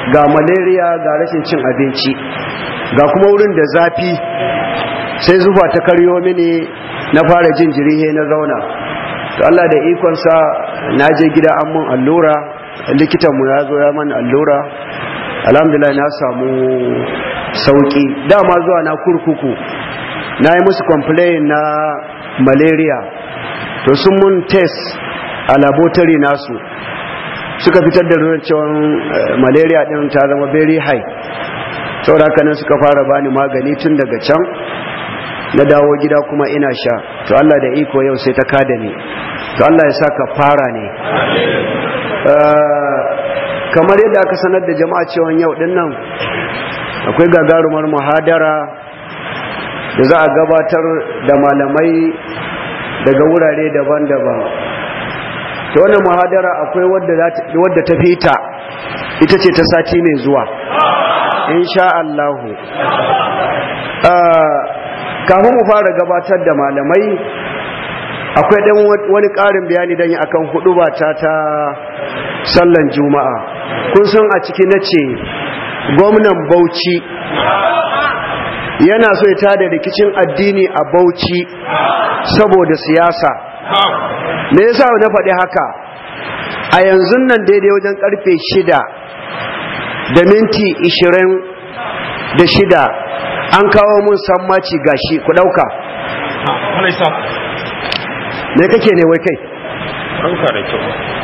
ga malaria ga rashin cin abinci ga kuma wurin da zafi sai zufa ta karyo mini na fara jin jirihe na zauna to Allah da ikonsa na je gida an mun allura likitanmu ya zo ya man allura alhamdulillah na samu sauki dama zuwa na kurkuku na yi musu complain na malaria to sun mun test a laboratory nasu suka fitar da ruwan cewa malaria din ta zama very high saboda haka nan suka fara bani magani tun daga can na dawo gida kuma ina sha to Allah da iko yau sai ta kada ni to Allah ya saka fara ne kamar yadda aka sanar da jama'a cewa yau din nan akwai gagarumar muhadara da za a gabatar da malamai daga wurare daban-daban ta wannan muhadara akwai wadda ta fita ita ce ta sati mai zuwa insha Allahu kafin mu fara gabatar da malamai akwai dan wani ƙarin bayani dan yi akan hudu ta ta sallan juma'a kun san a ciki na ce gwamnan bauchi yana so ya tada rikicin addini a bauchi saboda siyasa me yasa na faɗi haka a yanzu nan daidai wajen karfe shida da minti ishirin da shida an kawo mun sammaci gashi ku ɗauka me kake ne wai kai ɗauka da kyau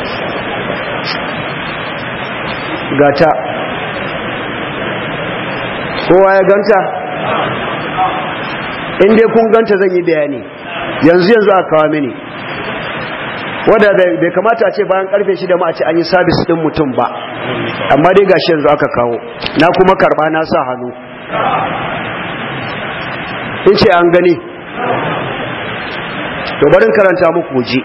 gata kowa ya ganta in dai kun ganta zan yi bayani yanzu yanzu a kawo mini wadda bai kamata a ce bayan karfe shida ma a ce an yi sabis din mutum ba amma dai gashi yanzu aka kawo na kuma karba na sa hannu in ce an gani to barin karanta muku ji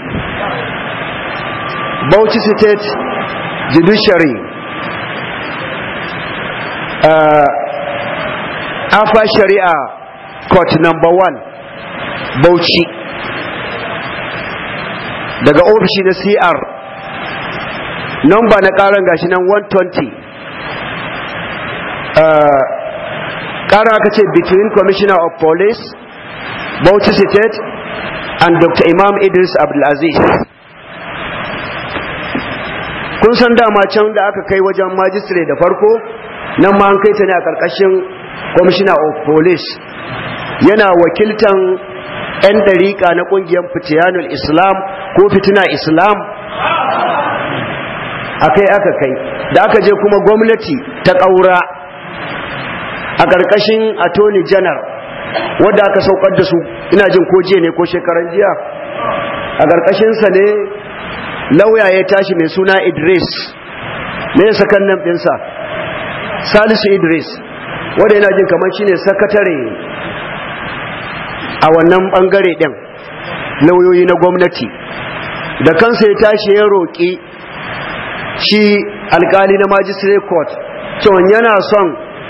Bauchi State Judiciary uh, Afa Sharia Court number one Bauchi daga ofishi na CR number na karan gashi nan 120 uh, karan aka ce between Commissioner of Police Bauchi State and Dr. Imam Idris Abdulaziz kun san dama can da aka kai wajen majistare da farko nan ma an kai ta ne a karkashin commissioner of police yana wakiltan 'yan dariƙa na ƙungiyar fitiyanul islam ko fitina islam akai aka kai da aka je kuma gwamnati ta ƙaura a ƙarƙashin attorney general wadda aka saukar da su ina jin ko jiya ne ko shekaran jiya a ƙarƙashinsa ne lauya ya tashi mai suna idris ne ya sakan nan ɗinsa salisu idris wadda yana jin kamar shine sakatare a wannan ɓangare ɗin lauyoyi na gwamnati da kansa ya tashi ya roƙi shi alkali na magistrate court cewa yana son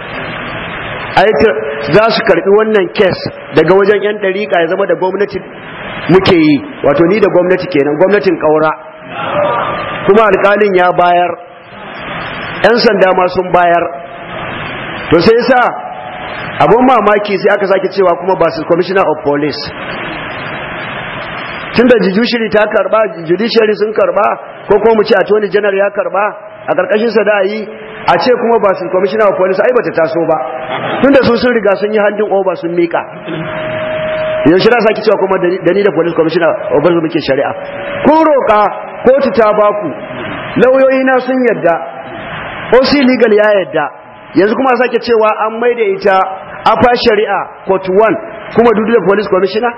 za su karbi wannan kes daga wajen 'yan ɗariƙa ya zama da gwamnati muke yi wato ni da gwamnati kenan gwamnatin ƙaura kuma alƙalin ya bayar 'yan sanda ma sun bayar to sai sa abun mamaki sai aka sake cewa kuma ba su commissioner of police tun da judiciary ta karba judiciary sun karba ko kuma mu ce attorney general ya karba a karkashin sa da yi a ce kuma ba su commissioner of police ai bata taso ba tun da su sun riga sun yi handin over sun mika yaushe da sake cewa kuma da ni da police commissioner of police muke shari'a kun roka kotu ta baku lauyoyi na sun yadda OC legal ya yadda yanzu kuma sake cewa an maida ita afa shari'a court 1 kuma dudu da police commissioner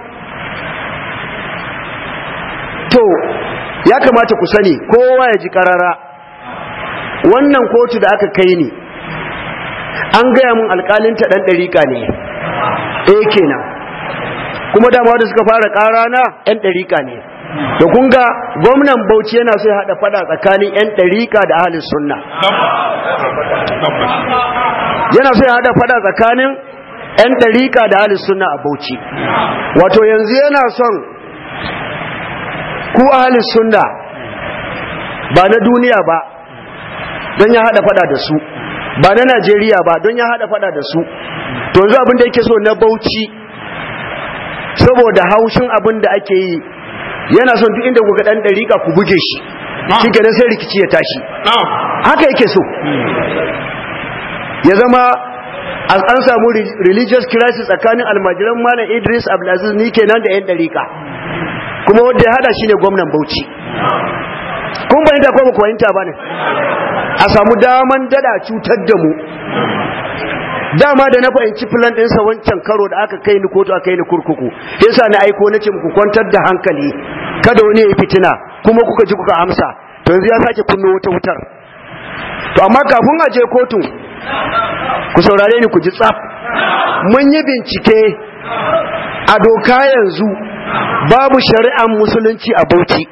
to ya kamata ku sani kowa ya ji karara wannan kotu da aka kai ni an gaya mun alkalinta dan ɗariƙa ne eh kenan kuma dama wanda suka fara ƙara na yan ɗariƙa ne da kun ga gwamnan bauchi yana so ya haɗa fada tsakanin yan ɗariƙa da ahalin sunna yana so ya haɗa fada tsakanin yan ɗariƙa da ahalin sunna a bauchi wato yanzu yana son ku ahalin sunna ba na duniya ba don ya hada fada da su ba na Najeriya ba don ya hada fada da su to yanzu abin da yake so na Bauchi saboda haushin abin da ake yi yana son duk inda kuka dan dariƙa ku buge shi shi kenan sai rikici ya tashi haka yake so ya zama an samu religious crisis tsakanin almajiran malam Idris Abdulaziz ni kenan da yan dariƙa kuma wanda ya hada shi ne gwamnan Bauchi kun bayyanta ko ba ku bayyanta ba ne a samu daman dada cutar da mu dama da na fahimci filan ɗinsa wancan karo da aka kai ni kotu aka kai ni kurkuku yasa na aiko na ce muku kwantar da hankali kada wani ya fitina kuma kuka ji kuka amsa to yanzu ya sake kunno wata wutar to amma kafin a je kotun ku saurare ni ku ji tsaf mun yi bincike a doka yanzu babu shari'ar musulunci a Bauchi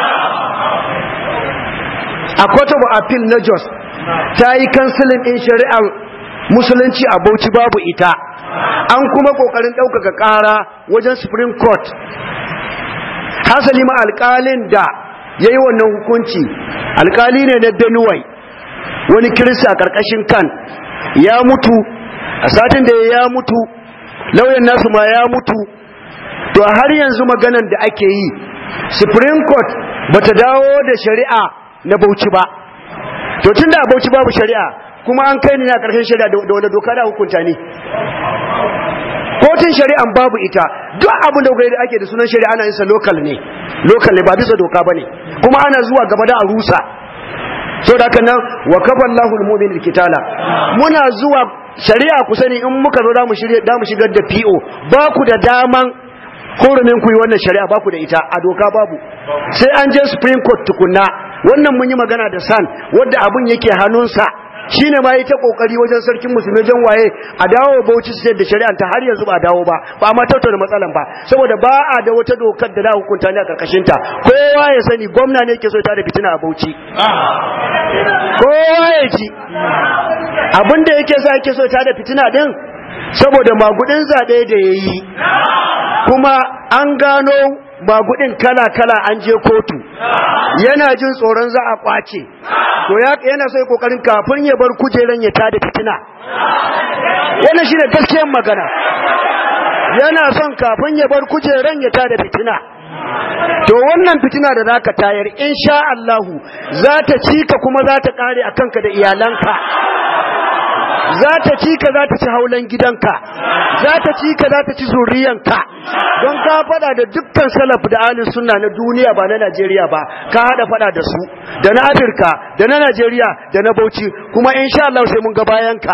a court of appeal na Jos ta yi kansilin ɗin shari'ar musulunci a Bauchi babu ita an kuma kokarin ɗaukaka ƙara wajen supreme court hasali ma alƙalin da ya yi wannan hukunci alƙali ne na Benue wani kirista a ƙarƙashin kan ya mutu a satin da ya mutu lauyan nasu ma ya mutu to har yanzu maganan da ake yi supreme court bata dawo da shari'a na bauchi ba to tunda a bauchi babu shari'a kuma an kai ni na karshen shari'a da wanda doka da hukunta ne kotun shari'an babu ita duk abin da da ake da sunan shari'a ana yin sa local ne local ne ba bisa doka bane kuma ana zuwa gaba da a rusa so da kan nan wa kaballahu almu'min kitala muna zuwa shari'a ku sani in muka zo da mu shirye da mu shigar da PO ba ku da daman hurumin ku yi wannan shari'a ba ku da ita a doka babu sai an je supreme court tukunna wannan mun yi magana da san wanda abun yake hannunsa shine ma yi ta kokari wajen sarkin musulmi jan waye a dawo Bauchi state da shari'a ta har yanzu ba dawo ba ba ma tattauna matsalan ba saboda ba a da wata dokar da za hukunta ne a karkashin ta kowa ya sani gwamna ne yake so ta da fitina a Bauchi kowa ya ji abinda yake sa yake so ta da fitina din saboda magudin zaɓe da yayi kuma an gano magudin kala-kala an je kotu yana jin tsoron za a kwace to yana so kokarin kafin ya bar kujeran ya tada fitina wannan shine gaskiyar magana yana son kafin ya bar kujeran ya tada fitina to wannan fitina da zaka tayar insha Allah za ta cika kuma za ta kare akan ka da iyalanka za ta ci ka za ta ci haulan gidanka za ta ci ka za ta ci zuriyanka don ka fada da dukkan salaf da alin sunna na duniya ba na Najeriya ba ka hada fada da su da na Afirka da na Najeriya da na Bauchi kuma insha Allah sai mun ga bayanka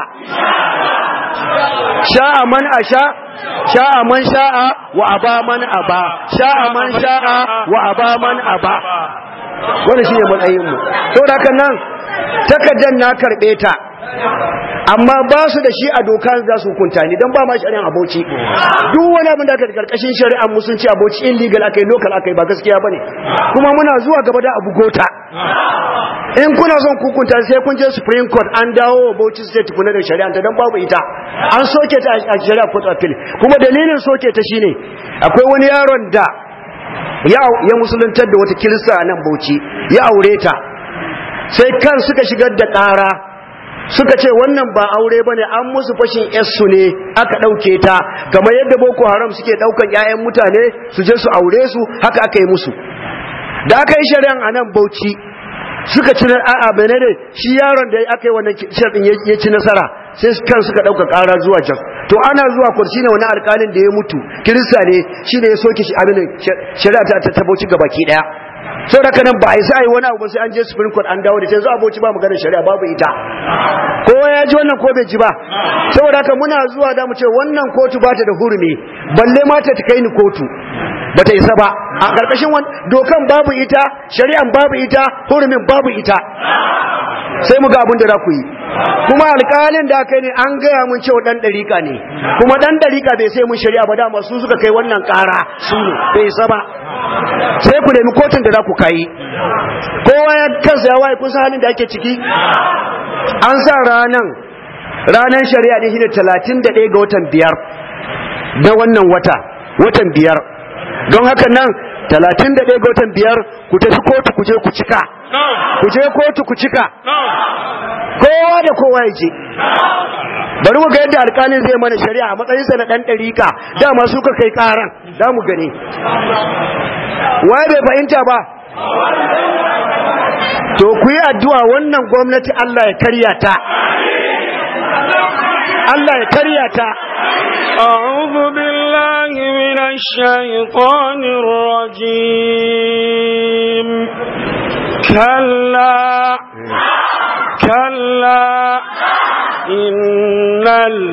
sha'a man asha sha'a man sha'a wa aba man aba sha'a man sha'a wa aba man aba wannan shine matsayin mu saboda haka nan takaddan na karbe ta amma ba su da shi a doka za su hukunta ni don ba ma shari'an aboci duk wani abin da aka karkashin shari'an musulunci aboci illegal akai local akai ba gaskiya bane kuma muna zuwa gaba da abu gota in kuna son hukunta sai kun je supreme court an dawo Bauchi state kuna da shari'a ta don babu ita an soke ta a shari'a court appeal kuma dalilin soke ta shine akwai wani yaron da ya musuluntar da wata kirista a nan Bauchi ya aure ta sai kan suka shigar da ƙara suka ce wannan ba aure bane an musu fashin su ne aka dauke ta kamar yadda boko haram suke daukan ƴaƴan mutane su je su aure su haka aka yi musu da aka yi shari'an anan Bauchi suka ci a'a benene shi yaron da aka yi wannan sharɗin ya ci nasara sai kan suka dauka ƙara zuwa can to ana zuwa kursi ne wani alƙalin da ya mutu kirista ne shi ne ya soke shi abin shari'a ta ta Bauchi gabaki daya sau da kanan ba a yi sa yi wani abu sai an je supreme court an dawo da yanzu aboci ba maganar shari'a babu ita kowa ya ji wannan ko bai ji ba saboda haka muna zuwa da mu ce wannan kotu ba ta da hurumi balle ma ta kai ni kotu ba ta isa ba a ƙarƙashin dokan babu ita shari'an babu ita hurumin babu ita sai mu ga abin da za ku yi kuma alƙalin da aka ne an gaya mun cewa ɗan ɗariƙa ne kuma ɗan ɗariƙa bai sai mun shari'a ba dama su suka kai wannan ƙara su ne bai isa ba sai ku nemi kotun da za ku kai kowa ya kansa ya waye kun san halin da ake ciki an sa ranan ranan shari'a ne shine 31 ga watan biyar da wannan wata watan biyar don haka nan 31 ga watan biyar ku tafi kotu ku je ku cika ku je kotu ku cika kowa da kowa ya je bari mu ga yadda alƙalin zai mana shari'a a matsayinsa na ɗan ɗarika dama su ka kai ƙaran za mu gani waye bai fahimta ba to ku yi addu'a wannan gwamnati Allah ya karya ta Allah ya karya ta أعوذ بالله من الشيطان الرجيم كلا كلا إن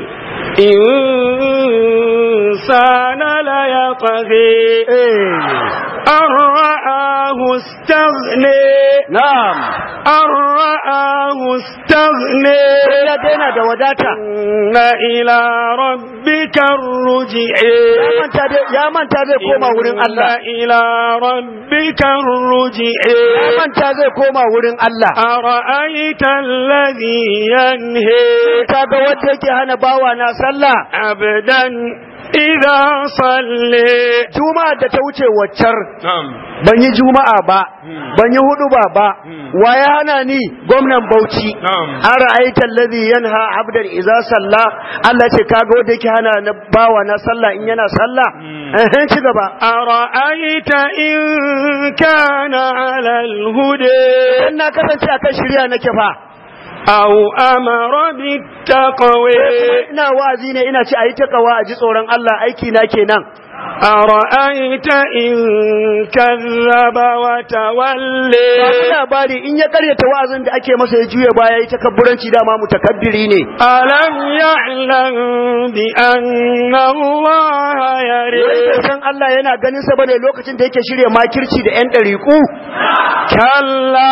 الإنسان ليطغي أن رآه استغني na'am أن رآه استغني sai ya daina da wadata إن إلى ربك الرجع ya manta dai ya manta zai koma wurin Allah إن إلى ربك الرجع ya manta zai koma wurin Allah أرأيت الذي ينهي kaga wanda yake hana bawa na sallah عبدا إذا صلي juma'a da ta wuce waccar نعم ban yi juma'a ba ban yi hudu ba ba wa ya hana ni gwamnan Bauchi نعم an ra'aita allazi yanha abdan idza salla Allah ce kaga wanda yake hana na bawa na sallah in yana sallah eh ci gaba أرأيت إن كان على الهدى dan na kasance akan shirya nake fa أو أمر بالتقوى ina wa'azi ne ina ci ayi takawa a ji tsoron Allah aiki na kenan أرأيت إن كذب وتولي Babu labari in ya karyata wa'azin da ake masa ya juya baya yi takabburanci dama mutakabbiri ne ألم يعلم بأن الله wai يرى bai san Allah yana ganin sa bane lokacin da yake shirya makirci da yan ɗariƙu كلا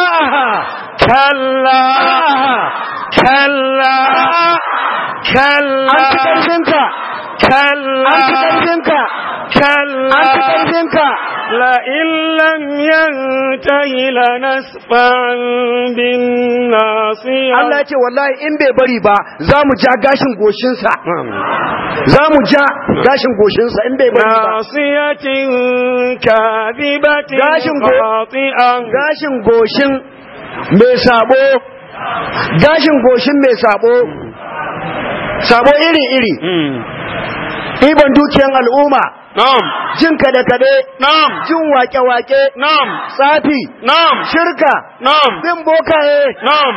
كلا كلا كلا an ci ƙarfinka كلا an ci ƙarfinka كلا an ci ƙarfinka لئن لم ينته لنسفعا بالناصية Allah ya ce wallahi in bai bari ba za mu ja gashin goshinsa za mu ja gashin goshinsa in bai bari ba ناصية كاذبة gashin go- خاطئة gashin goshin mai sabo gashin goshin mai sabo sabo iri-iri ɗiban dukiyan al'umma نعم jin kaɗe-kaɗe نعم jin wake-wake نعم tsafi نعم shirka نعم bin bokaye نعم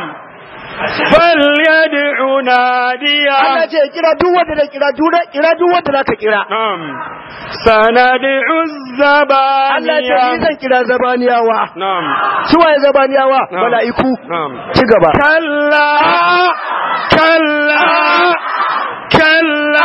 فليدع Allah ناديا ce kira duk wanda da kira duk kira duk wanda zaka kira نعم سندع Allah ce ni الزبانية zan kira zabaniyawa نعم su waye zabaniyawa Na'am. mala'iku نعم ci gaba كلا كلا كلا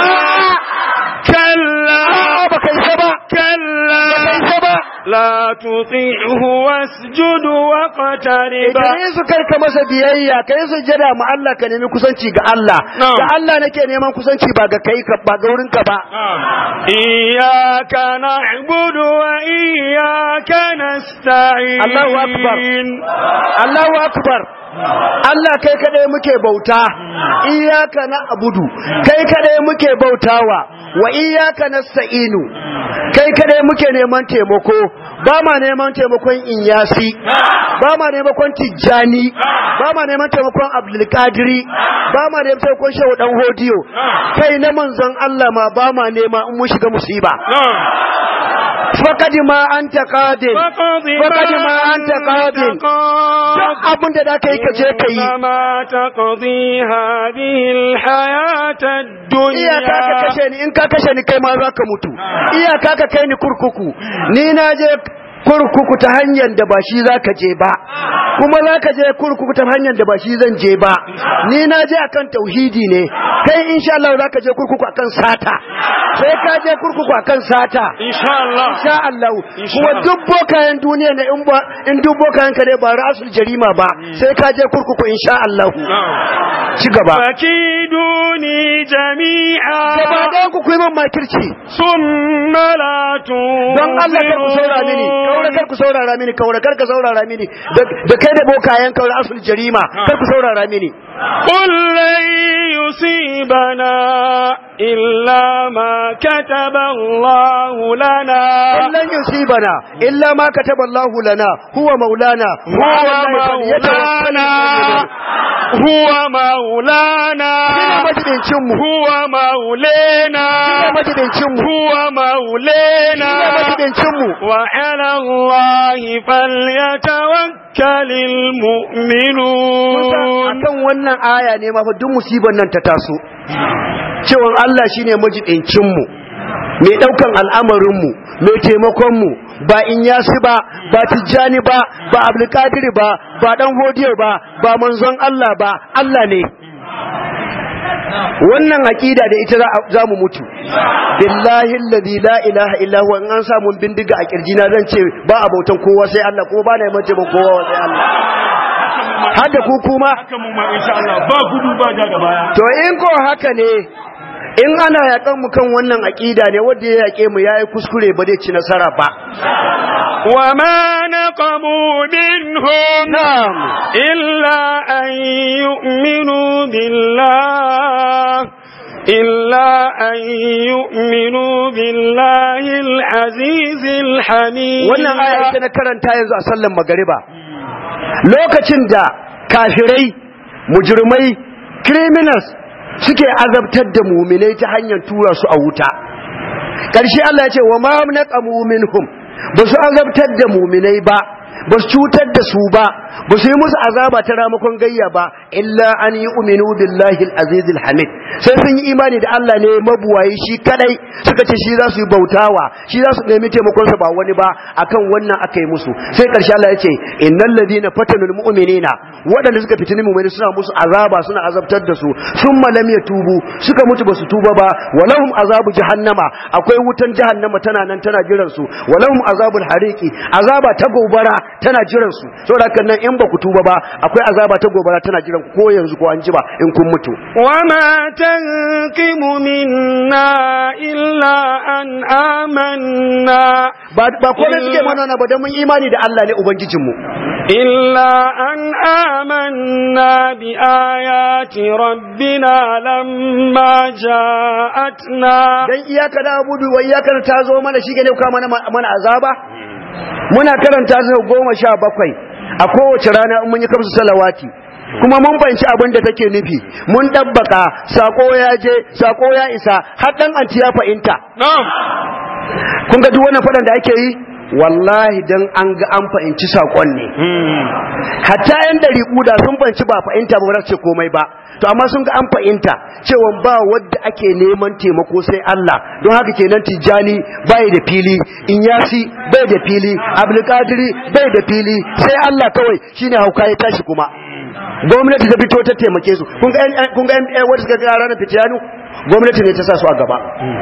كلا baka isa ba كلا baka isa ba لا تطيعه واسجد واقترب idan yin su kai ka masa biyayya kai su jada ma Allah ka nemi kusanci ga Allah Na'am. da Allah nake neman kusanci ba ga kai ka ba ga wurin ka ba نعم. إياك نعبد وإياك نستعين الله أكبر. Allahu akbar Allah kai kadai muke bauta iyyaka na'budu kai kadai muke bautawa wa iyyaka nasta'inu kai kadai muke neman taimako ba ma neman taimakon inyasi ba ma neman tijjani ba ma neman taimakon abdulkadiri ba ma neman taimakon shehu dan hodiyo kai na manzon Allah ma ba ma nema in mun shiga musiba نعم faqad ma anta qadir فقض فقد ما أنت قاض. duk abin da zaka yi ka je ka yi إنما تقضي هذه الحياة iyaka ka الدنيا kashe ni in ka kashe ni kai ma za ka mutu iyaka ka kai ni kurkuku ni na je kurkuku ta hanyar da ba shi za ka je ba kuma za ka je kurkuku ta hanyar da ba shi zan je ba ni na je akan tauhidi ne kai insha Allah za ka je kurkuku akan sata sai ka je kurkuku akan sata إن شاء الله insha Allah Insha kuma Allah. duk bokayen duniya ne in ba in duk bokayen ka ne ba rasul jarima ba sai ka je kurkuku insha Allah نعم ci gaba فكيدوني جميعا gaba ɗayan ku ku yi min makirci ثم لا don Allah kar ku saurara mini kaura kar ku saurara mini kaura kar ka saurara mini da da kai da bokayen kaura asul jarima kar ku saurara mini قل لن يصيبنا إلا ما كتب الله لنا لن يصيبنا إلا ما كتب الله لنا هو مولانا هو مولانا هو مولانا هو مولانا هو مولانا وعلى الله فليتوكل المؤمنون akan wannan aya ne ma fa duk musibar nan ta taso cewa Allah shine majidincin mu mai daukan al'amarin mu mai taimakon mu ba in yasi ba ba tijjani ba ba abdulkadir ba ba dan hodiyo ba ba manzon Allah ba Allah ne wannan aqida da ita za mu mutu billahi alladhi la ilaha illa huwa in an samu bindiga a kirjina zan ce ba abautan kowa sai Allah kuma ba na yi mace ba kowa sai Allah har da ku kuma haka mu ma insha Allah ba gudu ba ja da baya to in ko haka ne in ana yakan mu kan wannan aqida ne wanda ya yake mu yayi kuskure ba zai ci nasara ba wa ma naqamu minhum na'am illa an yu'minu billah إلا أن يؤمنوا بالله العزيز الحميد wannan aya ita na karanta yanzu a sallan magariba lokacin da kafirai mujrimai criminals suke azabtar da muminai ta hanyar tura su a wuta ƙarshe Allah ya ce wa ma naqamu minhum ba su azabtar da muminai ba ba su cutar da su ba ba su yi musu azaba ta ramakon gayya ba illa an yi uminu billahi al-aziz al-hamid sai sun yi imani da Allah ne mabuwayi shi kadai suka ce shi za su yi bautawa shi za su nemi taimakon sa ba wani ba akan wannan aka yi musu sai karshe Allah ya ce innal ladina fatanul mu'minina waɗanda suka fitini mu'mini suna musu azaba suna azabtar da su summa lam yatubu suka mutu ba su tuba ba walahum azabu jahannama akwai wutan jahannama tana nan tana jiran su walahum azabul hariqi azaba ta gobara tana jiran su saboda haka nan in ba ku tuba ba akwai azaba ta gobara tana jiran ku ko yanzu ko an ji ba in kun mutu وما تنقم منا إلا أن آمنا ba ba komai suke mana na ba dan mun imani da Allah ne ubangijin mu إلا أن آمنا بآيات ربنا لما جاءتنا dan iyaka da abudu wa iyaka ta zo mana shi ne ka mana mana azaba muna karanta su goma sha bakwai a kowace rana in mun yi kamsu salawati kuma mun fahimci abin da take nufi mun dabbaka sako ya je sako ya isa har dan anti ya fahimta نعم kun ga duk wannan fadan da ake yi wallahi dan an ga an fahimci sakon ne hatta yan dari da sun fahimci ba fahimta ba ce komai ba to amma sun ga an fahimta cewa ba wadda ake neman taimako sai Allah don haka kenan tijjani bai da fili inyasi bai da fili abdulkadiri bai da fili sai Allah kawai shine hauka ya tashi kuma gwamnati ta fito ta taimake su kun ga yan- kun ga yan- yan wadda suka ga ranar fitiyanu gwamnati ne ta sa su a gaba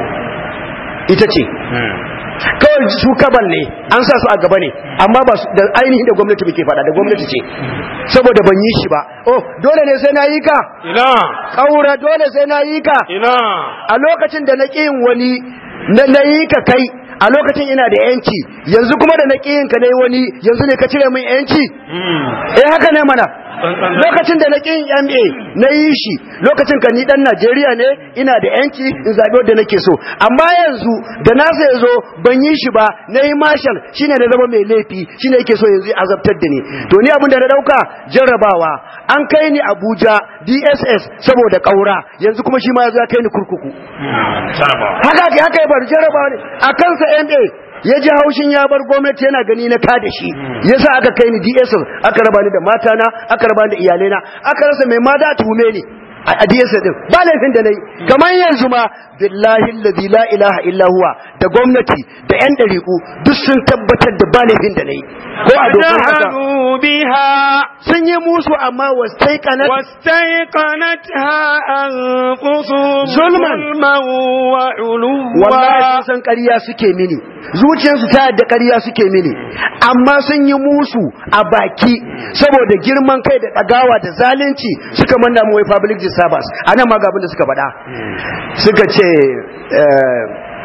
ita ce kawai su kaban ne an sa su a gaba ne amma ba su da ainihin da gwamnati muke faɗa da gwamnati ce saboda ban yi shi ba oh dole ne sai na yi ka إنا ƙaura dole sai na yi ka إنا a lokacin da na ƙin wani na na yi ka kai a lokacin ina da yanci yanzu kuma da na ƙin ka na yi wani yanzu ne ka cire min yanci eh haka ne mana lokacin da na ƙin MA na yi shi lokacin ka ni dan Najeriya ne ina da yanci in zaɓi wanda nake so amma yanzu da na sai zo ban yi shi ba na yi marshal shine da zama mai laifi shine yake so yanzu ya azabtar da ni to ni abin da na dauka jarrabawa an kai ni Abuja DSS saboda ƙaura yanzu kuma shi ma ya zo ya kai ni kurkuku haka ke haka ya bar jarrabawa ne a kansa MA ya ji haushin ya bar gwamnati yana gani na kada shi yasa aka kai ni DSS aka raba ni da matana aka raba ni da iyalaina aka rasa mai ma da tuhume ni a a DSS din ba laifin da nayi kamar yanzu ma billahi allazi la ilaha illa huwa da gwamnati da yan dariku duk sun tabbatar da ba laifin da nayi ko a dokar haka وجحدوا بها sun yi musu amma wastaiqanat واستيقنتها أنفسهم ظلما. ظلما وعلوا wallahi sun san ƙarya suke mini zuciyarsu ta yadda ƙarya suke mini amma sun yi musu a baki saboda girman kai da ɗagawa da zalunci suka manna mu wai public disturbance a nan ma ga abin da suka faɗa suka ce eh,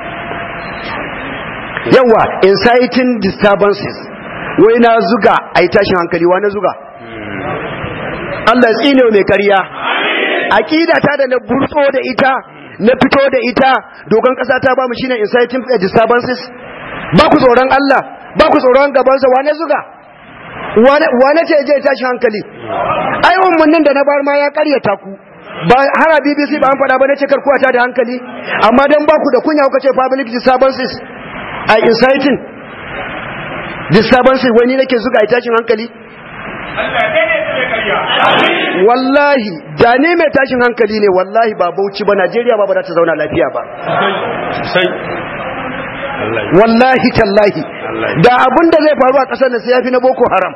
yawa inciting disturbances wai na zuga a yi tashin hankali wa na zuga Allah ya tsine wa mai ƙarya aqida ta da na burtso da ita na fito da ita dogon kasa ta ba mu shine inciting disturbances ba ku tsoron Allah ba ku tsoron gabansa wane zuga wane ce je tashi hankali ai ummannin da na bar ma ya karyata ku ba har a BBC ba an faɗa ba na ce karkuwa ta da hankali amma dan ba ku da kunya kuka ce public disturbances a inciting disturbances wani nake zuga a tashin hankali wallahi da ne mai tashin hankali ne wallahi ba bauchi ba Najeriya ba ba za ta zauna lafiya ba wallahi tallahi da abin da zai faru a ƙasar nan sai yafi na boko haram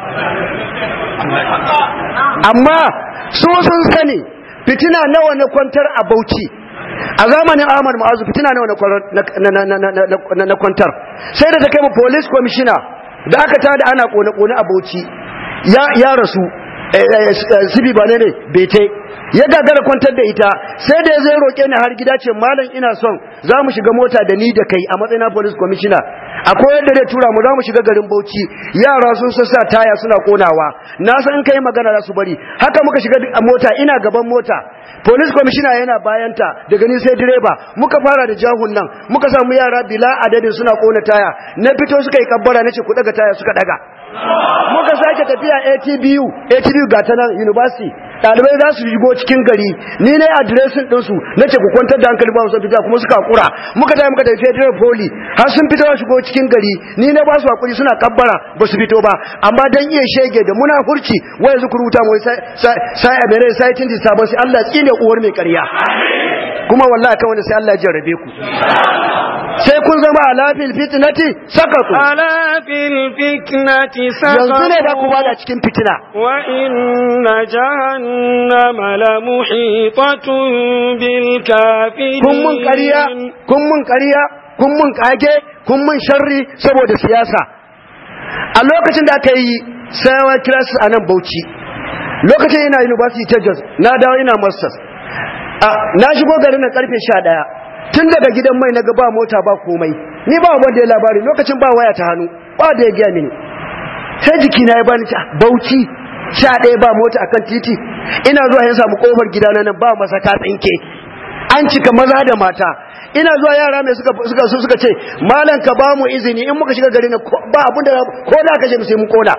amma su sun sani fitina nawa na kwantar a bauchi a zamanin ahmad ma'azu fitina nawa na kwantar sai da ta kai mu police commissioner da aka tada ana kone-kone a bauchi ya rasu sibi ba ne ne bete ya gagara kwantar da ita sai da ya zai roƙe ni har gida ce malam ina son za mu shiga mota da ni da kai a matsayin police commissioner akwai yadda zai tura mu za mu shiga garin bauchi yara sun sassa taya suna konawa na san in kai magana za su bari haka muka shiga a mota ina gaban mota police commissioner yana bayanta daga ni sai direba muka fara da jahun nan muka samu yara bila adadin suna kona taya na fito suka yi kabbara nace ku daga taya suka daga muka sake tafiya ATBU ATBU ga ta nan university ɗalibai za su shigo cikin gari ni ne adiresin ɗinsu na ce ku kwantar da hankali ba su fita kuma suka kura muka tafi muka tafi federal poli har sun fito shigo cikin gari ni ne ba su hakuri suna kabbara ba su fito ba amma dan iya shege da muna hurci wai yanzu ku rubuta mu sai a mere sai tin sabon sai Allah tsine uwar mai ƙarya kuma wallahi kan wanda sai Allah ya jarrabe ku sai kun zama alafil fitnati sakatu alafil fitnati sakatu yanzu ne da ku bada cikin fitina wa inna jahannama la muhitatun bil kafirin kun mun ƙarya kun mun ƙarya kun mun kage kun mun sharri saboda siyasa a lokacin da aka yi sayawa kiras a nan Bauchi lokacin ina university ta Jos na dawo ina masters na shigo garin na karfe 11 tun daga gidan mai na ba mota ba komai ni ba wanda ya labari lokacin ba waya ta hannu ba da ya gaya mini sai jiki na ya bani ta bauchi sha ɗaya ba mota akan titi ina zuwa yin samu kofar gidana nan ba masa ta tsinke an cika maza da mata ina zuwa yara mai suka suka su suka ce malam ka ba mu izini in muka shiga gari na ba abin da ko da kashe mu sai mun kona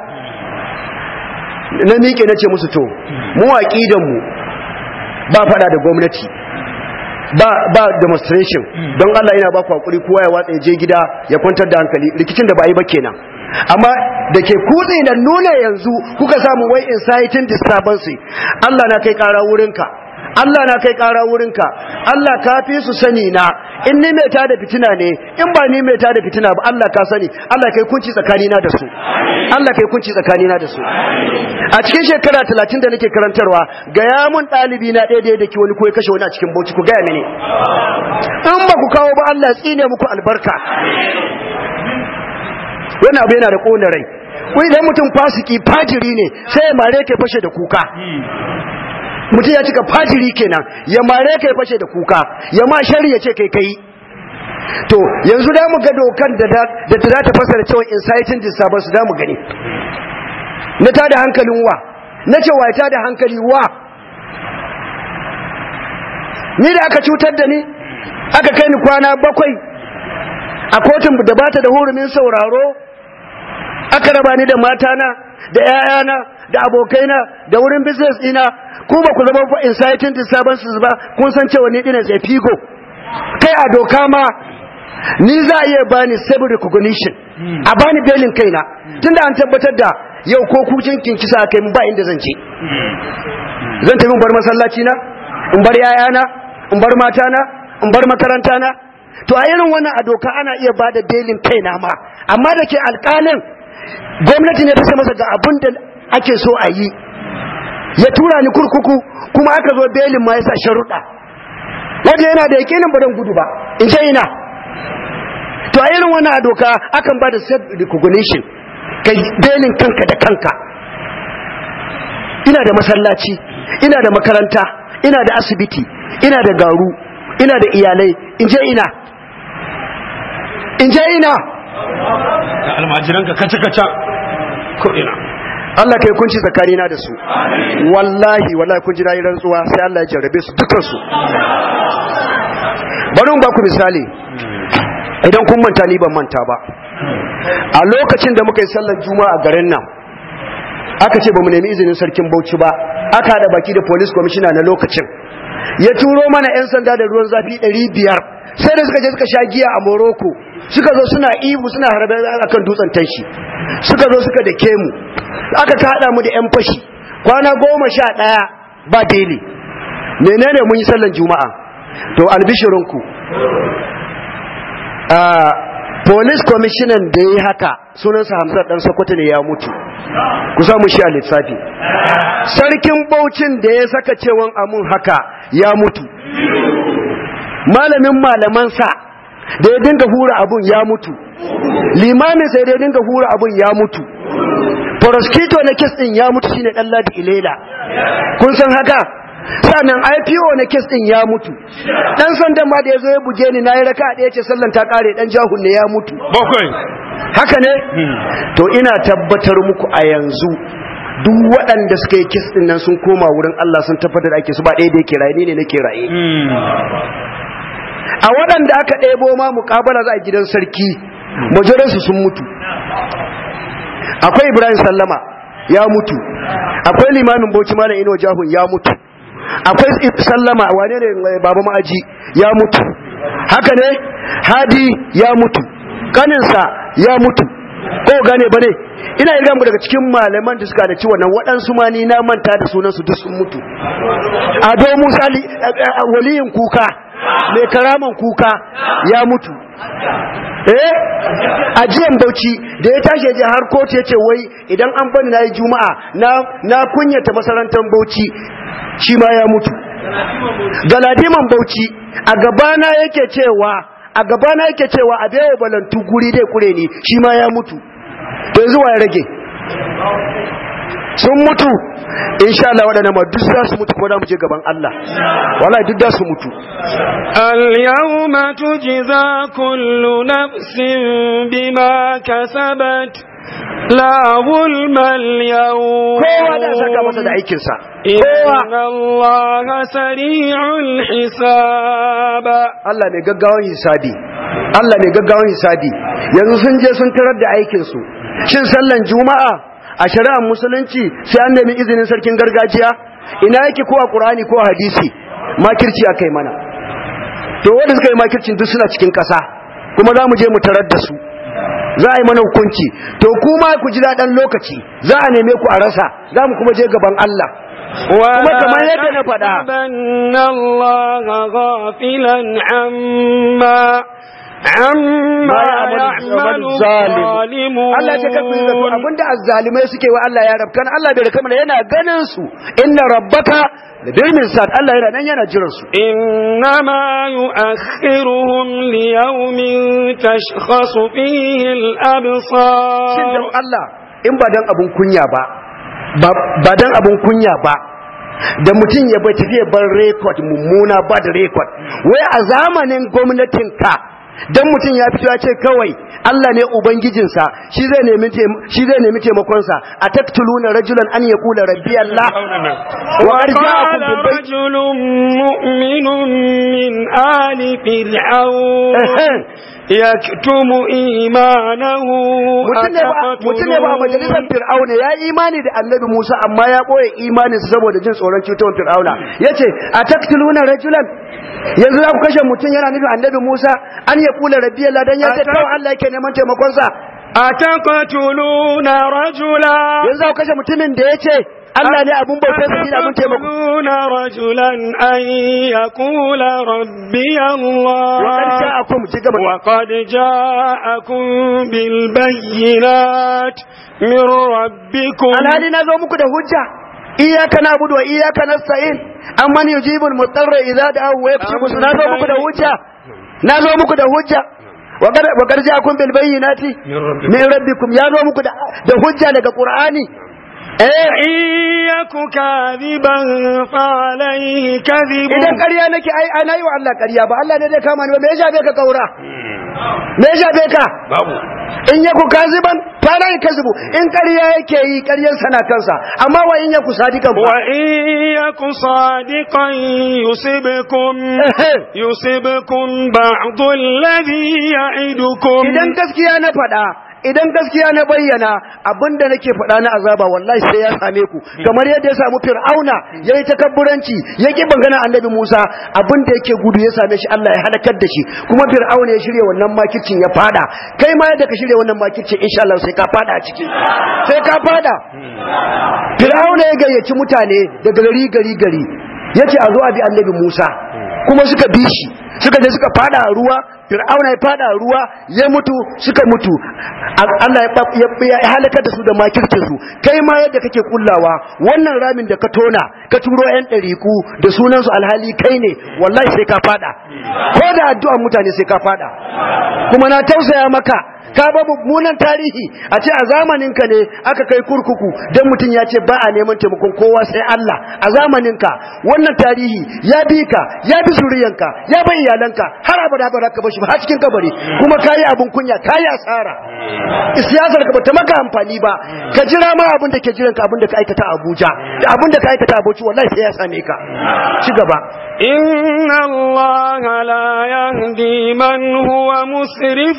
na miƙe na ce musu to mu aqidan mu ba fada da gwamnati ba ba demonstration don Allah yana ba ku hakuri kowa ya watsa je gida ya kwantar da hankali rikicin da ba yi ba kenan amma da ke kutse da nuna yanzu kuka samu wai inciting disturbance Allah na kai kara wurinka Allah na kai kara wurinka Allah ka fi su sani na in ni mai tada fitina ne in ba ni mai tada fitina ba Allah ka sani Allah kai kunci tsakanina da su Allah kai kunci tsakanina da su a cikin shekara 30 da nake karantarwa ga ya mun dalibi na ɗaya ɗaya da ke wani ko ya kashe wani a cikin bauchi ku gaya mini in ba ku kawo ba Allah ya tsine muku albarka wani abu yana da ƙona rai wai idan mutum fasiki fajiri ne sai ya mare kai fashe da kuka mutum ya cika fajiri kenan ya mare kai fashe da kuka ya ma shari ya ce kai kai to yanzu da mu ga dokan da da za ta fasara cewa inciting disturbance da mu gani na ta da hankalin wa na ce wa ta da hankali wa ni da aka cutar da ni aka kai ni kwana bakwai a kotun da bata da hurumin sauraro aka raba ni da matana da 'ya'yana da abokaina da wurin business ina ku ba ku zama inciting disturbances ba kun san cewa ni dinan sai figo kai a doka ma ni za a iya bani civil recognition a bani belin kaina tunda an tabbatar da yau ko kucin kinkisa kai ba inda zan ce zan tafi bar masallaci na in bar yayana in bar matana in bar makaranta na to a irin wannan a doka ana iya bada belin kaina ma amma da ke alƙalin gwamnati ne ta ce masa ga abin da ake so a yi ya tura ni kurkuku kuma aka zo belin ma ya sa sharuɗa wanda yana da yakinin ba don gudu ba in ce ina to a irin wannan a doka akan ba da self recognition kai belin kanka da kanka ina da masallaci ina da makaranta ina da asibiti ina da garu ina da iyalai in je ina in je ina da almajiranka kaca-kaca ko ina Allah kai kunci tsakanina da su wallahi wallahi kun ji nayi rantsuwa sai Allah ya jarrabe su dukan su bari mu ba ku misali idan kun manta ni ban manta ba a lokacin da muka yi sallar juma'a a garin nan aka ce ba mu nemi izinin sarkin Bauchi ba aka hada baki da police commissioner na lokacin ya turo mana yan sanda da ruwan zafi 500 sai da suka je suka sha giya a Morocco suka zo suna ibu suna harbe akan dutsen tanshi suka zo suka dake mu aka kada mu da yan fashi kwana goma sha ɗaya ba daily menene mun yi sallan juma'a to albishirinku a police commissioner da ya yi haka sunansa hamsar dan sokoto ne ya mutu ku samu shi a lissafi sarkin baucin da ya saka cewan amun haka ya mutu malamin malamansa da ya dinga hura abun ya mutu limamin sai da ya dinga hura abun ya mutu prosecutor na kes din ya mutu shine dan ladi ilela kun san haka sannan IPO na kes din ya mutu dan sandan ma da yazo ya buge ni nayi raka da yace sallan ta kare dan jahun ne ya mutu bakwai haka ne to ina tabbatar muku a yanzu duk waɗanda suka yi kes din nan sun koma wurin Allah sun tabbatar da ake su ba ɗaya da yake raye ni ne nake raye a waɗanda aka ɗebo ma muƙabala za a gidan sarki majoransu sun mutu akwai ibrahim sallama ya mutu akwai limamin bauchi malam ino jahun ya mutu akwai sallama wane ne baba ma'aji ya mutu haka ne hadi ya mutu kaninsa ya mutu ko gane bane ina irga mu daga cikin malaman da suka da ci wannan waɗansu ma ni na manta da sunan su duk sun mutu ado musa waliyin kuka mai karaman kuka ya mutu eh ajiyan bauchi da ya tashi je har kotu ya ce wai idan an bani na yi juma'a na na kunyata masarantar bauchi shi ma ya mutu galadiman bauchi a gabana yake cewa a gabana yake cewa a bewa balantu guri dai kure ni shi ma ya mutu to yanzu ya rage sun mutu insha Allah waɗannan ma duk za su mutu ko da mu je gaban Allah wallahi duk da su mutu اليوم تجزى كل نفس بما كسبت لا ظلم اليوم kowa da saka masa da aikinsa kowa إن الله سريع الحساب Allah mai gaggawan hisabi Allah mai gaggawan hisabi yanzu sun je sun tarar da aikinsu shin sallan juma'a a shari'ar musulunci sai an nemi izinin sarkin gargajiya ina yake ko a qur'ani ko a hadisi makirci akai mana to wanda suka yi makircin duk suna cikin ƙasa kuma za mu je mu tarar da su za a yi mana hukunci to kuma ku ji daɗin lokaci za a neme ku a rasa za mu kuma je gaban Allah kuma kamar yadda na faɗa تحسبن الله غافلا عما عما يعمل الظالمون Allah ya kafa zato abinda azzalimai suke wa Allah ya rabkan Allah bai raka mana yana ganin su inna rabbaka ladirmin sa'ad Allah yana nan yana jiran su إنما يؤخرهم ليوم تشخص فيه shin dan الأبصار Allah in ba dan abun kunya ba ba- ba dan abun kunya ba da mutum ya bai tafiya bar record mummuna ba da record wai a zamanin gwamnatin ka dan mutum ya fito ya ce kawai Allah ne ubangijinsa shi zai nemi taim- shi zai nemi taimakon sa ataktuluna rajulan an yaqula rabbi Allah wa arja'akum وقال bil bayt رجل مؤمن من آل فرعون يكتم إيمانه mutum ne ba mutum ne ba a majalisar fir'auna ya yi imani da annabi Musa amma ya boye imanin sa saboda jin tsoron cutar fir'auna yace ataktuluna rajulan yanzu za ku kashe mutum yana nufin annabi Musa an ya kula rabbi Allah dan ya ce kawai Allah yake neman taimakon sa أتقتلون رجلا yanzu za ku kashe mutumin da yace Allah ne abun bautar sa shi abun taimako أتقتلون رجلا أن يقول ربي wa الله qad ja'akum ci gaba وقد جاءكم بالبينات من ربكم alhali na zo muku da hujja iyyaka na'budu wa iyyaka nasta'in amman yujibul mutarra idza da'ahu wa yakshifu na zo muku da hujja na zo muku da hujja wa qad wa qad ja'akum bil bayyinati min rabbikum ya zo muku da da hujja daga qur'ani eh إن يك كاذبا فعليه كذب idan ƙarya nake ai ai nayi wa Allah ƙarya ba Allah ne zai kama ni ba me ya shafe ka kaura me ya shafe ka babu in yaku kaziban fala yakzibu in ƙarya yake yi ƙaryar sana kansa amma wa in yaku sadiqan fa وإن يك صادقا يصبكم يصبكم بعض الذي يعدكم idan gaskiya na faɗa idan gaskiya na bayyana abinda nake faɗa na azaba wallahi sai ya same ku kamar yadda ya samu fir'auna yayi takabburanci ya ki bangana annabi Musa abinda yake gudu ya same shi Allah ya halakar da shi kuma fir'auna ya shirya wannan makircin ya fada kai ma yadda ka shirya wannan makircin insha Allah sai ka fada a ciki sai ka fada fir'auna ya gayyaci mutane daga gari gari gari yace a zo a bi annabi Musa kuma suka bi shi suka je suka fada a ruwa fir'auna ya fada a ruwa ya mutu suka mutu Allah ya ya halakar da su da makircin su kai ma yadda kake kullawa wannan ramin da ka tona ka turo yan ɗariku da sunan su alhali kai ne wallahi sai ka fada ko da addu'an mutane sai ka fada kuma na tausaya maka ka ba mummunan tarihi a ce a zamanin ka ne aka kai kurkuku dan mutum ya ce ba a neman taimakon kowa sai Allah a zamanin ka wannan tarihi ya bi ka ya bi zuriyanka ya bi iyalanka har abada ba ka bashi ba har cikin kabari kuma kayi abun kunya kayi asara siyasar ka bata maka amfani ba ka jira ma abin da ke jiran ka abin da ka aikata a Abuja da abin da ka aikata a Bauchi wallahi sai ya same ka ci gaba إن الله لا يهدي من هو مسرف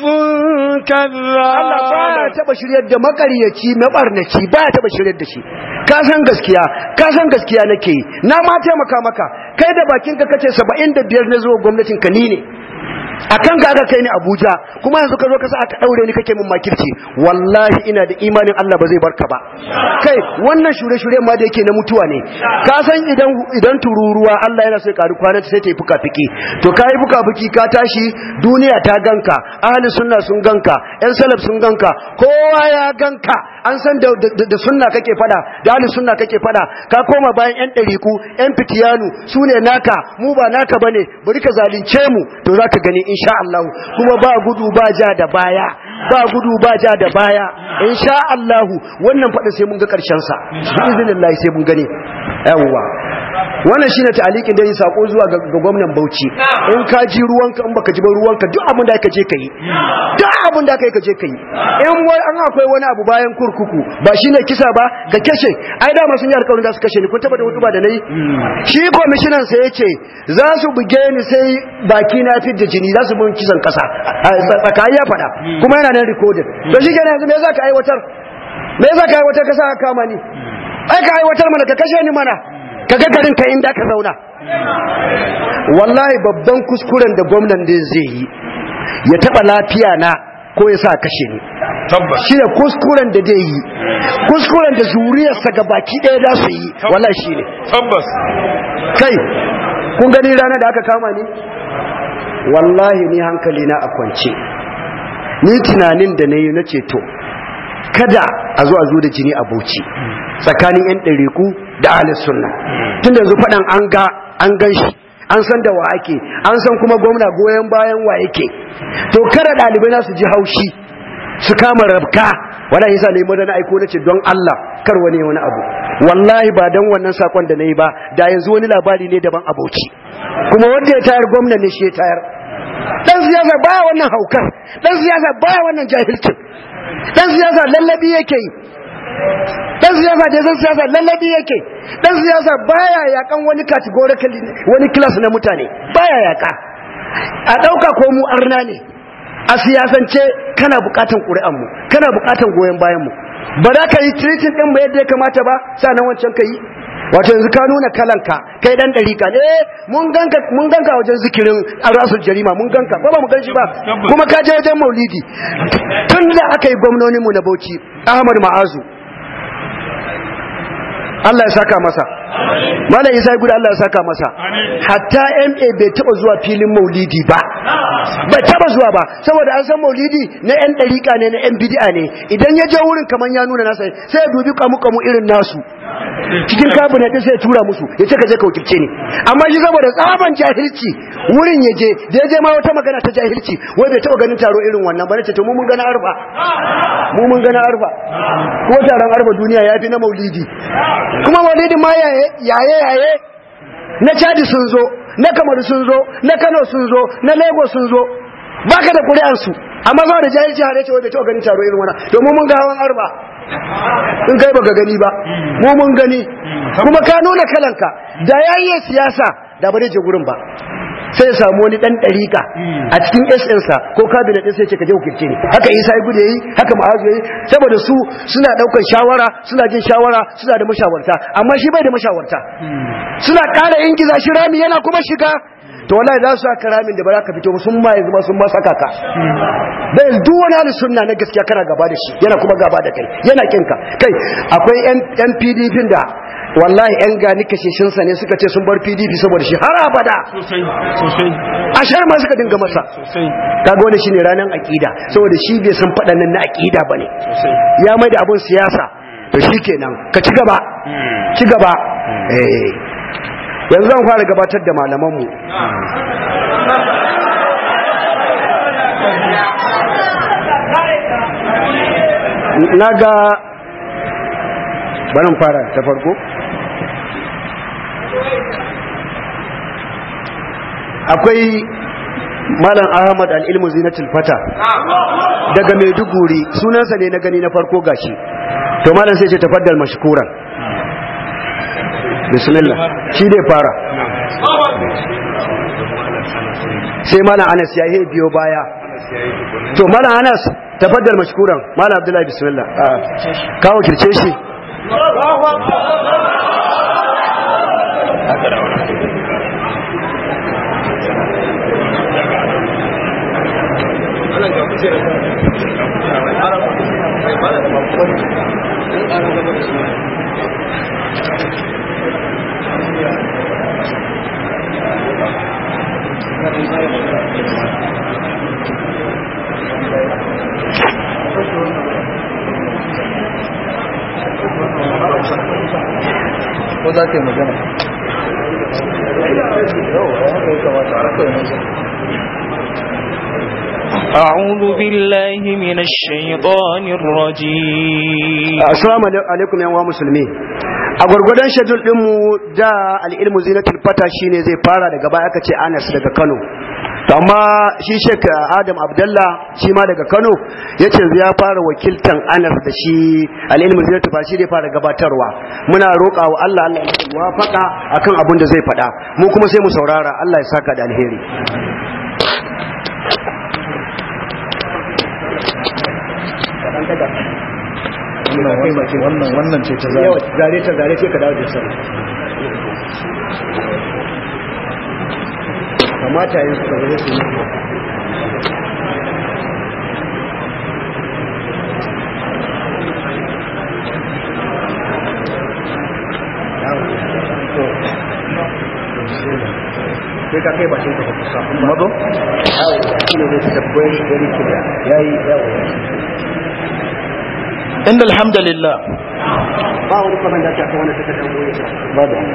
Allah baya كذاب taba shiryar da makaryaci mabarnaci baya taba shiryar da shi ka san gaskiya ka san gaskiya nake yi. na ma taimaka maka kai da bakin ka kace 75 na zuwa gwamnatin ka ni ne akan ka aka kai ni Abuja kuma yanzu ka zo ka sa aka daure ni kake min makirci wallahi ina da imanin Allah ba zai barka ba kai wannan shure-shure ma da yake na mutuwa ne ka san idan idan tururuwa Allah yana so ya karu kwana sai ta yi fuka fiki to ka yi fuka fiki ka tashi duniya ta ganka ahli sunna sun ganka yan salaf sun ganka kowa ya ganka an san da, da, da sunna kake fada da ahli sunna kake fada ka koma bayan yan dariku yan fitiyanu su ne naka mu ba naka bane bari ka zalunce mu to zaka gani insha Allah kuma ba gudu ba ja da baya ba gudu ba ja da baya insha Allah wannan fada sai mun ga karshen sa bi iznillah sai mun gani yawwa wannan shine ta'alikin da yi sako zuwa ga ga gwamnan Bauchi in ka ji ruwanka in baka ji ba ruwanka duk abin da ka je kai duk abin da kai ka je kai in wai an akwai wani abu bayan kurkuku ba shine kisa ba ga kashe ai da ma sun yi alƙawarin da su kashe ni kun tabbata hutu ba da nayi shi commissioner sai yace za su buge ni sai baki na fit da jini za su bin kisan kasa tsakani ya fada kuma yana nan recorded to shi kenan yanzu me za ka aiwatar me za ka aiwatar ka sa ka kama ni ai ka aiwatar mana ka kashe ni mana ka ga garin ka inda ka zauna wallahi babban kuskuren da gwamnan da zai yi ya taba lafiya na ko ya sa kashe ni tabbas shi ne kuskuren da zai yi kuskuren da zuriyarsa ga baki ɗaya za su yi wallahi shi ne tabbas kai kun gani ranar da aka kama ni wallahi ni hankali na a kwance ni tunanin da na yi na ceto kada a zo a zo da jini a bauchi tsakanin 'yan ɗariku da ahalis sunna tun da yanzu faɗan an ga an gan shi an san da wa ake an san kuma gwamna goyon bayan wa yake to kada ɗalibai na su ji haushi su kama rabka wala yasa ne madana aiko nace don Allah kar wani wani abu wallahi ba dan wannan sakon da nayi ba da yanzu wani labari ne daban abauci kuma wanda ya tayar gwamna ne shi ya tayar dan siyasa baya wannan haukar dan siyasa baya wannan jahilcin dan siyasa lallabi yake yi dan siyasa da zan siyasa lallabi yake dan siyasa baya yakan wani categorically wani class na mutane baya yaka a dauka ko mu arna ne a siyasance kana bukatan ƙuri'an mu kana bukatan goyon bayan mu ba za ka yi treating din mu yadda ya kamata ba sanan wancan ka yi wato yanzu ka nuna kalanka kai dan dariƙa ne mun ganka mun ganka wajen zikirin arasul jarima mun ganka ba ba mu ganshi ba kuma ka je wajen maulidi tun da aka yi gwamnonin mu na Bauchi Ahmad Ma'azu Allah ya saka masa Malam Isa guda Allah ya saka masa hatta MA bai taba zuwa filin maulidi ba bai taba zuwa ba saboda an san maulidi na yan dariƙa ne na yan bid'a ne idan ya je wurin kaman ya nuna nasa sai ya dubi kamu kamu irin nasu cikin kabinet din sai ya tura musu ya ce ka je ka wakilce ni amma shi saboda tsaban jahilci wurin ya je da ya je ma wata magana ta jahilci wai bai taba ganin taro irin wannan ba nace to mu mun gana arfa mu mun gana arfa ko taron arfa duniya ya fi na maulidi kuma maulidi ma yaye yaye yaye na chadi sun zo na kamaru sun zo na kano sun zo na lagos sun zo baka da ƙuri'ansu amma za da jahilci har yace wai bai taɓa ganin taro irin wannan to mu mun ga hawan arba in kai baka gani ba mu mun gani kuma ka nuna kalanka da yayi siyasa da ba zai je gurin ba sai ya samu wani dan dariƙa a cikin SN sa ko cabinet din sai ce ka je wakilce ne haka Isa ya gude yi haka Ma'azu yayi saboda su suna daukar shawara suna jin shawara suna da mashawarta amma shi bai da mashawarta suna ƙara ingiza shi rami yana kuma shiga to wallahi za su aka ramin da ba za ka fito ba sun ma yanzu ma sun ma saka ka bai duk wani hali sunna na gaskiya kana gaba da shi yana kuma gaba da kai yana kinka kai akwai yan PDP da wallahi yan gani kasheshin sa ne suka ce sun bar PDP saboda shi har abada sosai sosai ashar ma suka dinga masa sosai kaga wannan shine ranan akida saboda shi bai san fadan nan na akida bane sosai ya mai da abun siyasa to shikenan ka ci gaba ci gaba eh yanzu zan fara gabatar da malamanmu na ga barin fara ta farko akwai malam ahmad al'ilmu zinatul fata daga maiduguri sunansa ne na gani na farko gashi to malam sai ce tafaddal mashkuran bismillah shi dai fara sai malam anas ya yi biyo baya to malam anas tafaddal mashkuran malam abdullahi bismillah kawo kirce shi ko za ka yi magana أعوذ بالله من الشيطان الرجيم assalamu alaikum yan wa musulmi a gwargwadon shedul dinmu da al'ilmu zinatul fata shine zai fara daga baya aka ce Anas daga Kano to amma shi Sheikh Adam Abdullah shi ma daga Kano yace ya fara wakiltan Anas da shi al'ilmu zinatul fata shi zai fara gabatarwa muna roƙa wa Allah Allah ya wafaka akan abin da zai faɗa mu kuma sai mu saurara Allah ya saka da alheri wannan wannan ce ta yawa zai zare ta zare sai ka dawo da sai kamata yin suka zare su ne sai ka kai bakin ka kusa mazo yawo shi ne zai fita very very clear yayi yawo inda alhamdulillah ba wani kwanan da aka wani suka dan goye ta ba da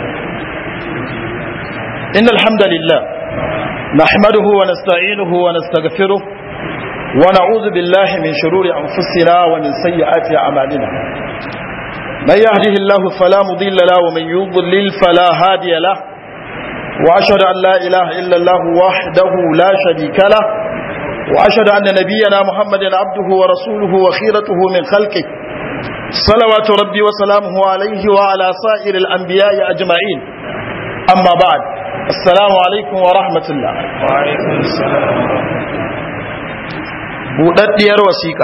إن الحمد لله نحمده ونستعينه ونستغفره ونعوذ بالله من شرور أنفسنا ومن سيئات أعمالنا من يهده الله فلا مضل له ومن يضلل فلا هادي له وأشهد أن لا إله إلا الله وحده لا شريك له وأشهد أن نبينا محمد عبده ورسوله وخيرته من خلقه صلوات ربي وسلامه عليه وعلى سائر الأنبياء أجمعين أما بعد السلام عليكم ورحمة الله وعليكم السلام buɗaɗɗiyar wasiƙa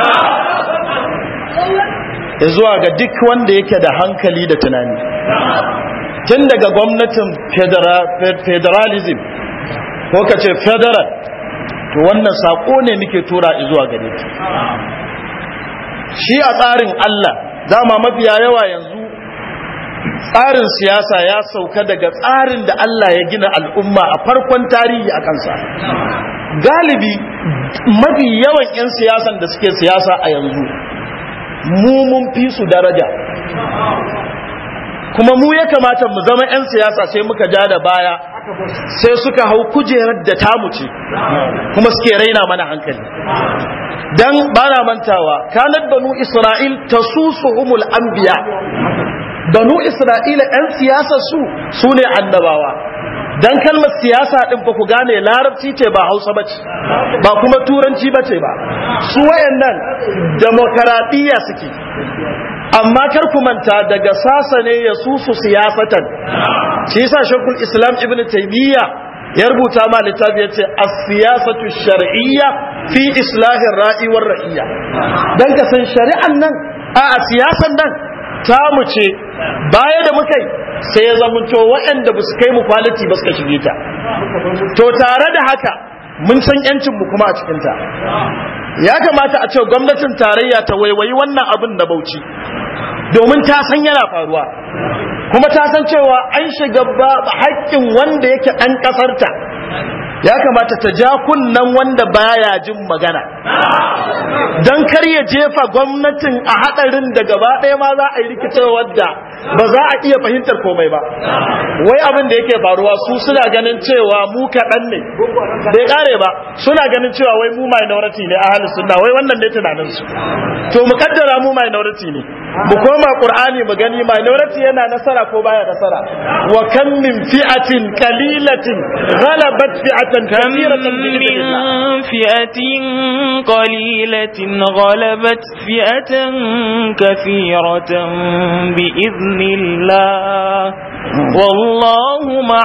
ya zuwa ga duk wanda yake da hankali da tunani tun daga gwamnatin federa- fe- federalism ko ka ce federal to wannan saƙo ne muke tura zuwa gare ki shi a tsarin Allah dama mafiya yawa yanzu tsarin siyasa ya sauka daga tsarin da Allah ya gina al'umma a farkon tarihi a kansa galibi mafi yawan 'yan siyasan da suke siyasa a yanzu mu mun fi su daraja kuma mu ya kamata mu zama 'yan siyasa sai muka ja da baya sai suka hau kujerar da tamu ce kuma suke raina mana hankali dan bana mantawa kanat banu isra'il tasusuhumul anbiya banu isra'ila 'yan siyasa su su ne annabawa dan kalmar siyasa din fa ku gane larabci ce ba hausa bace ba kuma turanci bace ba su wayannan demokaradiyya suke amma kar ku manta daga sasa ne ya susu siyasatan shi yasa shekul islam ibn taymiya ya rubuta ma littafi ya ce as-siyasatu shar'iyya fi islahin ra'i war ra'iyya dan ka san shari'an nan a siyasan nan ta mu ce baya da muka yi sai ya zamanto waɗanda ba su kai mu quality ba suka shige ta to tare da haka mun san yancin mu kuma a cikin ta ya kamata a ce gwamnatin tarayya ta waiwayi wannan abin da bauchi domin ta san yana faruwa kuma ta san cewa an shiga ba haƙƙin wanda yake ɗan ƙasarta ya kamata ta ja kunnan wanda baya jin magana don kar ya jefa gwamnatin a haɗarin da gaba ɗaya ma za a yi rikicewar da ba za a iya fahimtar komai ba wai abin da yake faruwa su suna ganin cewa mu kaɗan ne bai ƙare ba suna ganin cewa wai mu minority ne a halin sunna wai wannan ne tunanin su to mu kaddara mu minority ne mu koma qur'ani mu gani minority yana nasara ko baya nasara wa kam min fi'atin qalilatin ghalabat fi'atan kathiratan bi idhnillah من فئة قليلة غلبت فئة كثيرة بإذن الله والله مع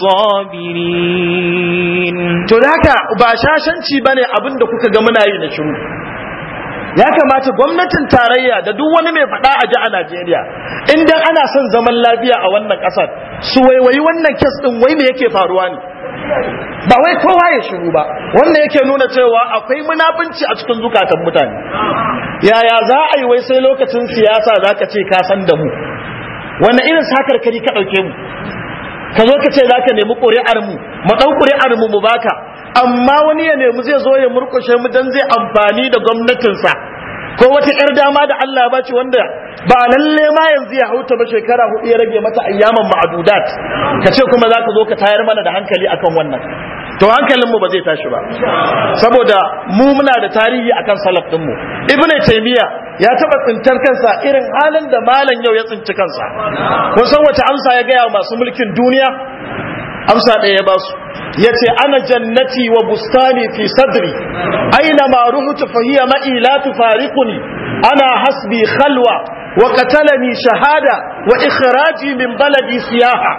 الصابرين to da haka ba shashanci bane abin da kuka ga muna yi na shiru ya kamata gwamnatin tarayya da duk wani mai faɗa a ji a Najeriya idan ana son zaman lafiya a wannan ƙasar su waiwayi wannan kes ɗin wai me yake faruwa ne ba wai kowa ya shiru ba wannan yake nuna cewa akwai munafunci a cikin zukatan mutane yaya za a yi wai sai lokacin siyasa za ka ce ka san da mu wannan irin sakarkari ka ɗauke mu ka zo ka ce za ka nemi ƙuri'ar mu mu ɗau ƙuri'ar mu mu baka amma wani ya nemi zai zo ya murƙushe mu dan zai amfani da gwamnatinsa ko wata 'yar dama da Allah ba ce wanda ba lalle ma yanzu ya hauta ba shekara hudu ya rage mata ayyaman ma'adudat ka ce kuma za ka zo ka tayar mana da hankali akan wannan to hankalinmu ba zai tashi ba saboda mu muna da tarihi akan salaf ɗinmu ibnu taymiya ya taba tsintar kansa irin halin da malam yau ya tsinci kansa kun san wace amsa ya gaya wa masu mulkin duniya amsa ɗaya ya basu ya ce ana jannati wa bustani fi sadri aina ma ruhutu fahiya ma'i la tufariquni ana hasbi khalwa wa qatalani shahada wa ikhraji min baladi siyaha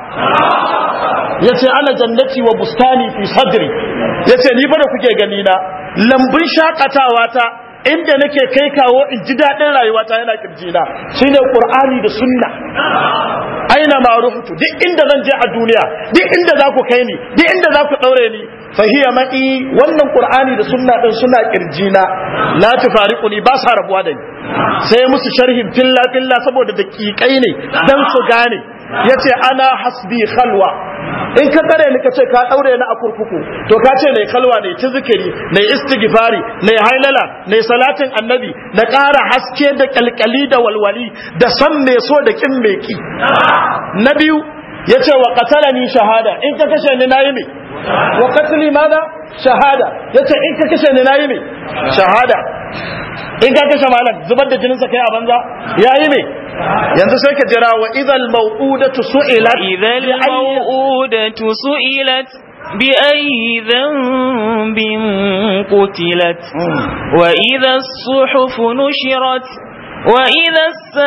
yace ana jannati wa bustani fi sadri yace ni fa da kuke gani na lambun shakatawa ta inda nake kai kawo in ji daɗin rayuwata yana kirjina shine qur'ani da sunna aina ma ruhutu duk inda zan je a duniya duk inda za ku kai ni duk inda za ku ɗaure ni fahiya ma'i wannan qur'ani da sunna din suna kirjina la tufariquni ba sa rabuwa da ni sai musu sharhin filla filla saboda daƙiƙai ne dan su gane yace ana hasbi khalwa in ka tsare ni ka ce ka daure ni a kurkuku to ka ce nayi khalwa ne ci zikiri nayi istighfari nayi hailala nayi salatin annabi na ƙara haske da kalkali da walwali da san me so da kin me ki na biyu yace wa qatalani shahada in ka kashe ni nayi me wa qatli mada shahada yace in ka kashe ni nayi me shahada in ka kashe malam zubar da jininsa kai a banza yayi me yanzu sai ka jira wa idal mau'udatu su'ilat إذا الموءودة سئلت بأي ذنب قتلت وإذا الصحف نشرت وإذا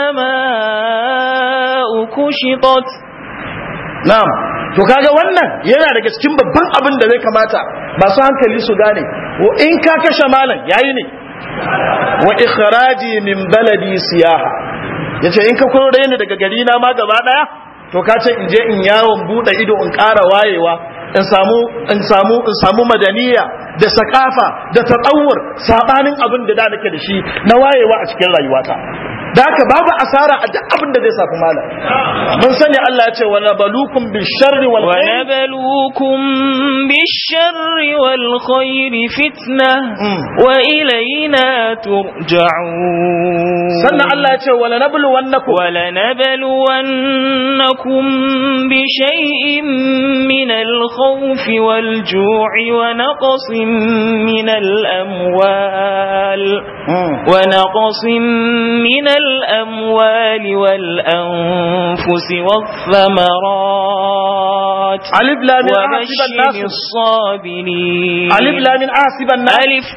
السماء كشطت na'am to kaga wannan yana daga cikin babban abin da zai kamata masu hankali su gane wa in ka kashe malam yayi ne wa ikhraji min baladi siyaha yace in ka kore ni daga gari na ma gaba daya to ka ce in je in yawon bude ido in ƙara wayewa in samu in samu in samu madaniya da sakafa da tatawur sabanin abin da da nake da shi na wayewa a cikin rayuwata da haka babu asara a duk abin da zai safi malam mun sani Allah ya ce wa nabalukum bisharri wal khair ونبلوكم بالشر والخير فتنة مم. وإلينا ترجعون sannan Allah ya ce wa lanabluwannakum ولنبلونكم بشيء من الخوف والجوع ونقص من الأموال ونقص من الأموال والأنفس والثمرات alif lam mim ahsiban وبشر nas الصابرين alif lam mim ahsiban nas ألف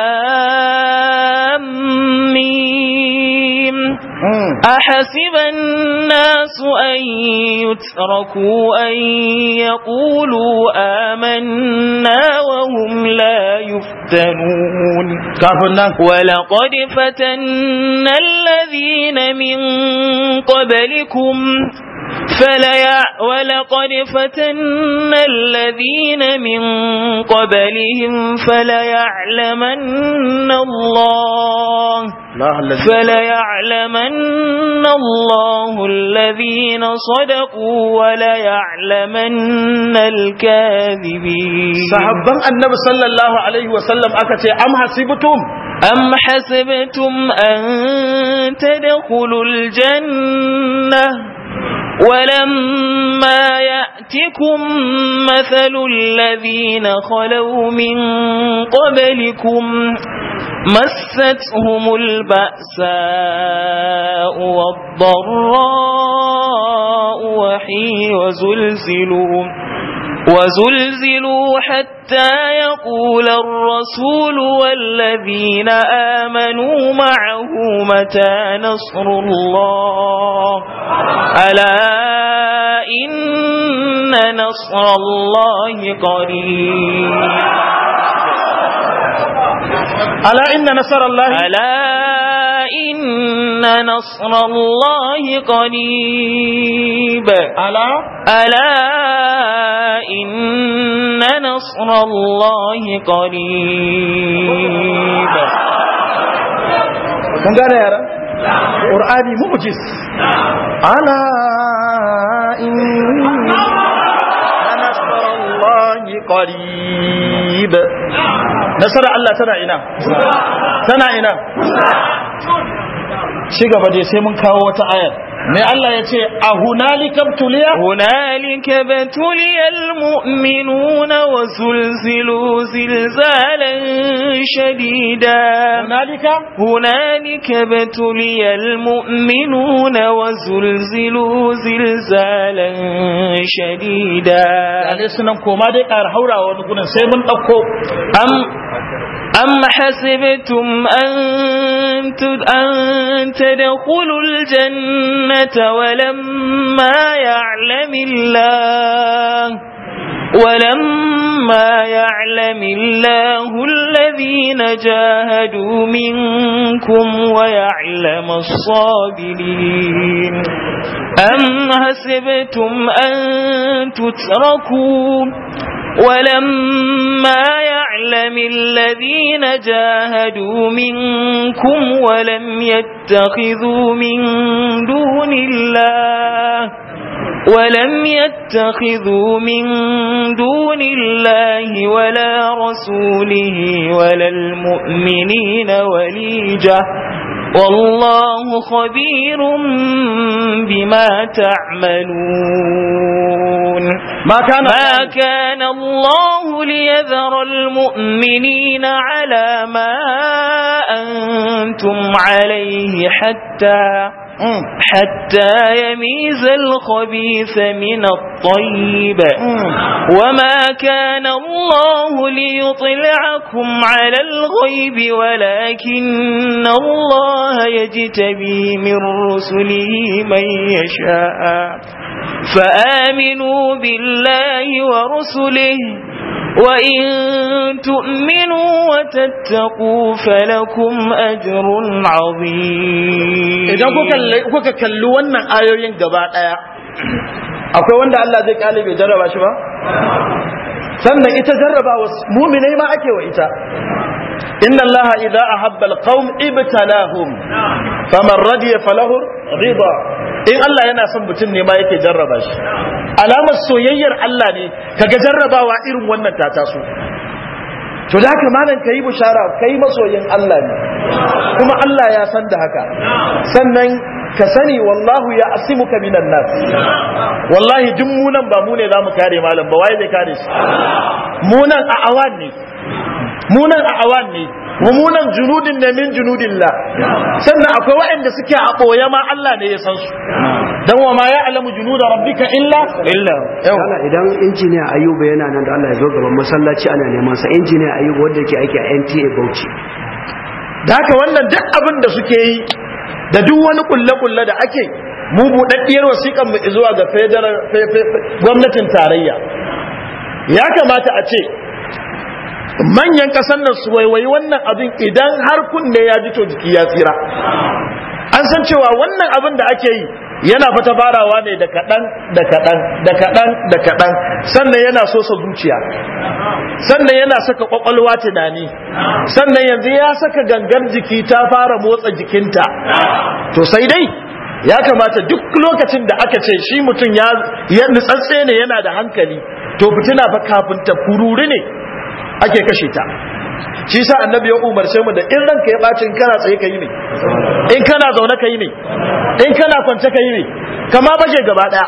لام ميم Mm. أحسب الناس أن يتركوا أن يقولوا آمنا وهم لا يفتنون kafin nan ولقد فتنا الذين من قبلكم فليع ولقد فتنا الذين من قبلهم فليعلمن الله la halazi فليعلمن الله الذين صدقوا وليعلمن الكاذبين sahabban annabi sallallahu alaihi wa sallam aka ce am hasibtum أم حسبتم أن تدخلوا الجنة ولما يأتكم مثل الذين خلوا من قبلكم مستهم البأساء والضراء وحي وزلزلوا وزلزلوا حتى يقول الرسول والذين آمنوا معه متى نصر الله ألا إن نصر الله قريب ala inna nasarallahi ألا إن نصر الله قريب ala ألا إن نصر الله قريب kun gane yaran qur'ani mu'jiz ala inna nasarallahi qarib nasara Allah tana ina tana ina ci gaba dai sai mun kawo wata ayar me Allah ya ce a hunalika tuliya هنالك ابتلي المؤمنون وزلزلوا زلزالا شديدا hunalika هنالك ابتلي المؤمنون وزلزلوا زلزالا شديدا ale sunan koma dai ƙara haurawa wani gurin sai mun ɗauko أم أم حسبتم أن تد- أن تدخلوا الجنة ولما يعلم الله ولما يعلم الله الذين جاهدوا منكم ويعلم الصابرين أم حسبتم أن تتركوا ولما يعلم الذين جاهدوا منكم ولم يتخذوا من دون الله ولم يتخذوا من دون الله ولا رسوله ولا المؤمنين وليجة والله خبير بما تعملون ma kana ما كان الله ليذر المؤمنين على ما أنتم عليه حتى Mm. حتى يميز الخبيث من الطيب Mm. وما كان الله ليطلعكم على الغيب ولكن الله يجتبي من رسله من يشاء فآمنوا بالله ورسله وإن تؤمنوا وتتقوا فلكم أجر عظيم idan kuka kalli- kuka kalli wannan ayoyin gaba daya akwai wanda Allah zai kyale bai jarraba shi ba sannan ita jarrabawa muminai ma ake wa ita inna allaha idza ahabba alqaum ibtalahum faman radiya falahu rida in Allah yana son mutum ne ma yake jarraba shi alamar soyayyar Allah ne kaga jarrabawa irin wannan ta taso to da haka malam kayi bushara kai masoyin Allah ne kuma Allah ya san da haka sannan ka sani wallahu ya asimuka minan nas wallahi duk munan ba mu ne zamu kare malam ba waye zai kare shi munan a awan ne munan a awan ne mummunan junudin ne min junudillah sannan akwai waɗanda suke a ɓoye ma Allah ne ya san su dan wa ma ya alamu junuda rabbika illa illa Allah idan injiniya Ayuba yana nan da Allah ya zo gaban masallaci ana neman sa injiniya Ayuba wanda yake aiki a NTA Bauchi da haka wannan duk abin da suke yi da duk wani kulle-kulle da ake mu buɗaɗɗiyar wasiƙan mu zuwa ga federal gwamnatin tarayya ya kamata a ce manyan ƙasar nan su waiwayi wannan abin idan har kunne ya ji to jiki ya tsira an san cewa wannan abin da ake yi yana fata farawa ne da kaɗan da kaɗan da kaɗan da kaɗan sannan yana sosa zuciya sannan yana saka ƙwaƙwalwa tunani sannan yanzu ya saka gangar jiki ta fara motsa jikinta to sai dai ya kamata duk lokacin da aka ce shi mutum ya nutsatse ne yana da hankali to fitina fa kafin ta fururi ne ake kashe ta shi sa annabi ya umarce mu da in ranka ya ɓaci in kana tsaye ka yi ne in kana zaune ka yi ne in kana kwance ka yi ne kama baje gaba ɗaya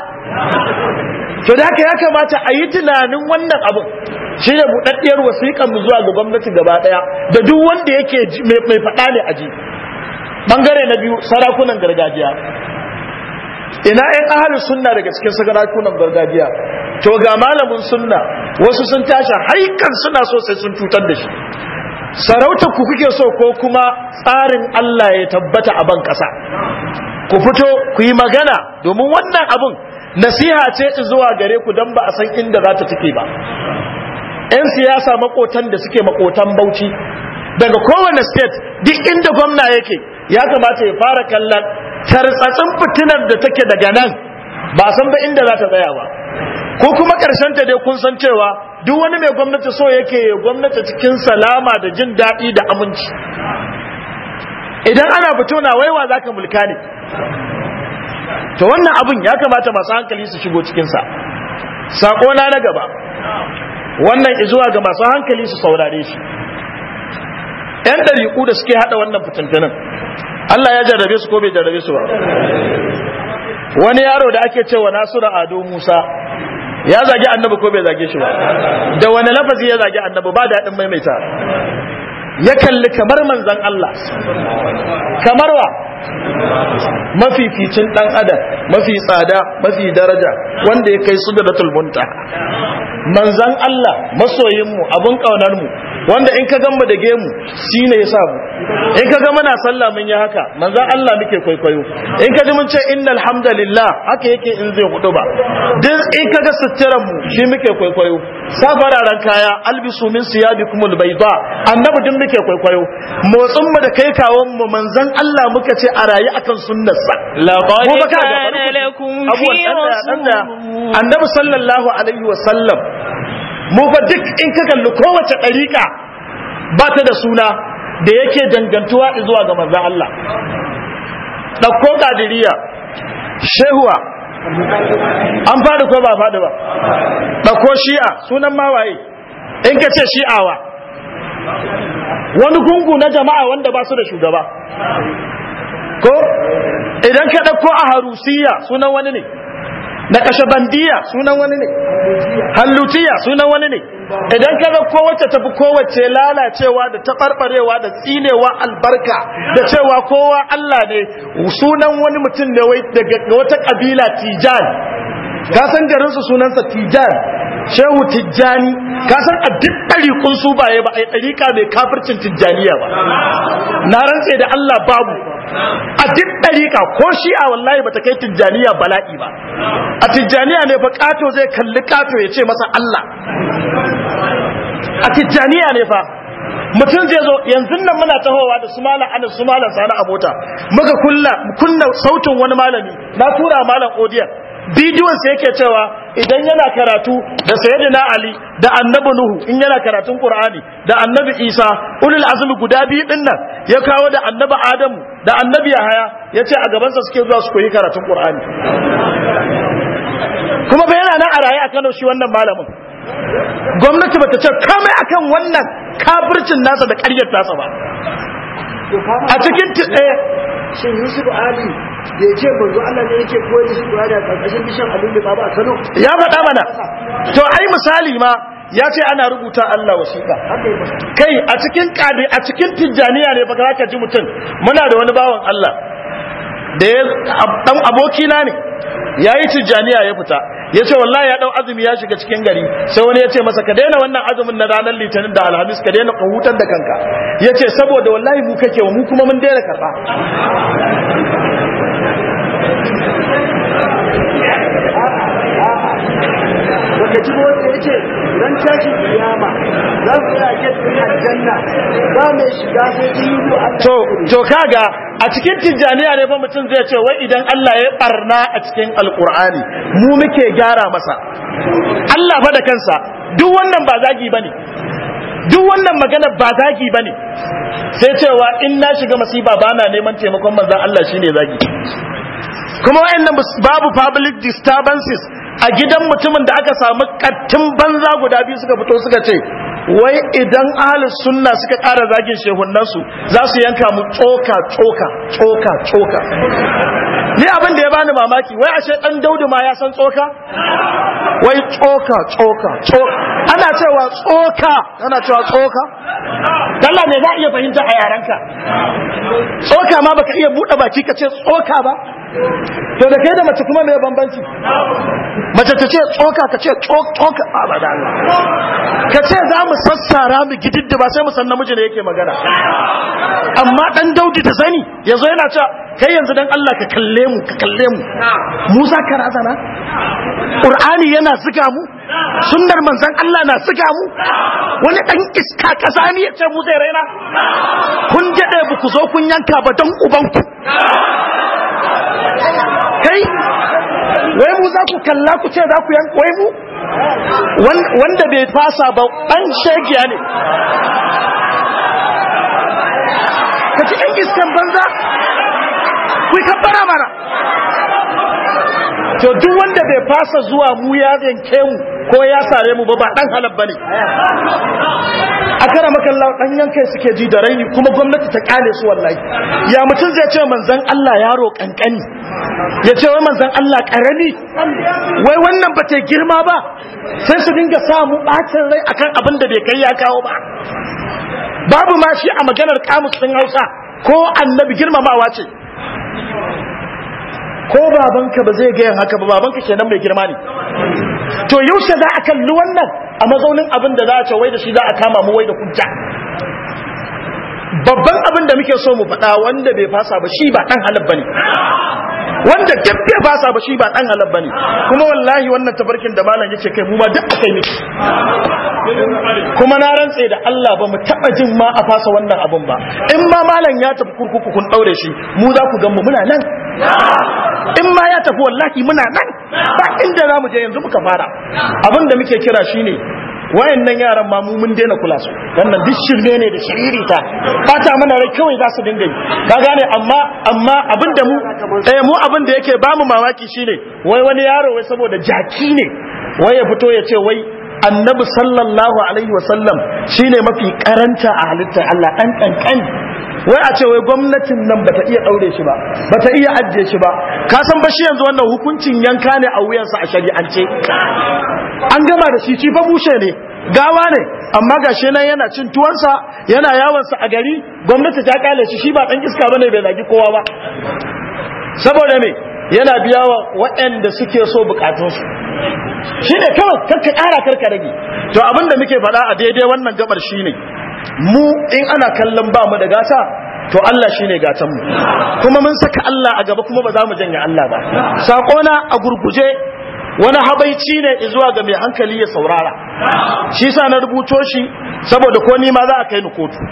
to da haka ya kamata a yi tunanin wannan abin shi ne buɗaɗɗiyar wasiƙan mu zuwa ga gwamnati gaba ɗaya da duk wanda yake mai faɗa ne a ji ɓangare na biyu sarakunan gargajiya ina yan ahalin sunna daga cikin sarakunan gargajiya to ga malamin sunna wasu sun tashi haikan suna so sai sun cutar da shi sarauta ku kuke so ko kuma tsarin Allah ya tabbata a ban ƙasa ku fito ku yi magana domin wannan abin nasiha ce zuwa gare ku don ba a san inda za ta take ba 'yan siyasa makotan da suke makotan bauchi daga kowane state duk inda gwamna yake ya kamata ya fara kallon tartsatsin fitinar da take daga nan ba san ba inda za ta tsaya ba ko kuma karshen ta dai kun san cewa duk wani mai gwamnati so yake ya gwamnati cikin salama da jin daɗi da aminci idan ana fito na waiwa za ka mulka ne to wannan abin ya kamata masu hankali su shigo cikinsa saƙona na gaba wannan izuwa ga masu hankali su saurare shi ‘yan ɗariƙu da suke haɗa wannan fitintunan Allah ya jarrabe su ko bai jarrabe su ba wani yaro da ake cewa Nasiru Ado Musa ya zagi annabi ko bai zage shi ba da wani lafazi ya zagi annabi ba daɗin maimaita ya kalli kamar manzan Allah kamar wa mafificin ɗan adam mafi tsada mafi daraja wanda ya kai su da munta manzan Allah masoyinmu abun ƙaunarmu wanda in ka gamba da gemu shi ne ya samu in ka ga muna sallah mun yi haka manzan Allah muke kwaikwayo in ka ji mun ce innal hamdalillah haka yake in zai hudu ba duk in ka ga suturan mu shi muke kwaikwayo sa fararen kaya albisu min siyabikumul bayda annabi duk muke kwaikwayo motsin mu da kai kawon mu manzan Allah muka ce a rayu akan sunnarsa laqad kana lakum fi rasulillah annabi sallallahu alaihi wa sallam mu fa duk in ka kalli kowace ɗariƙa ba ta da suna da yake dangantuwa zuwa ga manzan Allah ɗauko ƙadiriya shehuwa an faɗi ko ba faɗi ba ɗauko shi'a sunan mawaye in ka ce shi'awa wani gungu na jama'a wanda ba su da shugaba ko idan ka ɗauko a harusiya sunan wani ne na kashabandiya sunan wani ne hallutiya sunan wani ne idan ka ga kowace tafi kowace lalacewa da taɓarɓarewa da tsinewa albarka da cewa kowa Allah ne sunan wani mutum ne wai daga wata ƙabila tijan ka san garinsu sunansa tijan shehu tijjani ka san a duk ɗariƙun su baye ba a yi ɗariƙa mai kafircin tijjaniya ba na rantse da Allah babu a duk ɗariƙa ko shi'a wallahi bata kai tijjaniya bala'i ba a tijjaniya ne fa ƙato zai kalli ƙato ya ce masa Allah a tijjaniya ne fa mutum zai zo yanzu nan muna tahowa da su malam ana su malam sani a mota muka kunna sautin wani malami na tura malam odiyan bidiyon sa yake cewa idan yana karatu da sayyidina ali da annabi nuhu in yana karatun qur'ani da annabi isa ulul azmi guda biyu din nan ya kawo da annabi adamu da annabi yahaya yace a gaban sa suke zuwa su koyi karatun qur'ani kuma bai yana nan a raye a Kano shi wannan malamin gwamnati bata ce kamai akan wannan kafircin nasa da ƙaryar nasa ba a cikin shin yusuf ali da ya ce manzo Allah ne yake koyar da shi Qur'ani a karkashin bishan alulu ba ba a Kano ya faɗa mana to ai misali ma ya ce ana rubuta Allah wasiƙa haka yi masa kai a cikin kadi a cikin tijjaniya ne baka zaka ji mutum muna da wani bawan Allah da ya dan abokina ne yayi tijjaniya ya fita ya ce wallahi ya dau azumi ya shiga cikin gari sai wani ya ce masa ka daina wannan azumin na ranar litinin da alhamis ka daina hutar da kanka ya ce saboda wallahi mu kake wa mu kuma mun daina karɓa baka ji ba wanda yace ran tashin kiyama za su yi a gefen aljanna ba mai shiga sai in yi Allah to to kaga a cikin tijjaniya ne fa mutum zai ce wai idan Allah ya barna a cikin alkur'ani mu muke gyara masa Allah fa da kansa duk wannan ba zagi bane duk wannan magana ba zagi bane sai cewa in na shiga masiba bana neman taimakon manzon Allah shine zagi kuma wayannan babu public disturbances a gidan mutumin da aka samu kattin banza guda biyu suka fito suka ce wai idan ahlus sunna suka ƙara zagin shehunansu za su yanka mu tsoka tsoka tsoka tsoka ni abin da ya bani mamaki wai ashe dan daudu ma ya san tsoka wai tsoka tsoka tsoka ana cewa tsoka ana cewa tsoka dalla ne za a iya fahimta a yaranka tsoka ma baka iya buɗe baki ka ce tsoka ba to da kai da mace kuma mai bambanci mace ta ce tsoka ka ce tsoka a ba da Allah ka ce za mu sassara mu gididda ba sai mu san namiji ne yake magana amma dan daudi da sani yanzu yana cewa kai yanzu dan Allah ka kalle mu ka kalle mu mu za ka razana Qur'ani yana ziga mu sunnar manzon Allah na ziga mu wani dan iska kazami ya ce mu zai raina kun jade ba ku zo kun yanka ba dan ubanku kai wai mu za ku kalla ku ce za ku yanka wai mu wanda bai fasa ba dan shegiya ne ka ci ɗan iskan banza ku yi kabbara mana to duk wanda bai fasa zuwa mu ya yanke mu ko ya sare mu ba ba dan halal bane a kara makalla dan yankai suke ji da raini kuma gwamnati ta kale su wallahi ya mutum zai ce manzon Allah yaro kankani ya ce wai manzon Allah karami wai wannan ba ta girma ba sai su dinga samu bacin rai akan abin da bai kai ya kawo ba babu ma shi a maganar kamus din Hausa ko annabi girmamawa ce ko babanka ba zai gayan haka ba babanka kenan mai girma ne to yaushe za a kalli wannan a mazaunin abin da za a ce wai da shi za a kama mu wai da hujja babban abin da muke so mu faɗa wanda bai fasa ba shi ba ɗan halal bane wanda duk bai fasa ba shi ba ɗan halal bane kuma wallahi wannan tabarkin da malam yace kai mu ma duk akai miki kuma na rantse da Allah ba mu taɓa jin ma a fasa wannan abin ba in ma malam ya tafi kurkuku kun ɗaure shi mu za ku gan mu muna nan in ma ya tafi wallahi muna nan ba inda za mu je yanzu muka fara abin da muke kira shine wayannan yaran ma mu mun daina kula su wannan duk shirme ne da shiririta bata mana rai kawai za su dinga yi ka gane amma amma abin da mu eh mu abin da yake bamu mamaki shine wai wani yaro wai saboda jaki ne wai ya fito ya ce wai annabi sallallahu alaihi wasallam shine mafi karanta a halittar Allah dan kankani wai a ce wai gwamnatin nan bata iya daure shi ba bata iya ajiye shi ba ka san ba shi yanzu wannan hukuncin yanka ne a wuyansa a shari'ance an gama da shi shi fa bushe ne gawa ne amma gashi nan yana cin tuwansa yana yawansa a gari gwamnati ta kale shi shi ba dan iska bane bai zagi kowa ba saboda me yana biya wa waɗanda suke so bukatunsu shi ne kawai karka ƙara karka rage to abin da muke faɗa a daidai wannan gabar shi ne mu in ana kallon ba mu da gata to Allah shi ne gatanmu kuma mun saka Allah a gaba kuma ba za mu janye Allah ba saƙona a gurguje wani habaici ne zuwa ga mai hankali ya saurara shi sa na rubuto shi saboda ko ni ma za a kai ni kotu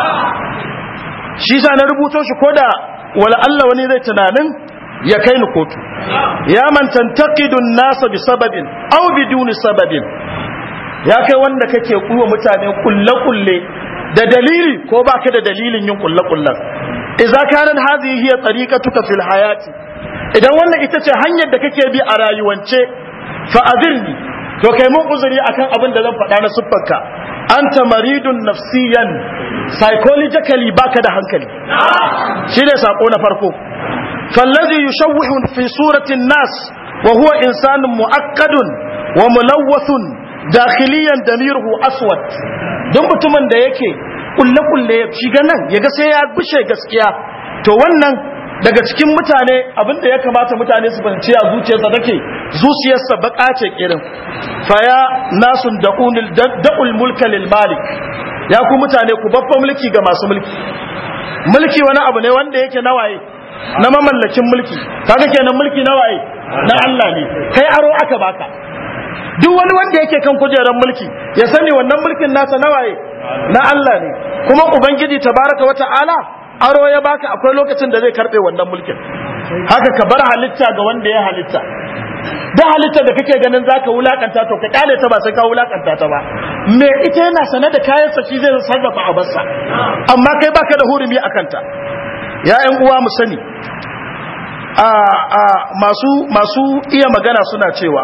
shi sa na rubuto shi ko da wala Allah wani zai tunanin ya kai ni kotu ya man tantaqidun nasa bi sababin aw biduni sababin ya kai wanda kake kuwa mutane kulle kulle da dalili ko baka da dalilin yin kulle kullen idza kana hadhihi hiya tariqatuka fil hayati idan wannan ita ce hanyar da kake bi a rayuwance fa azirni to kai mun uzuri akan abin da zan faɗa na siffarka anta maridun nafsiyan psychologically baka da hankali shine sako na farko فالذي يشوه في صورة الناس وهو إنسان مؤكد وملوث داخليا دميره أسود don mutumin da yake kulle-kulle ya shiga nan ya ga sai ya bushe gaskiya to wannan daga cikin mutane abinda ya kamata mutane su fahimci a zuciyarsa take zuciyarsa baka ce kirin faya nasun da'unil da'ul mulka lil malik ya ku mutane ku babba mulki ga masu mulki mulki wani abu ne wanda yake nawaye na mamallakin mulki kaga kenan mulki nawaye na Allah ne kai aro aka baka duk wani wanda yake kan kujerar mulki ya sani wannan mulkin nasa nawaye na Allah ne kuma ubangiji tabaraka wa ta'ala aro ya baka akwai lokacin da zai karbe wannan mulkin haka ka bar halitta ga wanda ya halitta da halitta da kake ganin zaka wulakanta to ka kyale ta ba sai ka wulakanta ta ba me ita yana sane da kayan sa shi zai sarrafa a barsa amma kai baka da hurumi akan ta ya ƴan uwa mu sani a a masu masu iya magana suna cewa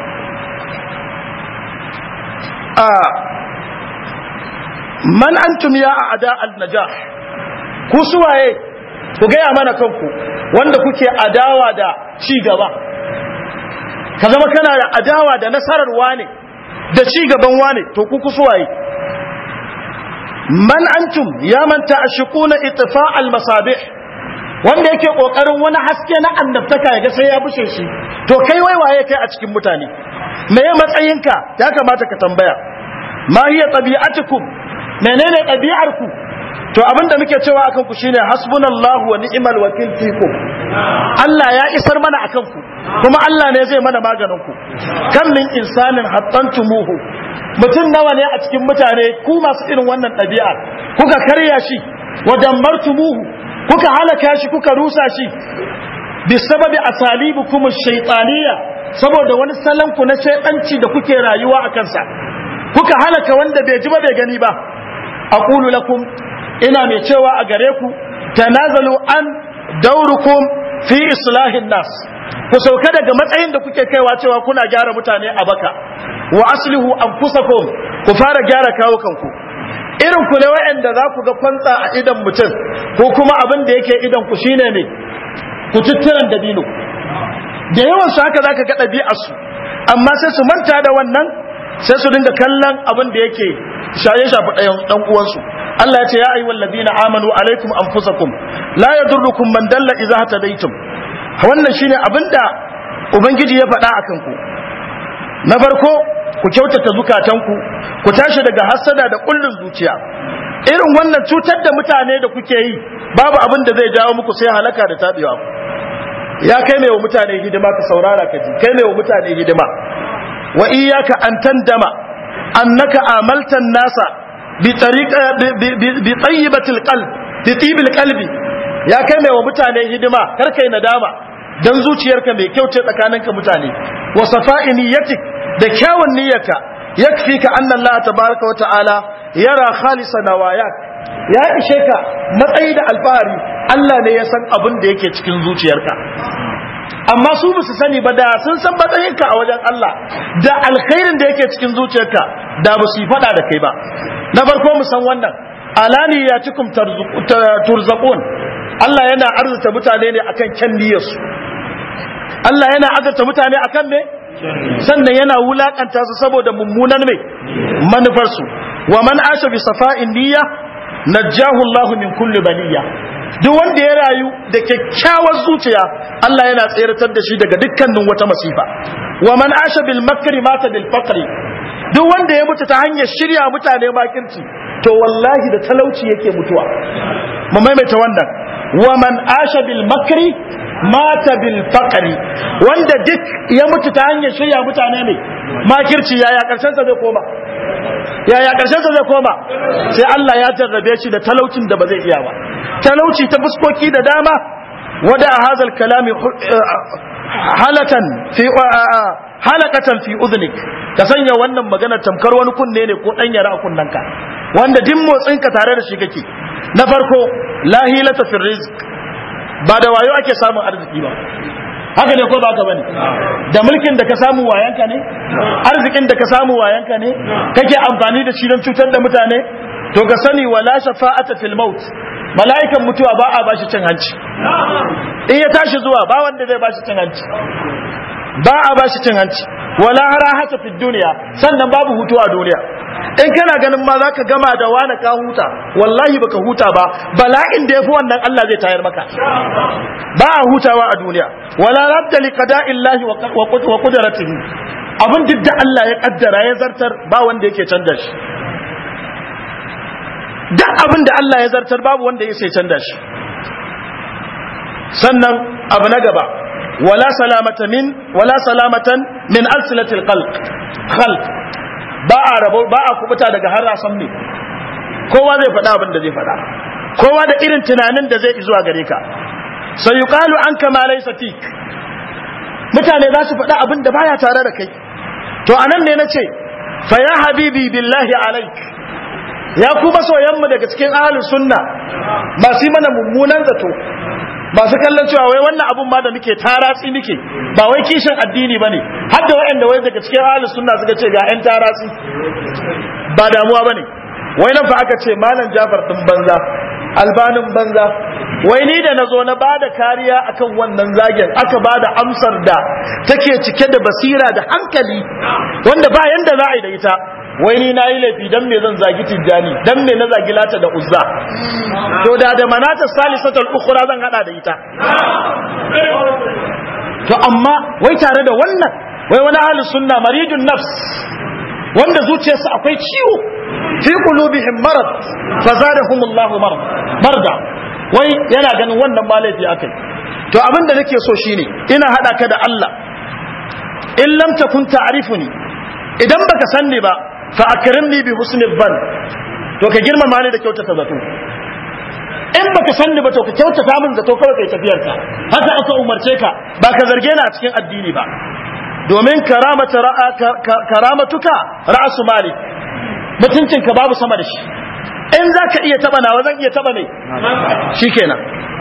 a man antum ya a'da al-najah ku suwaye ku gaya mana kanku wanda kuke adawa da ci gaba ka zama kana da adawa da nasarar wane da ci gaban wane to ku ku suwaye man antum ya manta ashquna itfa al-masabih wanda yake kokarin wani haske na annabtaka ya ga sai ya bushe shi to kai wai waye kai a cikin mutane me ya matsayinka ya kamata ka tambaya ma hiya tabi'atukum menene ɗabi'arku to abinda muke cewa akan ku shine hasbunallahu wa ni'mal wakil fikum Allah ya isar mana akan ku kuma Allah ne zai mana maganin ku kan min insanin hattantumuhu mutum nawa ne a cikin mutane ku masu irin wannan ɗabi'a kuka karya shi wa dammartumuhu kuka halaka shi kuka rusa shi bisababi asalibukum ash-shaytaniyya saboda wani salon ku na shaytanci da kuke rayuwa a kansa kuka halaka wanda bai ji ba bai gani ba aqulu lakum ina mai cewa a gare ku tanazalu an daurukum fi islahin nas ku sauka daga matsayin da kuke kaiwa cewa kuna gyara mutane a baka wa aslihu anfusakum ku fara gyara kawo kanku irin ku ne wa'anda za ku ga kwantsa a idan mutum ko kuma abin da yake idan ku shine ne ku tuttiran dabino da yawan su haka zaka ga ɗabi'ar su amma sai su manta da wannan sai su dinga kallon abin da yake shaye shafi ɗayan ɗan uwansu Allah ya ce ya ayyuhal ladina amanu alaikum anfusakum la yadurrukum man dalla idza hatadaytum wannan shine abinda ubangiji ya faɗa akan ku na farko ku kyautata zukatanku ku tashi daga hasada da kullun zuciya irin wannan cutar da mutane da kuke yi babu abin da zai jawo muku sai halaka da tabewa ya kai mai wa mutane hidima ka saurara ka ji kai mai wa mutane hidima wa iyyaka an tandama annaka amaltan nasa bi tariqa bi tayyibatil qalb bi tibil qalbi ya kai mai wa mutane hidima kar kai nadama dan zuciyarka mai kyau ce tsakaninka mutane wa safa'i niyyatik da kyawun niyyarka yakfika anna Allah tabaaraka wa ta'ala yara khalisa nawayak ya ishe ka matsayi da alfahari Allah ne ya san abin da yake cikin zuciyarka amma su ba su sani ba da sun san matsayinka a wajen Allah da alkhairin da yake cikin zuciyarka da ba su yi fada da kai ba na farko mu san wannan alani ya cikum turzaqun Allah yana arzuta mutane ne akan kyan niyyarsu Allah yana azurta mutane akan me sannan yana wulakanta su saboda mummunan me manufarsu wa man asha bi safa'in niyya najjahu Allah min kulli baliya duk wanda ya rayu da kyakkyawar zuciya Allah yana tseratar da shi daga dukkanin wata masifa wa man asha bil makri mata bil faqri duk wanda ya mutu ta hanyar shirya mutane makirci to wallahi da talauci yake mutuwa mu maimaita wannan wa man asha bil makri mata bil faqri wanda duk ya mutu ta hanyar shirya mutane ne makirci yaya karshen sa zai koma yaya karshen sa zai koma sai Allah ya jarrabe shi da talaucin da ba zai iya ba talauci ta fuskoki da dama wada hazal kalami halatan fi halakatan fi udhnik ka sanya wannan magana tamkar wani kunne ne ko dan yara a kunnanka wanda din motsin ka tare da shi kake na farko la hilata fi rizq ba da wayo ake samun arziki ba haka ne ko ba ka bane da mulkin da ka samu wayanka ne arzikin da ka samu wayanka ne kake amfani da shi don cutar da mutane to ka sani wala shafa'ata fil maut mala'ikan mutuwa ba a bashi cin hanci in ya tashi zuwa ba wanda zai bashi cin hanci ba a bashi cin hanci wala harahata fi duniya sannan babu hutu a duniya in kana ganin ma zaka gama da wani ka huta wallahi baka huta ba bala'in da yafi wannan Allah zai tayar maka ba a hutawa a duniya wala radda li qada'illahi wa qudratihi abin duk da Allah ya kaddara ya zartar ba wanda yake canza shi duk abin da Allah ya zartar babu wanda ya sai canza shi sannan abu na gaba wala salamata min wala salamatan min alsilatil khalq khalq ba a rabo ba a kubuta daga harasan ne kowa zai faɗa abin da zai faɗa kowa da irin tunanin da zai zuwa gare ka sai yuqalu anka ma laysa fik mutane za su faɗa abin da baya tare da kai to anan ne nace fa ya habibi billahi alaik ya ku masoyanmu daga cikin ahlus sunna masu yi mana mummunan zato masu kallon cewa wai wannan abun ma da muke taratsi muke ba wai kishin addini bane har da waɗanda wai daga cikin ahlus sunna suka ce ga ƴan taratsi ba damuwa bane wai nan fa aka ce malam Jafar din banza albanin banza wai ni da nazo na bada kariya akan wannan zagen aka bada amsar da take cike da basira da hankali wanda ba yanda za a yi da ita wai ni nayi laifi dan me zan zagi tijjani dan me na zagi lata da uzza to da da manata salisatul ukhra zan hada da ita to amma wai tare da wannan wai wani ahli sunna maridun nafs wanda zuciyarsa akwai ciwo fi qulubihim marad fazadahum Allah marad marda wai yana ganin wannan ba laifi akai to abin da nake so shine ina hada ka da Allah in lam takun ta'rifuni idan baka sanni ba fa akrimni bi husnil ban to ka girmama ni da kyautata zato in baka sanni ba to ka kyautata min zato kawai kai tafiyar ka haka aka umarce ka ba ka zarge ni a cikin addini ba domin karamata ra'a karamatuka ra'su mali mutuncin ka babu sama da shi in zaka iya taba nawa zan iya taba mai shikenan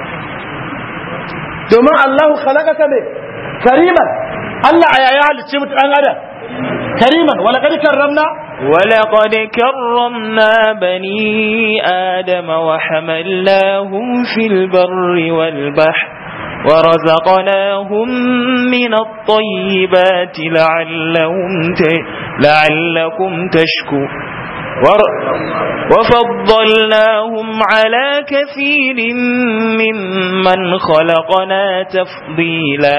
domin Allahu khalaqaka me kariman Allah a yaya halicce mutu dan adam kariman wala kad karramna ولقد كرمنا بني آدم وحملناهم في البر والبحر ورزقناهم من الطيبات لعلهم ت... لعلكم تشكو ور... وفضلناهم على كثير ممن خلقنا تفضيلا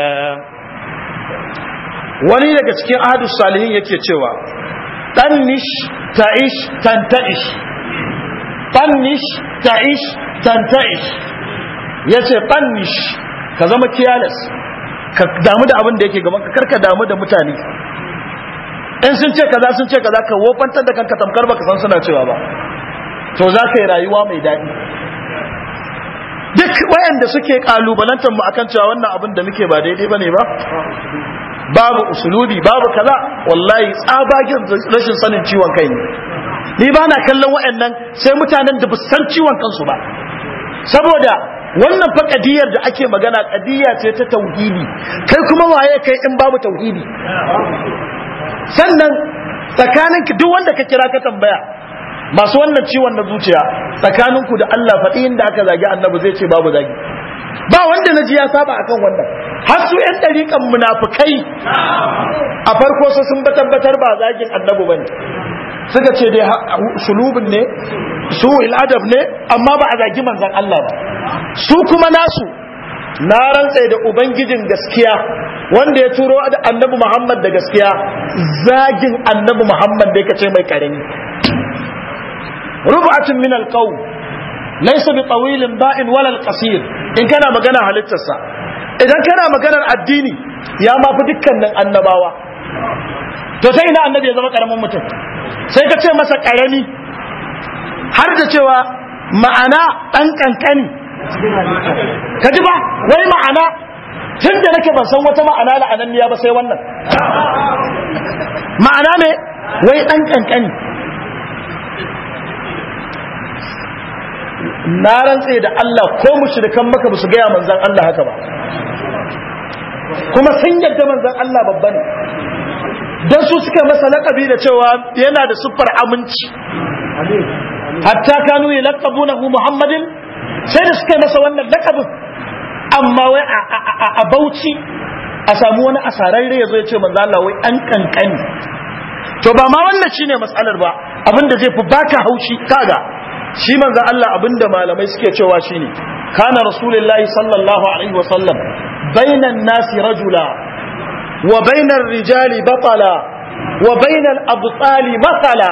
wani daga cikin ahadus salihin yake cewa tannish ta'ish tanta'ish tannish ta'ish tanta'ish yace tannish ka zama careless ka damu da abin da yake gaban ka karka damu da mutane in sun ce kaza sun ce kaza ka wofantar da kanka tamkar baka san suna cewa ba to za ka yi rayuwa mai daɗi duk wayanda suke kalubalantar mu akan cewa wannan abin da muke ba daidai bane ba babu usulubi babu kaza wallahi tsabagen rashin sanin ciwon kai ne ni ba na kallon wayannan sai mutanen da ba san ciwon kansu ba saboda wannan fa kadiyar da ake magana kadiya ce ta tauhidi kai kuma waye kai in babu tauhidi sannan tsakanin duk wanda ka kira ka tambaya masu wannan ciwon na zuciya tsakaninku da Allah faɗi inda aka zagi annabi zai ce babu zagi ba wanda na ji ya saba akan wannan har su yan ɗariƙan munafukai a farko su sun tabbatar ba zagin annabi bane suka ce dai sulubin ne su adab ne amma ba a zagi manzon Allah ba su kuma nasu na rantse da ubangijin gaskiya wanda ya turo da annabi Muhammad da gaskiya zagin annabi Muhammad da yake ce mai karami rubatun min alqaw laysa bi tawilin ba'in wala alqasir in kana magana halittarsa idan kana maganar addini ya mafi dukkanin annabawa to sai ina annabi ya zama karamin mutum sai ka ce masa karami har da cewa ma'ana dan kankani ka ji ba wai ma'ana tun da nake ban san wata ma'ana la'ananniya ba sai wannan ma'ana ne wai dan kankani na rantse da Allah ko mushrikan maka ba su gaya manzan Allah haka ba kuma sun yadda manzan Allah babba ne don su suka masa laƙabi da cewa yana da siffar aminci hatta kanu ya laƙabunahu muhammadin sai da suka yi masa wannan lakabin amma wai a bauchi a samu wani asararre ya zo ya ce manzo Allah wai an kankani to ba ma wannan shine matsalar ba abinda zai fi baka haushi kaga shi manzo Allah abinda malamai suke cewa shine kana rasulullahi sallallahu alaihi wasallam bainan nasi rajula wa bainar rijali batala wa bainal abtali masala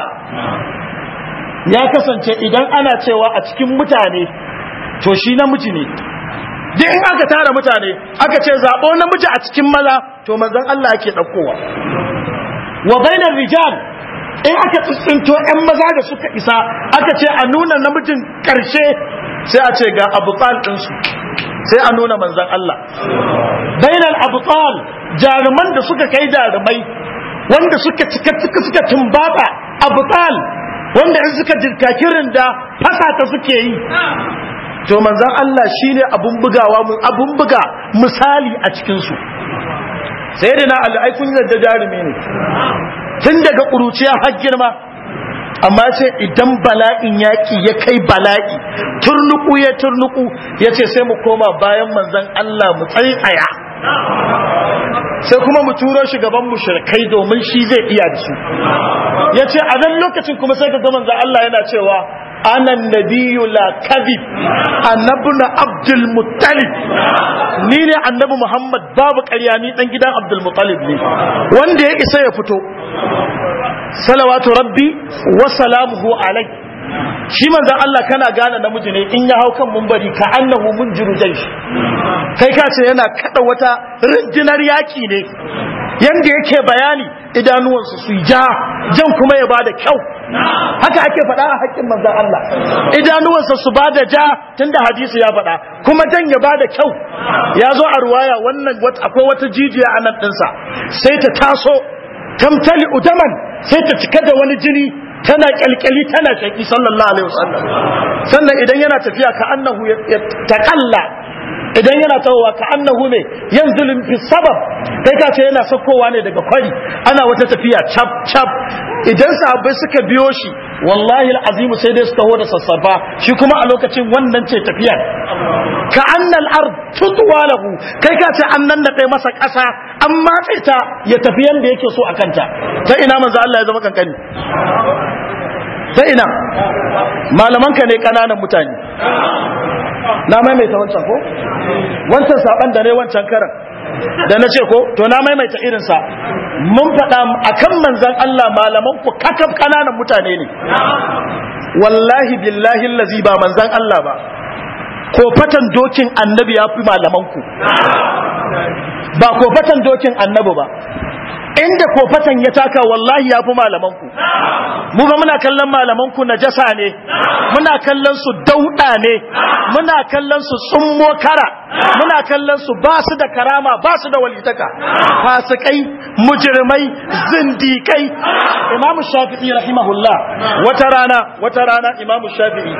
ya kasance idan ana cewa a cikin mutane to shi namiji ne duk in aka tara mutane aka ce zaɓo namiji a cikin maza to manzon Allah yake ɗaukowa wa bainar rijal in aka tsintsinto ƴan maza da suka isa aka ce a nuna namijin ƙarshe sai a ce ga abutal ɗinsu sai a nuna manzon Allah bainar abutal jaruman da suka kai jarumai wanda suka cika suka suka tumbata abutal wanda in suka jirkaki rinda fasa ta suke yi to manzan Allah shine abun bugawa abun buga misali a cikin su sayyidina Ali ai kun yadda jarumi ne tun daga kuruciya har girma amma ce idan bala'in yaki ya kai bala'i turnuku ya turnuku yace sai mu koma bayan manzan Allah mu tsaya sai kuma mu turo shi gaban mushrikai domin shi zai iya da su yace a nan lokacin kuma sai ka ga manzan Allah yana cewa ana nabiyyu la kadhib annabuna abdul muttalib ni ne annabi muhammad babu ƙarya ni dan gidan abdul muttalib ne wanda ya isa ya fito salawatu rabbi wa salamuhu alai shi manzon Allah kana gane namiji ne in ya hau kan mumbari ka annahu munjiru jaysh kai ka ce yana kada wata rundunar yaki ne yanda yake bayani idanuwansu su ja jan kuma ya bada kyau haka ake faɗa a haƙƙin manzon Allah idanuwansa su bada ja tunda hadisi ya faɗa kuma jan ya bada kyau ya zo a ruwaya wannan akwai wata jijiya a nan ɗinsa sai ta taso tamtali udaman sai ta cika da wani jini tana kyalkyali tana shaki sallallahu alaihi wasallam sannan idan yana tafiya ka annahu ya taqalla idan yana tawowa ka annahu ne yanzu fi sabab kai ka ce yana sakowa ne daga kwari ana wata tafiya cap cap idan sahabbai suka biyo shi wallahi alazim sai dai su taho da sassafa shi kuma a lokacin wannan ce tafiyar ka annal ard tutwa lahu kai ka ce an nan da masa ƙasa an matse ta ya tafi yanda yake so a kanta ta ina manzo Allah ya zama kankani ta ina malamanka ne kananan mutane na maimaita wancan ko wancan saban da ne wancan karan da na ce ko to na maimaita irinsa mun faɗa a kan manzan Allah malaman ku kakaf kananan mutane ne wallahi billahi lazi ba manzan Allah ba ko fatan dokin annabi ya fi malaman ku ba ko fatan dokin annabi ba inda kofatan ya taka wallahi ya fi malamanku mu ba muna kallon malamanku na jasa ne muna kallon su dauɗa ne muna kallon su tsummo kara muna kallon su ba su da karama ba su da walitaka fasikai mujirmai zindikai imamu shafi'i rahimahullah wata rana wata rana imamu shafi'i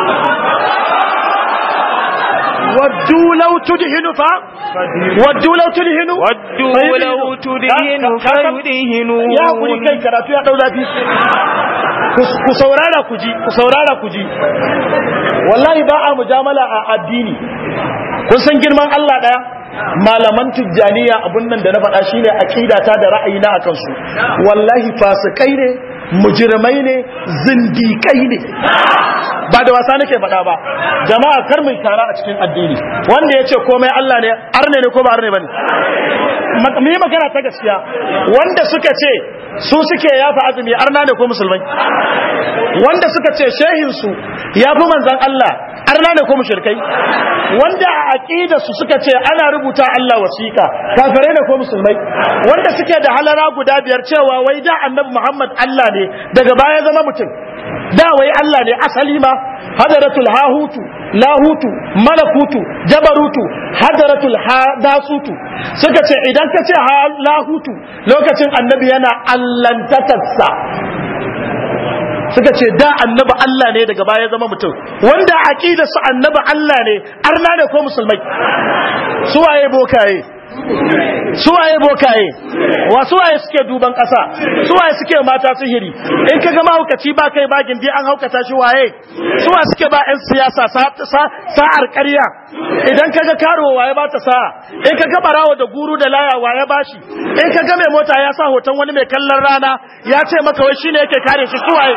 ودوا لو تدهن ف ودوا لو تدهن ودوا لو تدهن فيدهنون ya kuri kai karatu ya dau zafi ku saurara ku ji ku saurara ku ji wallahi ba a mujamala a addini kun san girman Allah daya malaman tijjaniya abun nan da na faɗa shine aqidata da ra'ayina akan su wallahi fasikai ne mujirmai ne zindikai ne ba da wasa nake faɗa ba jama'a kar mu tara a cikin addini wanda ya ce komai Allah ne arne ne ko ba arne bane mu yi magana ta gaskiya wanda suka ce su suke yafa azumi arna ne ko musulmai wanda suka ce shehin su yafi manzon Allah arna ne ko mushrikai wanda a aqida su suka ce ana rubuta Allah wasiƙa kafirai ne ko musulmai wanda suke da halara guda biyar cewa wai da annabi Muhammad Allah ne daga baya zama mutum da wai Allah ne asali ma hadaratul hahutu lahutu malakutu jabarutu hadaratul hadasutu suka ce idan ka ce lahutu lokacin annabi yana allantakarsa suka ce da annabi Allah ne daga baya zama mutum wanda aqida su annabi Allah ne arna ne ko musulmai su waye bokaye suwaye bokaye wa suwaye suke duban ƙasa suwaye suke mata sihiri in ka ga mahaukaci ba kai bagin dai an haukata shi waye suwa suke ba 'yan siyasa sa'ar ƙarya idan ka ga karo waye ba ta sa'a in ka ga barawo da guru da laya waye ba shi in ka ga mai mota ya sa hoton wani mai kallon rana ya ce maka wai shine yake kare shi suwaye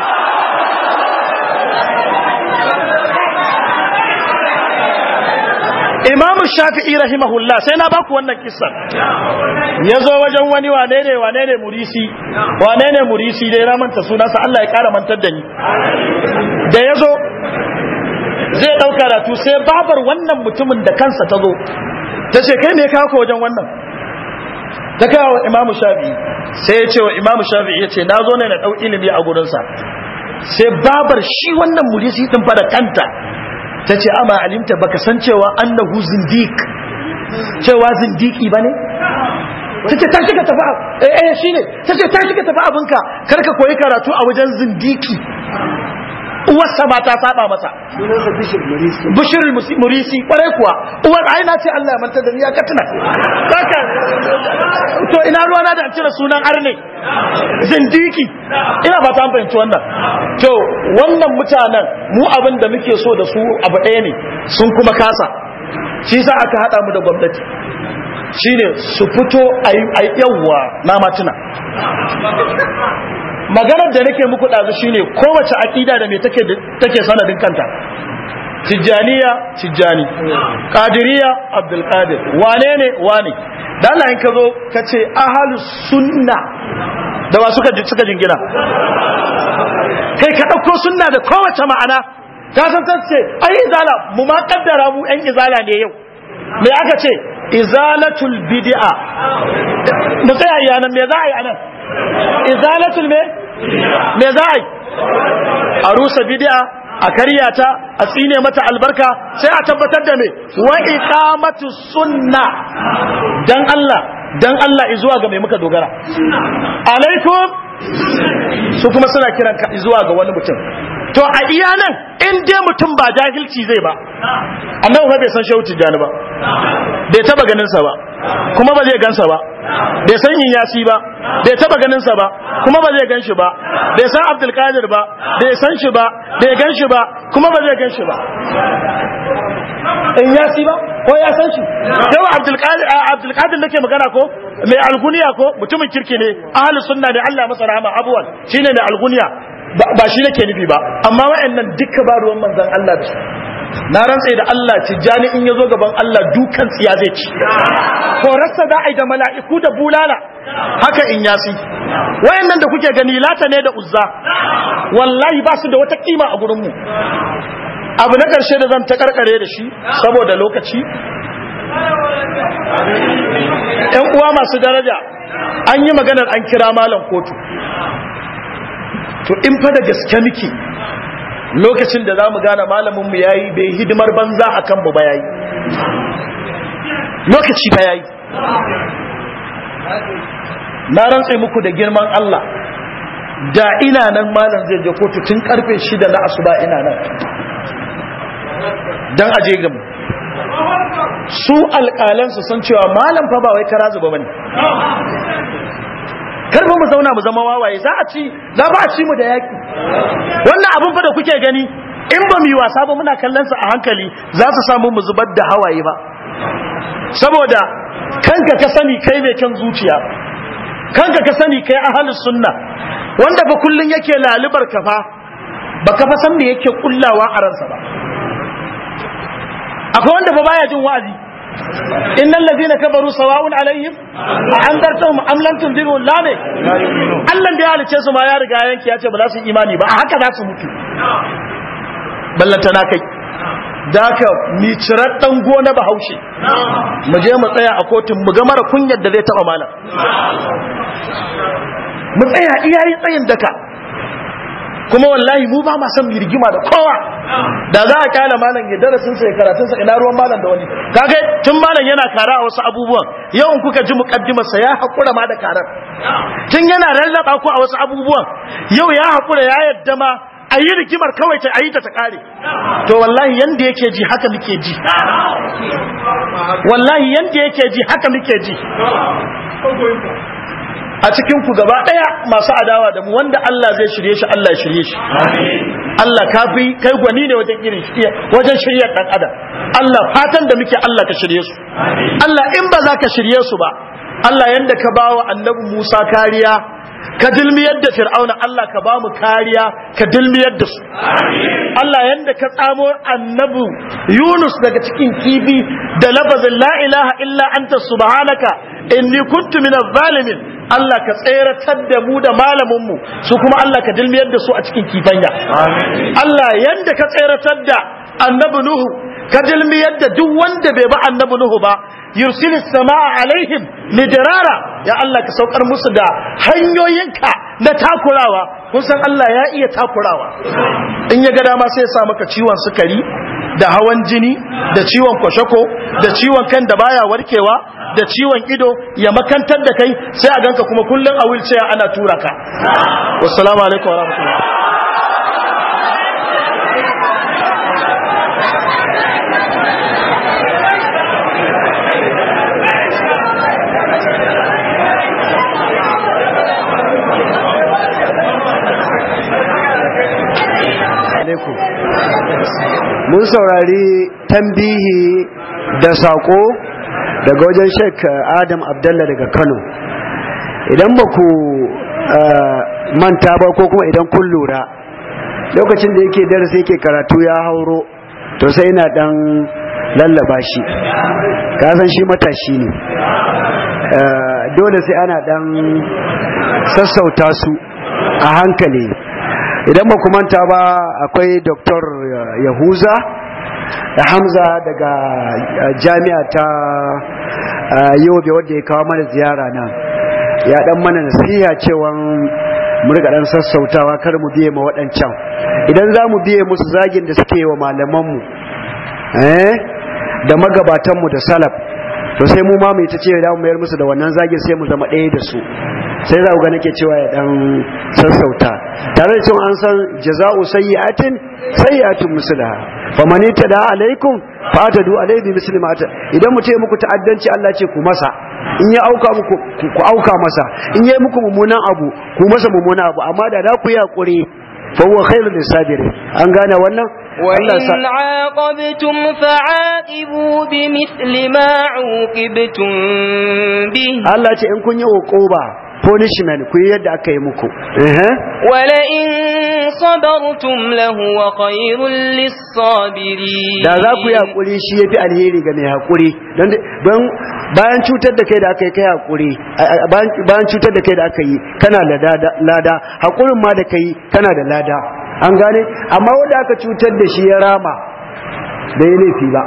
Imam Shafi'i rahimahullah sai na baku wannan kissan ya zo wajen wani wane ne wane ne murisi wane ne murisi dai na manta sunansa Allah ya kara mantar da ni da ya zo zai ɗauka karatu sai babar wannan mutumin da kansa ta zo ta ce kai me kawo ka wajen wannan ta kawo Imam Shafi'i sai ya ce wa Imam Shafi'i ya ce na zo ne na ɗau ilimi a gurinsa sai babar shi wannan murisi din fa da kanta ta ce ama alimta baka san cewa annahu zindik cewa zindiki bane ta ce ta shiga tafi eh eh shine ta ce ta shiga tafi abinka karka koyi karatu a wajen zindiki uwarsa ba ta saba masa bishir murisi kwarai kuwa uwar ai na ce Allah ya manta da ni ya katina kaka to ina ruwa na da cire sunan arne zindiki ina ba ta fahimci wannan to wannan mutanen mu abin da muke so da su abu ɗaya ne sun kuma kasa shi sa aka haɗa mu da gwamnati shine su fito a yawwa na matuna maganar da nake muku ɗazu shine kowace aƙida da me take sanadin kanta tijjaniya tijjani ƙadiriya abdulkadir wane ne wane da Allah in ka zo ka ce ahalus sunna da ba suka suka jingina kai ka ɗauko sunna da kowace ma'ana ka san san ce ai izala mu ma kaddara mu ɗan izala ne yau me aka ce izalatul bid'a mu tsaya yanan me za a yi anan izalatul me me za a yi a rusa bid'a a karyata a tsine mata albarka sai a tabbatar da me wa iqamatu sunna dan Allah dan Allah izuwa ga mai muka dogara alaikum su kuma suna kiran ka zuwa ga wani mutum to a iya nan in dai mutum ba jahilci zai ba annabi fa bai san shehu tijjani ba bai taba ganin sa ba kuma ba zai gansa ba bai san yin yasi ba bai taba ganin sa ba kuma ba zai ganshi ba bai san abdul qadir ba bai san shi ba bai ganshi ba kuma ba zai ganshi ba in yasi ba ko ya san shi yau abdul qadir abdul qadir nake magana ko mai alguniya ko mutumin kirki ne ahli sunna ne Allah masa rahama abuwan shine mai alguniya ba shi nake nufi ba amma wayannan duka ba ruwan manzon Allah da su na rantse da Allah tijjani in yazo gaban Allah dukan tsiya zai ci korarsa za a yi da mala'iku da bulala haka in yasi wayannan da kuke gani lata ne da uzza wallahi ba su da wata kima a gurin mu abu na ƙarshe da zan ta karkare da shi saboda lokaci ‘yan uwa masu daraja an yi maganar an kira malam kotu to in fa da gaske miki lokacin da za mu gane malaminmu ya yi bai hidimar banza a kanmu ba ya yi lokaci ba ya yi na rantse muku da girman Allah da ina nan malam zai je kotu tun karfe shida na asuba ina nan don aje gamu su alƙalansu sun cewa malam fa ba wai kara zuba bane karfa mu zauna mu zama wawaye za a ci za ba a ci mu da yaki wannan abin fa da kuke gani in ba mu yi wasa ba muna kallon sa a hankali za su samu mu zubar da hawaye ba saboda kanka ka sani kai mai kan zuciya kanka ka sani kai ahlus sunna wanda ba kullun yake lalubar ka fa baka fa san me yake kullawa a ransa ba akwai wanda ba baya jin wa'azi innal ladina kafaru sawa'un alaihim a andartahum am lam tunziru la ne Allah da ya halice su ma ya riga yanki ya ce ba za su imani ba a haka za su mutu ballanta na kai daka mi cirar dan gona bahaushe mu je mu tsaya a kotun mu ga mara kunyar da zai taba malam mu tsaya iyayi tsayin daka kuma wallahi mu ba ma san mu rigima da kowa da za a kyala malam ya darasin sa ya karatun sa ina ruwan malam da wani kaga tun malam yana kara a wasu abubuwan yau in kuka ji muqaddimar sa ya hakura ma da karar tun yana rallaba ku a wasu abubuwan yau ya hakura ya yadda ma a yi rigimar kawai ta ayi ta ta kare to wallahi yanda yake ji haka muke ji wallahi yanda yake ji haka muke ji a cikin ku gaba daya masu adawa da mu wanda Allah zai shirye shi Allah ya shirye shi Allah kafi kai gwani ne wajen irin wajen shiryar dan adam Allah fatan da muke Allah ka shirye su Allah in ba za ka shirye su ba Allah yanda ka bawa annabi Musa kariya ka dilmiyar da fir'auna Allah ka bamu kariya ka dilmiyar da su Allah yanda ka tsamo annabu Yunus daga cikin kifi da lafazin la ilaha illa anta subhanaka inni kuntu minaz zalimin Allah ka tseratar da mu da malamin mu su kuma Allah ka dilmiyar da su a cikin kifanya Allah yanda ka tseratar da annabi Nuhu ka dilmiyar da duk wanda bai ba annabi Nuhu ba yursil samaa alaihim midrara ya Allah ka saukar musu da hanyoyinka na takurawa kun san Allah ya iya takurawa in ya ga dama sai ya sa maka ciwon sukari da hawan jini da ciwon kwashako da ciwon kan da baya warkewa da ciwon ido ya makantar da kai sai a ganka kuma kullum a wheelchair ana tura ka wassalamu alaikum wa rahmatullah alaikum mun saurari tambihi da sako daga wajen shek adam abdallah daga kano idan ba ku manta ba ko kuma idan kun lura lokacin da yake darasi yake karatu ya hauro to sai ina dan lallaba shi kasan shi matashi ne dole sai ana dan sassauta su a hankali idan ba manta ba akwai dr yahuza da hamza daga jami'a ta yobe wadda ya kawo mana ziyara nan ya dan mana nasiha cewa mu riga dan sassautawa kar mu biye ma waɗancan idan za mu biye musu zagin da suke wa malamanmu eh da magabatanmu da salaf to sai mu ma mu ta ce da mu mayar musu da wannan zagin sai mu zama ɗaya da su sai za ku ga nake cewa ya dan sassauta tare da cewa an san jaza'u sayyi'atin sayyi'atun mislaha fa man tada alaikum fa atadu alaihi misli ma idan mutum ya muku ta'addanci Allah ce ku masa in ya auka muku ku auka masa in yayi muku mummunan abu ku masa mummunan abu amma da da ku yi hakuri fa huwa khairul lisabirin an gane wannan وإن عاقبتم فعاقبوا بمثل ما عوقبتم به Allah ce in kun yi uquba punishment ku yi yadda aka yi muku ولئن صبرتم لهو خير للصابرين da za ku yi hakuri shi yafi alheri ga mai hakuri don don bayan cutar da kai da aka yi kai hakuri bayan cutar da kai da aka yi kana da lada hakurin ma da kai kana da lada an gane amma wanda aka cutar da shi ya rama da ya laifi ba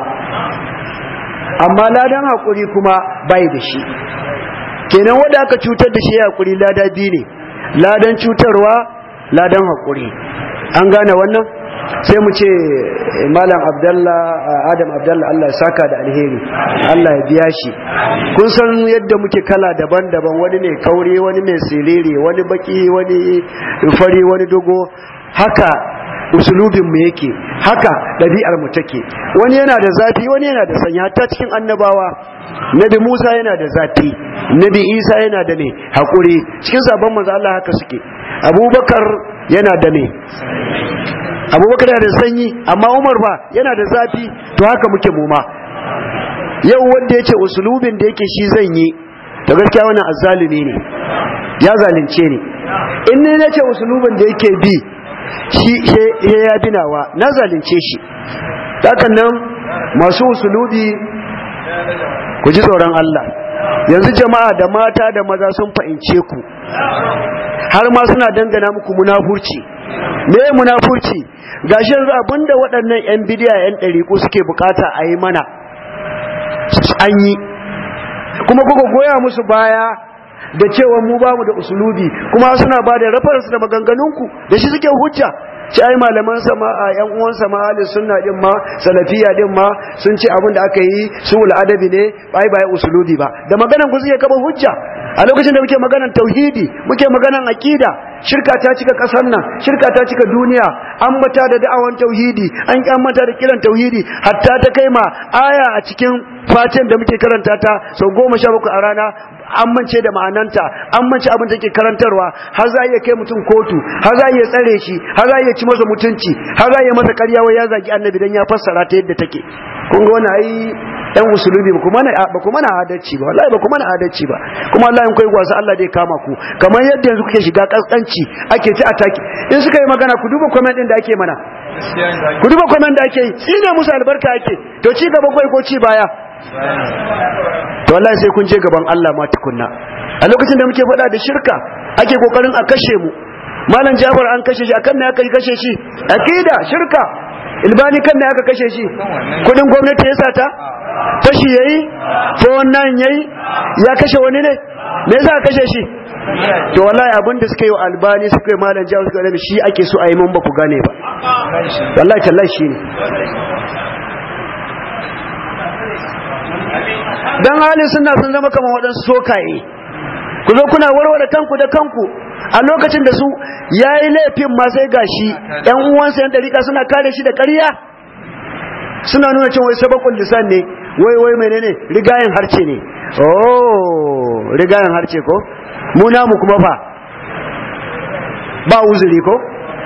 amma ladan hakuri kuma bai da shi kenan wanda aka cutar da shi ya hakuri lada biyu ne ladan cutarwa ladan hakuri an gane wannan sai mu ce malam abdallah adam abdallah Allah ya saka da alheri Allah ya biya shi kun san yadda muke kala daban-daban wani ne kaure wani mai siriri wani baki wani fari wani dogo haka usulubin mu yake haka ɗabi'ar mu take wani yana da zafi wani yana da sanya hatta cikin annabawa nabi Musa yana da zafi nabi Isa yana da ne hakuri cikin sabon manzo Allah haka suke Abubakar yana da ne Abubakar yana da sanyi amma Umar ba yana da zafi to haka muke mu ma yau wanda yace usulubin da yake shi zan yi to gaskiya wannan azzalumi ne ya zalunce ni in ne nace usulubin da yake bi shi ya binawa na zalunce shi hakan nan masu usulubi ku ji tsoron Allah yanzu jama'a da mata da maza sun fahimce ku har ma suna dangana muku munafurci me munafurci gashi yanzu abinda waɗannan yan bidiya yan ɗariƙu suke bukata a yi mana an yi kuma kuka goya musu baya da cewa mu bamu da usulubi kuma suna ba da reference da maganganunku da shi suke hujja ci ai malaman sama a yan uwan sama ahli sunna din ma salafiya din ma sun ce abin da aka yi sul adabi ne bai bai usulubi ba da maganan ku suke kaba hujja a lokacin da muke maganan tauhidi muke maganan aqida shirka ta cika kasar nan shirka ta cika duniya an mata da da'awan tauhidi an an mata da kiran tauhidi hatta ta kai ma aya a cikin fatin da muke karanta ta sau goma sha bakwai a rana an mance da ma'ananta an mance abin da ke karantarwa har za a iya kai mutum kotu har za a iya tsare shi har za a iya ci masa mutunci har za a iya masa karya wai ya zagi annabi dan ya fassara ta yadda take kun ga wani ai yan usulubi ba kuma ba kuma na adalci ba wallahi ba kuma na adalci ba kuma wallahi in kai gwasa Allah zai kama ku kamar yadda yanzu kuke shiga kaskanci ake ci ataki in suka yi magana ku duba comment din da ake mana ku duba comment da ake yi tsine musu albarka ake to ci gaba kai ko ci baya to wallahi sai kun je gaban Allah ma tukunna a lokacin da muke faɗa da shirka ake kokarin a kashe mu malam Jafar an kashe shi akan me aka kashe shi akida shirka ilbani kan me aka kashe shi kudin gwamnati ya sata fashi yayi ko wannan yayi ya kashe wani ne me yasa kashe shi to wallahi abin da suka yi wa albani suka yi malam Jafar suka yi shi ake so a yi mun ba ku gane ba wallahi tallahi shi ne dan halin suna sun zama kamar waɗansu sokaye ku zo kuna warware kanku da kanku a lokacin da su ya yi laifin ma sai gashi ‘yan uwansa yan dariƙa suna kare shi da ƙarya suna nuna cin wai sabakun lisan ne wai wai menene rigayen harce ne oh rigayen harce ko mu namu kuma fa ba uzuri ko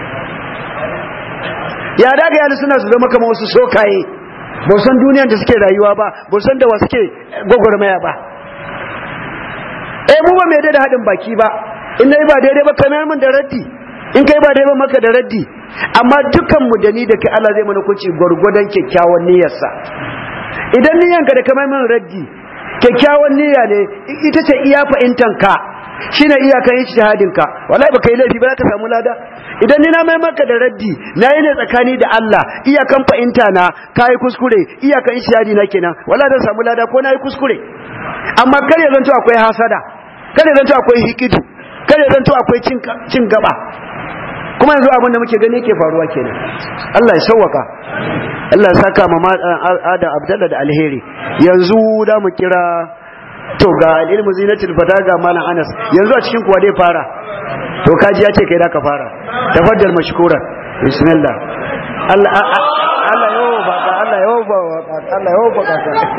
ya daga yana suna su zama kamar wasu sokaye ba san duniyar da suke rayuwa ba ba san da wa suke gwagwarmaya ba eh mu ba mai da haɗin baki ba in nayi ba daidai ba kamar mun da raddi in kai ba daidai ba maka da raddi amma dukan mu da ni da kai Allah zai mana kunci gwargwadon kyakkyawan niyyarsa idan niyyanka da kamar mun raddi kyakkyawan niyya ne ita ce iya fahimtan ka shine iyakan ijtihadin ka wallahi baka yi laifi ba ka samu lada idan ni na mai maka da raddi na yi ne tsakani da Allah iyakan fahimta na kai kuskure iyakan ijtihadi na kenan wallahi zan samu lada ko na yi kuskure amma kar ya zanto akwai hasada kar ya zanto akwai hikidu kar ya zanto akwai cin gaba kuma yanzu abin da muke gani yake faruwa kenan Allah ya sauwaka Allah ya saka ma ada Abdallah da alheri yanzu da mu kira to ga ilmu zinatul fata ga malam Anas yanzu a cikin kuwa dai fara to kaji ya ce kai da ka fara tafaddal mashkura bismillah Allah Allah yau ba Allah yau ba Allah yau ba ka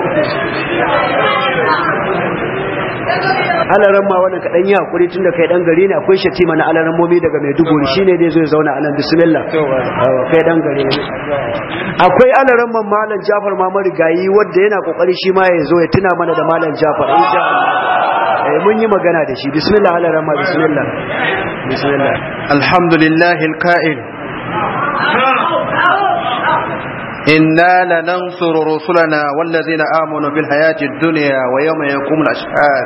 alaran ma wannan kadan yi hakuri tun da kai dan gari ne akwai shatima na alaran momi daga Maiduguri shine dai zai zauna anan bismillah kai dan gari ne akwai alaran man malam Jafar ma marigayi wanda yana kokari shi ma ya zo ya tuna mana da malam Jafar insha Allah eh mun yi magana da shi bismillah alaran ma bismillah bismillah alhamdulillah alqa'il إنا لننصر رسلنا والذين آمنوا في الحياة الدنيا ويوم يقوم الأشهاد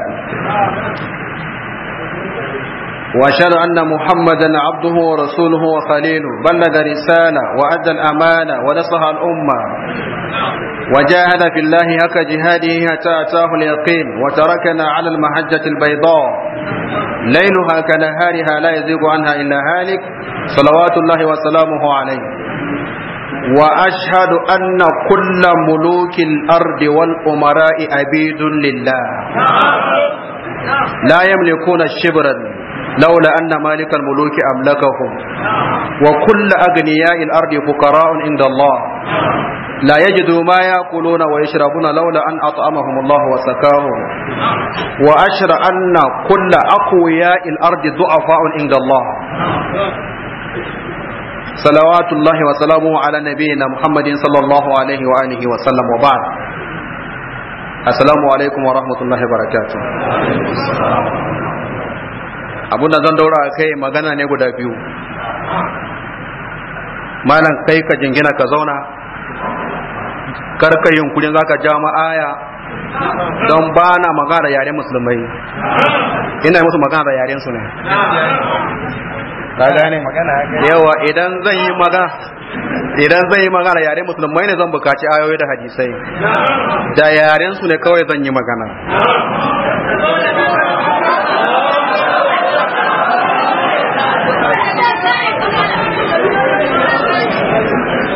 وأشهد أن محمدا عبده ورسوله وخليله بلغ رسالة وأدى الأمانة ونصح الأمة وجاهد في الله هك جهاده حتى أتاه اليقين وتركنا على المحجة البيضاء ليلها كنهارها لا يزيغ عنها إلا هالك صلوات الله وسلامه عليه وأشهد أن كل ملوك الأرض والأمراء عبيد لله لا يملكون الشبرا لولا أن مالك الملوك أملكهم وكل أغنياء الأرض فقراء عند الله لا يجدوا ما يأكلون ويشربون لولا أن أطعمهم الله وسكاهم وأشهد أن كل أقوياء الأرض ضعفاء عند الله صلوات الله وسلامه على نبينا محمد صلى الله عليه وآله وسلم وبعد السلام عليكم ورحمة الله وبركاته abun da zan daura kai magana ne guda biyu malam kai ka jingina ka zauna karka yunkurin za ka ja aya don ba na magana da yaren musulmai ina musu magana da yaren su ne ka gane yawa idan zan yi magana idan zan yi magana yare musulmai ne zan bukaci ayoyi da hadisai da yaren su ne kawai zan yi magana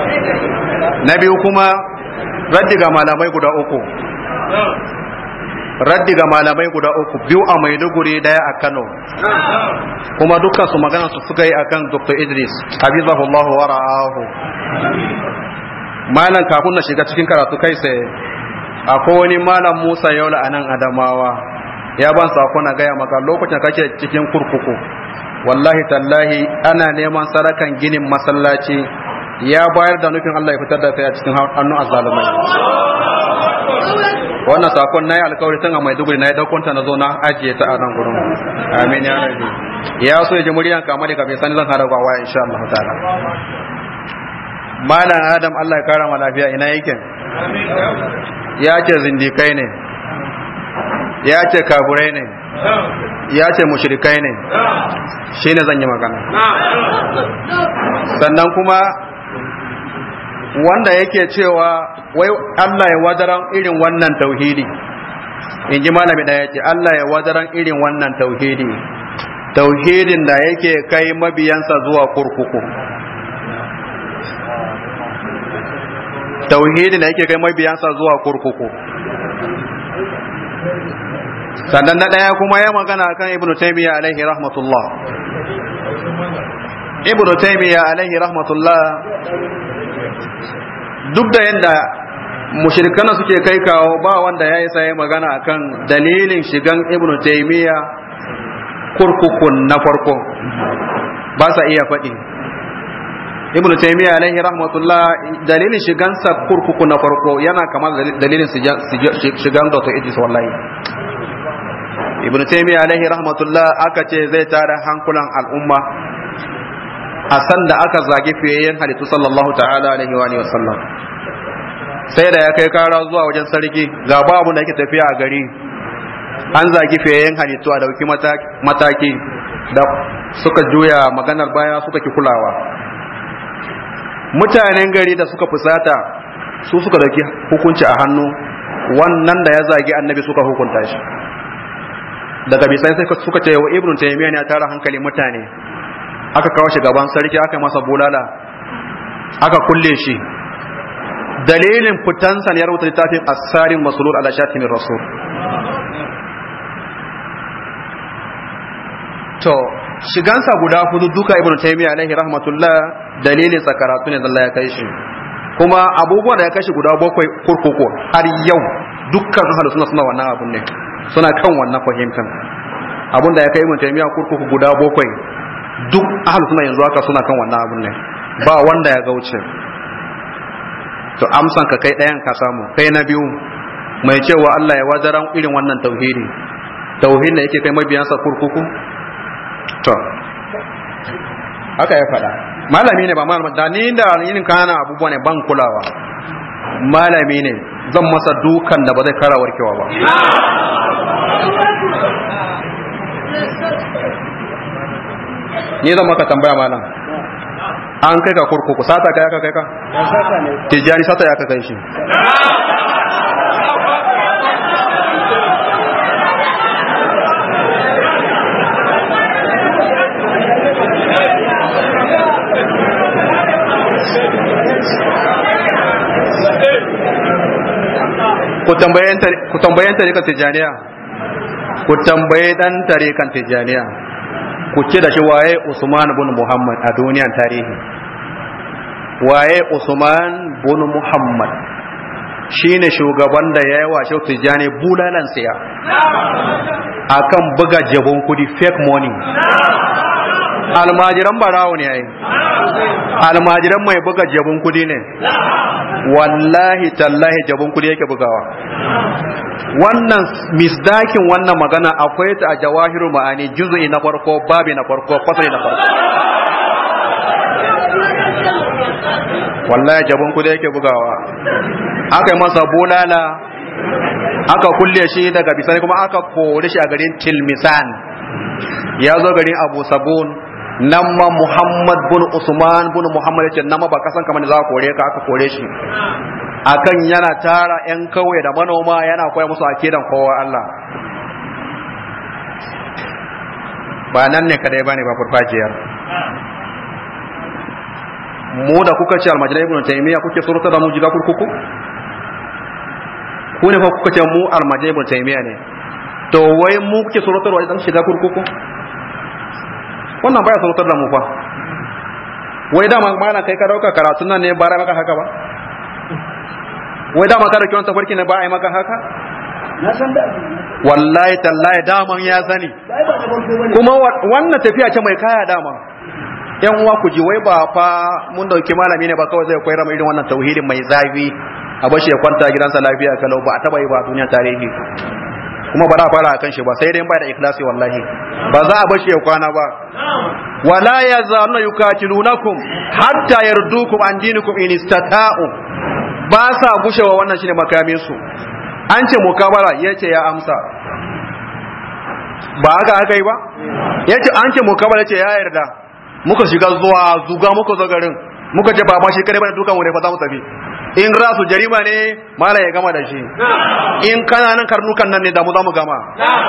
na biyu kuma raddi ga malamai guda uku raddi ga malamai guda uku biyu a maiduguri daya a kano kuma dukkan su magana su suka yi akan dr idris habibullahu wa ra'ahu malam kafin na shiga cikin karatu kai sai akwai wani malam musa yaula a nan adamawa ya ban sako na gaya maka lokacin kake cikin kurkuku wallahi tallahi ana neman sarakan ginin masallaci ya bayar da nufin Allah ya fitar da kai a cikin hannun azzalumai wannan sakon nayi alkawari tun a Maiduguri na ya daukonta na zo na ajiye ta a nan gurin amin ya rabbi ya so ya ji muryan kama da kafin sani zan hada gwa waya insha Allah ta'ala malam adam Allah ya kara ma lafiya ina yake ya ce zindikai ne ya ce kaburai ne ya ce mushrikai ne shi ne zan yi magana sannan kuma wanda yake cewa wai Allah ya wadaran irin wannan tauhidi in ji malami da yake Allah ya wadaran irin wannan tauhidi tauhidin da yake kai mabiyansa zuwa kurkuku tauhidin da yake kai mabiyansa zuwa kurkuku sannan na ɗaya kuma ya magana kan ibnu taymiya alaihi rahmatullah ibnu taymiya alaihi rahmatullah duk da yadda mushrikana suke kai kawo ba wanda ya yi sai magana akan dalilin shigan ibnu taymiya kurkukun na farko ba sa iya faɗi ibnu taymiya alaihi rahmatullah dalilin shigansa kurkuku na farko yana kamar dalilin shigan dr idris wallahi ibnu taymiya alaihi rahmatullah aka ce zai tara hankulan al'umma a san da aka zagi fiyayyen halittu sallallahu ta'ala alaihi wa alihi wasallam sai da ya kai kara zuwa wajen sarki ga babu da yake tafiya a gari an zagi fiyayyen halittu a dauki mataki da suka juya maganar baya suka ki kulawa mutanen gari da suka fusata su suka dauki hukunci a hannu wannan da ya zagi annabi suka hukunta shi daga bisai sai suka ce wa ibnu taymiya ne ya tara hankali mutane aka kawo shi gaban sarki aka masa bulala aka kulle shi dalilin fitansa ne ya rubuta littafin asarin masulul ala shatimin rasul to shigansa guda hudu duka ibnu taymiya alaihi rahmatullah dalilin sa karatu ne Allah ya kai shi kuma abubuwan da ya kai shi guda bakwai kurkuku har yau dukkan ahlus sunna suna wannan abun ne suna kan wannan fahimtar abun da ya kai ibnu taymiya kurkuku guda bakwai duk ahlus sunna yanzu haka suna kan wannan abun ne ba wanda ya gauce to amsan ka kai ɗayan ka samu kai na biyu mai cewa Allah ya wajaran irin wannan tauhidi tauhid da yake kai mabiyansa kurkuku to haka ya faɗa malami ne ba malami da ni da yin kana abubuwa ne ban kulawa malami ne zan masa dukan da ba zai kara warkewa ba ni zan maka tambaya malam an kai ka kurkuku sata kai aka kai ka tijjani sata ya ka kai shi ku tambayen tarikan tijjaniya ku tambaye dan tarikan tijjaniya ku ce da shi waye usman bin muhammad a duniyan tarihi waye usman bin muhammad shine shugaban da ya yi wa shi tijjani bulalan siya akan buga jabon kudi fake money almajiran barawo ne yayi almajiran mai buga jabon kudi ne wallahi tallahi jabon kudi yake bugawa wannan misdakin wannan magana akwai ta a jawahiru ma'ani juzu'i na farko babi na farko fasali na farko wallahi jabon kudi yake bugawa aka yi masa bulala aka kulle shi daga bisani kuma aka kore shi a garin tilmisan ya zo garin abu sabon nan ma Muhammad bin Usman bin Muhammad yace nan ma ba kasan kamar za ka kore ka aka kore shi akan yana tara yan kauye da manoma yana koya musu akidan kowa Allah ba nan ne kadai bane ba farfajiyar mu da kuka ce almajirai ibn taymiya kuke surta da mu jiga kurkuku ku ne fa kuka ce mu almajai ibn taymiya ne to wai mu kuke surutarwa idan shiga kurkuku wannan baya surutar da mu fa wai dama mana kai ka dauka karatun nan ne ba ra maka haka ba wai dama ka dauki wani tafarki ne ba a yi maka haka na san da wallahi tallahi daman ya sani bai ba da farko bane kuma wa- wannan tafiya ce mai kaya dama yan uwa ku ji wai ba fa mun dauki malami ne ba kawai zai koyar mu irin wannan tauhidin mai zafi a bashi ya kwanta gidansa lafiya kalau ba a taba yi ba a duniya tarihi kuma ba za a fara akan shi ba sai dai ba da ikhlasi wallahi ba za a bashi ya kwana ba wala yazaluna yukatilunakum hatta yardukum an dinikum in istata'u ba sa gushewa wannan shine makamin su an ce mukabara yace ya amsa ba haka aka yi ba yace an ce mukabara yace ya yarda muka shiga zuwa zuga muka zo garin muka ce ba ma shi kare bane dukan wuri fa za mu tafi in rasu jarima ne mala ya gama da shi in kananan karnukan nan ne da mu za mu gama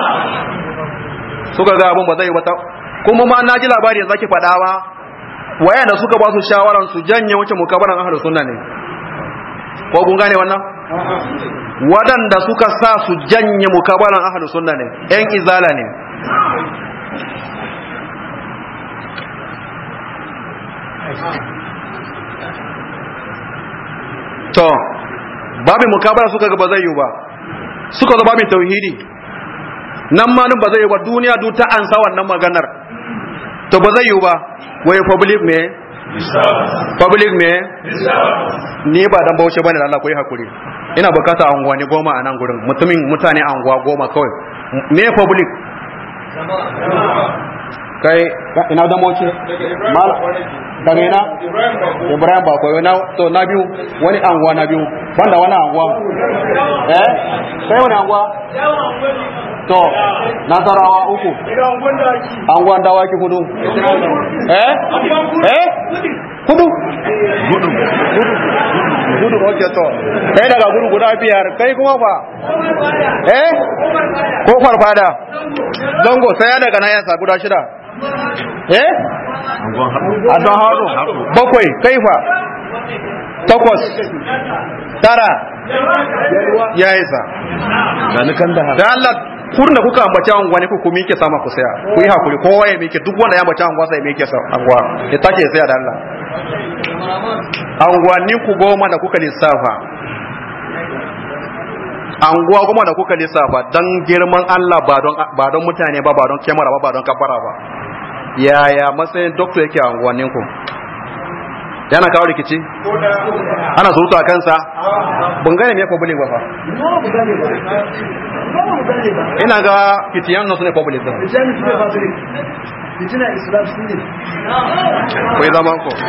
suka ga abin ba zai wata kuma ma na ji labari yanzu ake faɗa ba waya da suka ba su shawaran su janye wancan mukabaran ahlus sunna ne ko kun gane wannan waɗanda suka sa su janye mukabaran ahlus sunna ne yan izala ne to babin mukabara suka ga ba zai yi ba suka zo babin tauhidi nan ma nan ba zai yi ba duniya duk ta ansa wannan maganar to ba zai yi ba wai public me public me ni ba dan bauchi bane da Allah koyi hakuri ina bukata anguwani goma a nan gurin mutumin mutane anguwa goma kawai me public kai ina dan bauchi mal daga ina ibrahim ba koyi na to na biyu wani anguwa na biyu banda wani anguwa eh kai wani anguwa to nasarawa uku anguwan dawaki hudu eh eh hudu gudu gudu ok to kai daga gudu guda biyar kai kuma ba eh ko farfada zango sai daga nan yansa guda shida eh a don haɗu bakwai kaifa takwas tara ya isa da Allah kurin da kuka ambaci anguwa ne ku mike sama ku saya ku yi hakuri kowa ya mike duk wanda ya ambaci anguwa sai ya mike sa anguwa ya take saya da Allah anguwanni ku goma da kuka lissafa anguwa goma da kuka lissafa dan girman Allah ba don ba don mutane ba ba don kyamara ba ba don kafara ba yaya matsayin doctor yake a anguwannin ku yana kawo rikici ana surutu a kansa ban gane me public ba fa ina ga fitiyan nan su ne public din Islamic ne Patrick. Fitina Islam su ne. ku yi zaman ku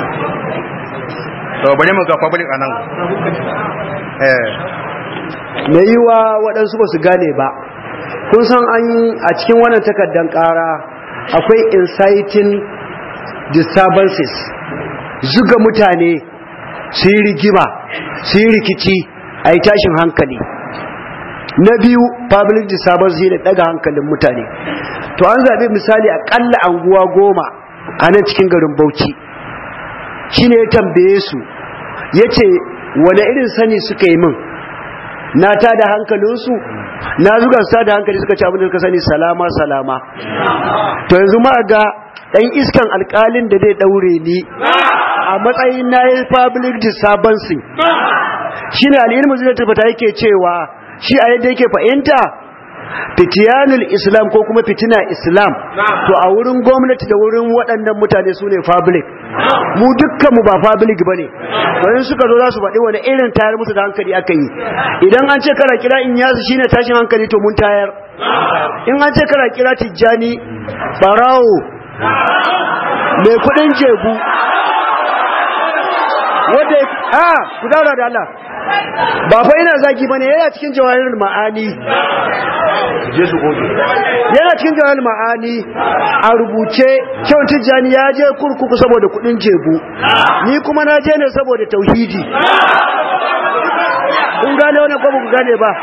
to bari mu ga public a nan eh mai yiwa waɗansu ba su gane ba kun san an a cikin wannan takardar ƙara akwai inciting disturbances zuga mutane su yi rigima su yi rikici a yi tashin hankali na biyu public disturbance ne daga hankalin mutane to an zaɓi misali aƙalla anguwa goma a nan cikin garin bauchi shine ya tambaye su ya ce wane irin sani suka yi min na ta da hankalinsu na zuga su ta da hankali suka ci abin da suka sani salama salama to yanzu ma ga ɗan iskan alƙalin da zai ɗaure ni a matsayin na yi public disturbance shi ne al'ilmu zai tabbata yake cewa shi a yadda yake fahimta fitiyanul islam ko kuma fitina islam to a wurin gwamnati da wurin waɗannan mutane su ne public mu dukkanmu ba public ba ne wani suka zo za su faɗi wani irin tayar musu da hankali aka yi idan an ce kara kira in yasu shine tashin hankali to mun tayar in an ce kara kira tijjani barawo mai kuɗin jebu wadda a ku daura da Allah ba fa ina zaki bane yana cikin jawahirul ma'ani yana cikin jawahirul ma'ani a rubuce kyau tijjani ya je kurkuku saboda kudin jebu ni kuma na je ne saboda tauhidi kun gane wannan ko ba ku gane ba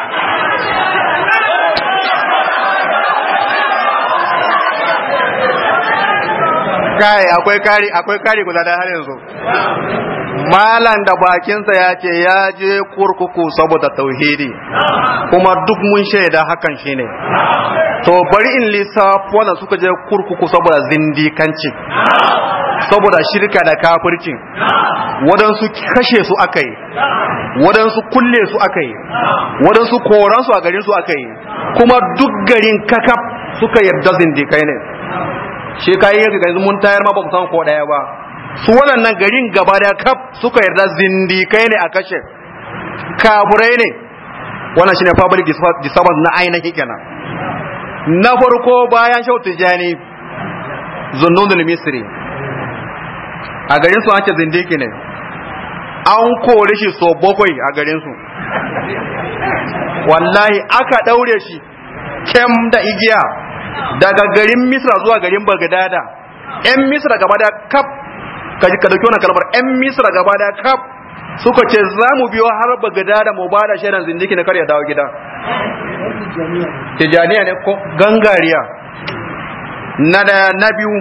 kai akwai kari akwai kari guda da har yanzu malam da bakinsa ya ce ya je kurkuku saboda tauhidi kuma duk mun shaida hakan shine to bari in lissafo wanda suka je kurkuku saboda zindikanci saboda shirka da kafirci waɗansu kashe su aka yi waɗansu kulle su aka yi waɗansu koransu a garin su aka yi kuma duk garin kakaf suka yarda zindikai ne shi kayi yanzu mun tayar ma ba mu san ko ɗaya ba su waɗannan garin gaba da kaf suka yarda zindikai ne a kashe kaburai ne wannan shine public disturbance na ainihin kenan na farko bayan shau tijani zunnun misri a garin su ake zindiki ne an kore shi so bakwai a garin su wallahi aka daure shi kem da igiya daga garin misra zuwa garin bagdada yan misra gaba da kaf ka dauki wannan kalmar yan misra gaba da kaf suka ce za mu biyo har bagdada mu ba da shaidan zindiki na karya dawo gida tijaniya ne ko gangariya na da na biyu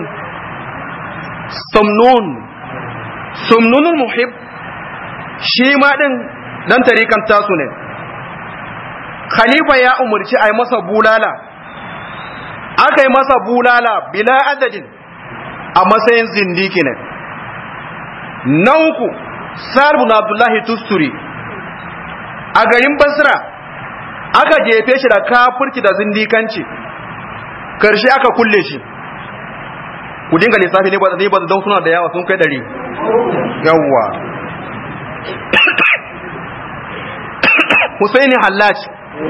sumnun sumnunul muhib shi ma din dan tarikan tasu ne khalifa ya umarci a yi masa bulala aka yi masa bulala bila adadin a matsayin zindiki ne na uku sarbun abdullahi tusturi a garin basra aka jefe shi da kafirci da zindikanci karshe aka kulle shi ku dinga lissafi ne ba zai ba don suna da yawa sun kai ɗari yawwa Husaini Hallaj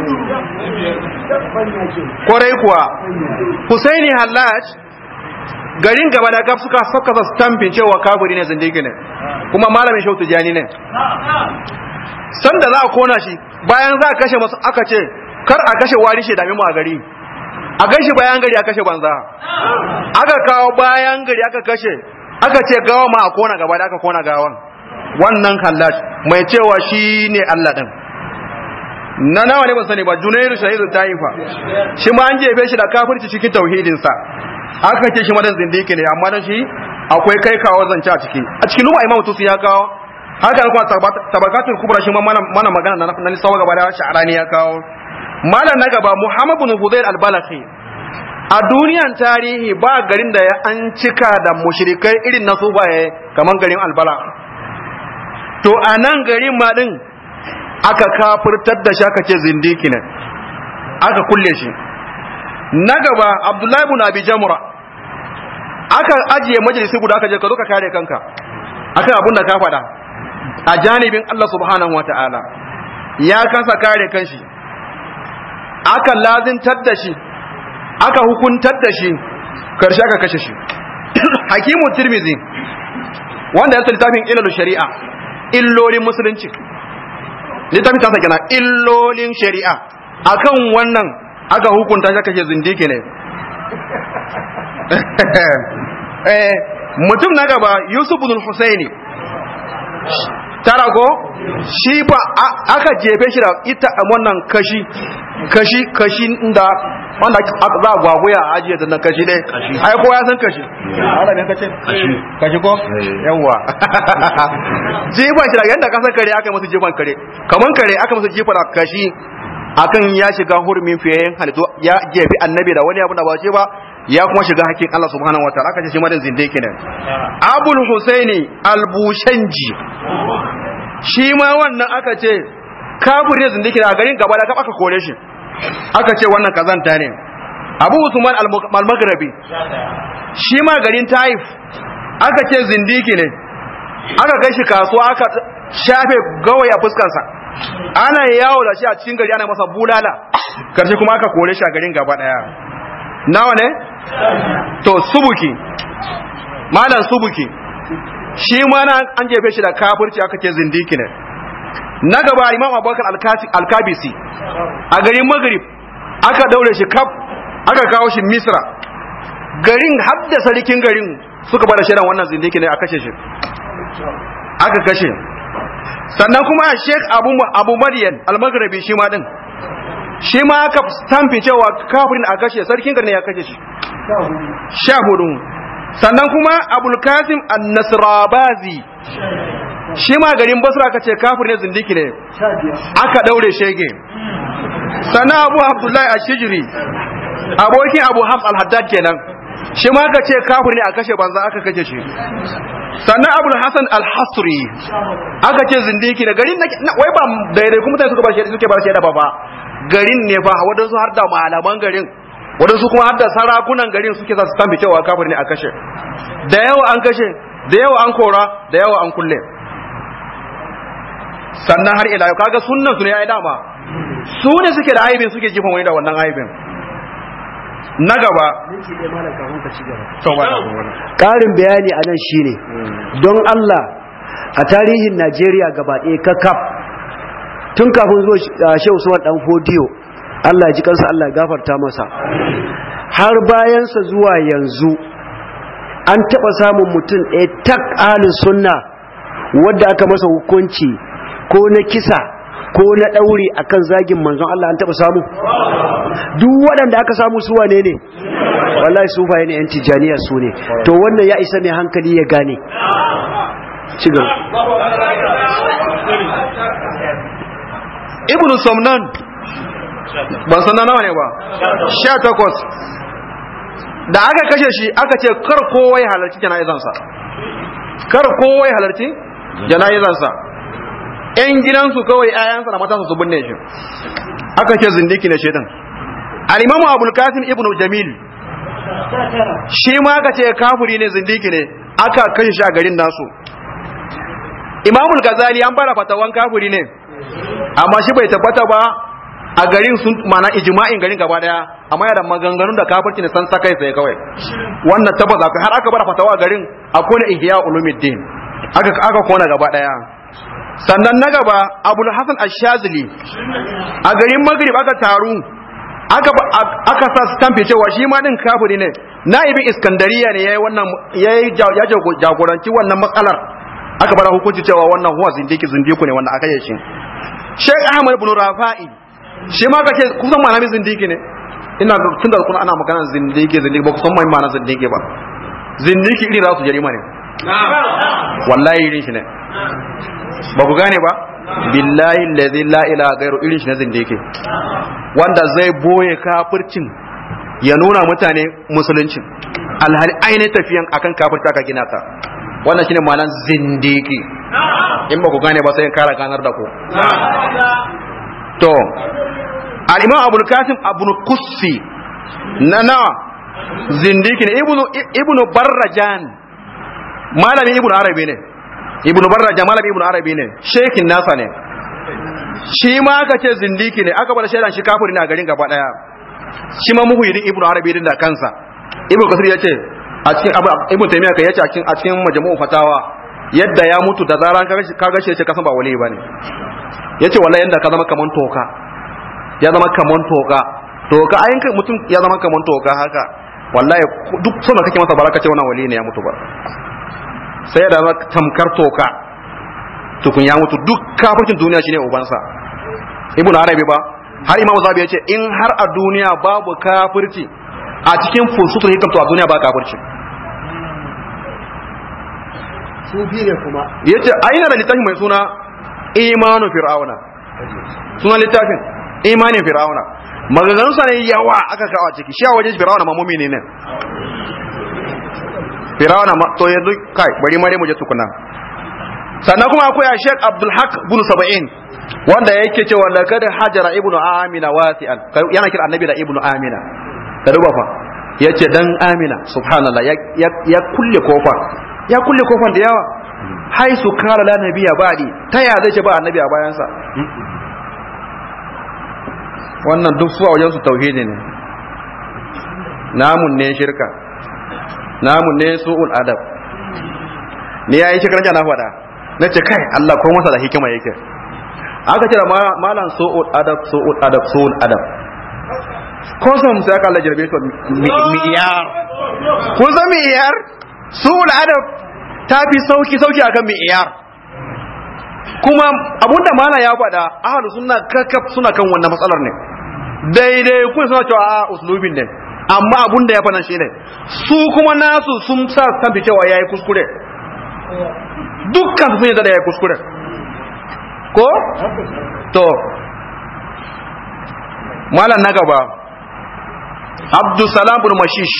kwarai kuwa Husaini Hallaj garin gaba da gaf suka saka sa stampin cewa kafiri ne zindigi ne kuma malamin shautu jani ne sanda za a kona shi bayan za a kashe masu aka ce kar a kashe wari shi dami mu a gari a gashi bayan gari a kashe banza aka kawo bayan gari aka kashe aka ce gawa ma a kona gaba da aka kona gawan wannan Hallaj mai cewa shi ne Allah din na nawa ne ban sani ba junairu shahidu taifa shi ma an jefe shi da kafirci cikin tauhidin sa aka ce shi madan zindiki ne amma dan shi akwai kai kawo zance a ciki a cikin luma imamu tusi ya kawo haka kuma tabakatul kubra shi ma mana magana na nisawa gaba da sha'arani ya kawo malam na gaba muhammad bin hudayr al-balakhi a duniyan tarihi ba garin da ya an cika da mushrikai irin na sufaye kamar garin albala to a nan garin ma din aka kafirtar da shi aka ce zindiki ne aka kulle shi na gaba abdullahi ibn abi jamra aka ajiye majalisi guda aka je ka zo ka kare kanka akan abin da ka faɗa a janibin Allah subhanahu wa ta'ala ya kasa kare kanshi aka lazintar da shi aka hukuntar da shi karshe aka kashe shi hakimu tirmizi wanda ya littafin ilalu shari'a illolin musulunci littafin ta kenan illolin shari'a akan wannan aka hukunta shi kashe zindiki ne mutum na gaba yusuf bin husaini tarago shi ba aka jefe shi da ita wannan kashi kashi kashi da wanda za a gwaguya a ajiye ta kashi dai ai ko ya san kashi ala ne kace kashi ko yawa jiban shi da yanda ka san kare aka masa jiban kare kaman kare aka masa jifa da kashi akan ya shiga hurumin fiyayen halittu ya jefi annabi da wani abu da ba ce ba ya kuma shiga hakkin Allah subhanahu wa ta'ala aka ce shi madan zinde kenan Abul Husaini Al-Bushanji shi ma wannan aka ce kafir zinde kenan a garin gaba da aka kore shi aka ce wannan kazanta ne Abu Usman Al-Maghribi shi ma garin Taif aka ce zindiki ne aka kai shi kasuwa aka shafe gawaya fuskarsa ana yawo da shi a cikin gari ana masa bulala karshe kuma aka kore shi a garin gaba daya nawa ne to subuki malam subuki shi ma na an jefe shi da kafirci aka ce zindiki ne na gaba imam abubakar alkabisi a garin maghrib aka daure shi kaf aka kawo shi misra garin hadda sarkin garin suka bada shaidan wannan zindiki ne a kashe shi aka kashe sannan kuma sheikh abu abu maryan al-maghribi shi ma din shi ma aka stampi cewa kafirin a kashe sarkin garin ya kashe shi sha hudu sannan kuma abul kasim an-nasrabazi shi ma garin basra aka ce kafir ne zindiki ne aka daure shege sannan abu abdullahi ashijiri abokin abu hams al-haddad kenan shi ma aka ce kafir ne a kashe banza aka kashe shi sannan abu hasan al-hasri aka ce zindiki ne garin na wai ba daidai kuma mutane suka ba shi suke ba shi da ba garin ne fa wadansu har da malaman garin wadansu kuma har da sarakunan garin suke sa su tambi cewa kafir ne a kashe da yawa an kashe da yawa an kora da yawa an kulle sannan har ila yau kaga sunnan su ne ai dama su ne suke da aibin suke jifan wani da wannan aibin na gaba ƙarin bayani a nan shine don Allah a tarihin Najeriya gaba ɗaya kakaf tun kafin zuwa Shehu Usman dan Fodiyo Allah ya ji kansa Allah ya gafarta masa har bayansa zuwa yanzu an taɓa samun mutum ɗaya tak ahalin sunna wadda aka masa hukunci ko na kisa ko na ɗauri akan zagin manzon Allah an taɓa samu duk waɗanda aka samu su wane ne wallahi su ne yan tijaniya su ne to wannan ya isa mai hankali ya gane ci gaba ibnu somnan ban san nawa ne ba sha takwas da aka kashe shi aka ce kar kowa ya halarci jana'izansa kar kowa ya halarci jana'izansa yan gidansu kawai ayansa da matansa su binne shi aka ce zindiki ne shedan al-imamu abul qasim ibnu jamil shi ma aka ce kafiri ne zindiki ne aka kashe shi a garin nasu imamul gazali an fara fatawan kafiri ne amma shi bai tabbata ba a garin sun mana ijma'in garin gaba daya amma yana da maganganun da kafirci ne san sakai sai kawai wannan tabbata akwai har aka bar fatawa a garin akwai na ihya ulumuddin aka aka kona gaba daya sannan na gaba abul hasan ash-shazili a garin maghrib aka taru aka aka sa stamp cewa shi ma din kafiri ne naibin iskandariya ne yayi wannan yayi ya jagoranci wannan matsalar aka bar hukunci cewa wannan huwa zindiki zindiku ne wannan aka yi shi Sheikh Ahmad ibn Rafa'i shi ma kace kusan malami zindiki ne ina tun da kuna ana magana zindiki zindiki ba kusan mai ma'ana zindiki ba zindiki irin za su jarima ne wallahi irin shi ne ba ku gane ba billahi allazi la ilaha gairu irin shi ne zindiki wanda zai boye kafircin ya nuna mutane musuluncin alhali ainihin tafiyan akan kafirta ka gina ta wannan shine ma'anar zindiki in ba ku gane ba sai in kara ganar da ku to al-imam abul kasim abul kussi na na zindiki ne ibnu ibnu barrajan malami ibnu arabi ne ibnu barrajan malami ibnu arabi ne shekin nasa ne shi ma aka ce zindiki ne aka bada shaidan shi kafiri ne a garin gaba daya shi ma muhyiddin ibnu arabi din da kansa ibnu kasir yace a cikin ibnu taymiya kai yace a cikin a cikin majmu'u fatawa yadda ya mutu da zaran kaga shi kasan ba wali bane yace wallahi yanda ka zama kaman toka ya zama kaman toka toka ayin kai mutum ya zama kaman toka haka wallahi duk sona kake masa baraka ce wannan wali ne ya mutu ba sai da zama tamkar toka tukun ya mutu duk kafircin duniya shine ubansa ibn arabi ba har imam zabi yace in har a duniya babu kafirci a cikin fusutul hikam to a duniya ba kafirci sufi ne kuma yace aina da littafin mai suna imanu fir'auna suna littafin imanin fir'auna maganganun sa ne yawa aka kawo a ciki shi a wajen fir'auna ma mumini ne fir'auna ma to yanzu kai bari mare mu je tukuna sannan kuma akwai a Sheikh Abdul Haq bin Saba'in wanda yake cewa laqad hajara ibnu amina wasi'an yana kira annabi da ibnu amina ka duba fa yace dan amina subhanallah ya kulle kofa ya kulle kofan da yawa haisu kala la nabiya ba'di ta ya zai ce ba annabi a bayansa wannan duk su a wajen su tauhidi ne namun ne shirka namun ne su'ul adab ni yayi shirkan na faɗa na ce kai Allah ko masa da hikima yake aka ce da malan su'ul adab su'ul adab su'ul adab ko san sai aka Allah jarbe to miyar ko san miyar su'ul adab ta fi sauki sauki akan miyar kuma abunda mala ya faɗa ahlus sunna kakaf suna kan wannan matsalar ne daidai kun suna cewa a uslubin ne amma abunda ya faɗa shi ne su kuma nasu sun sa tamfi cewa yayi kuskure dukkan sun yadda da ya kuskure ko to malam na gaba abdulsalam bin mashish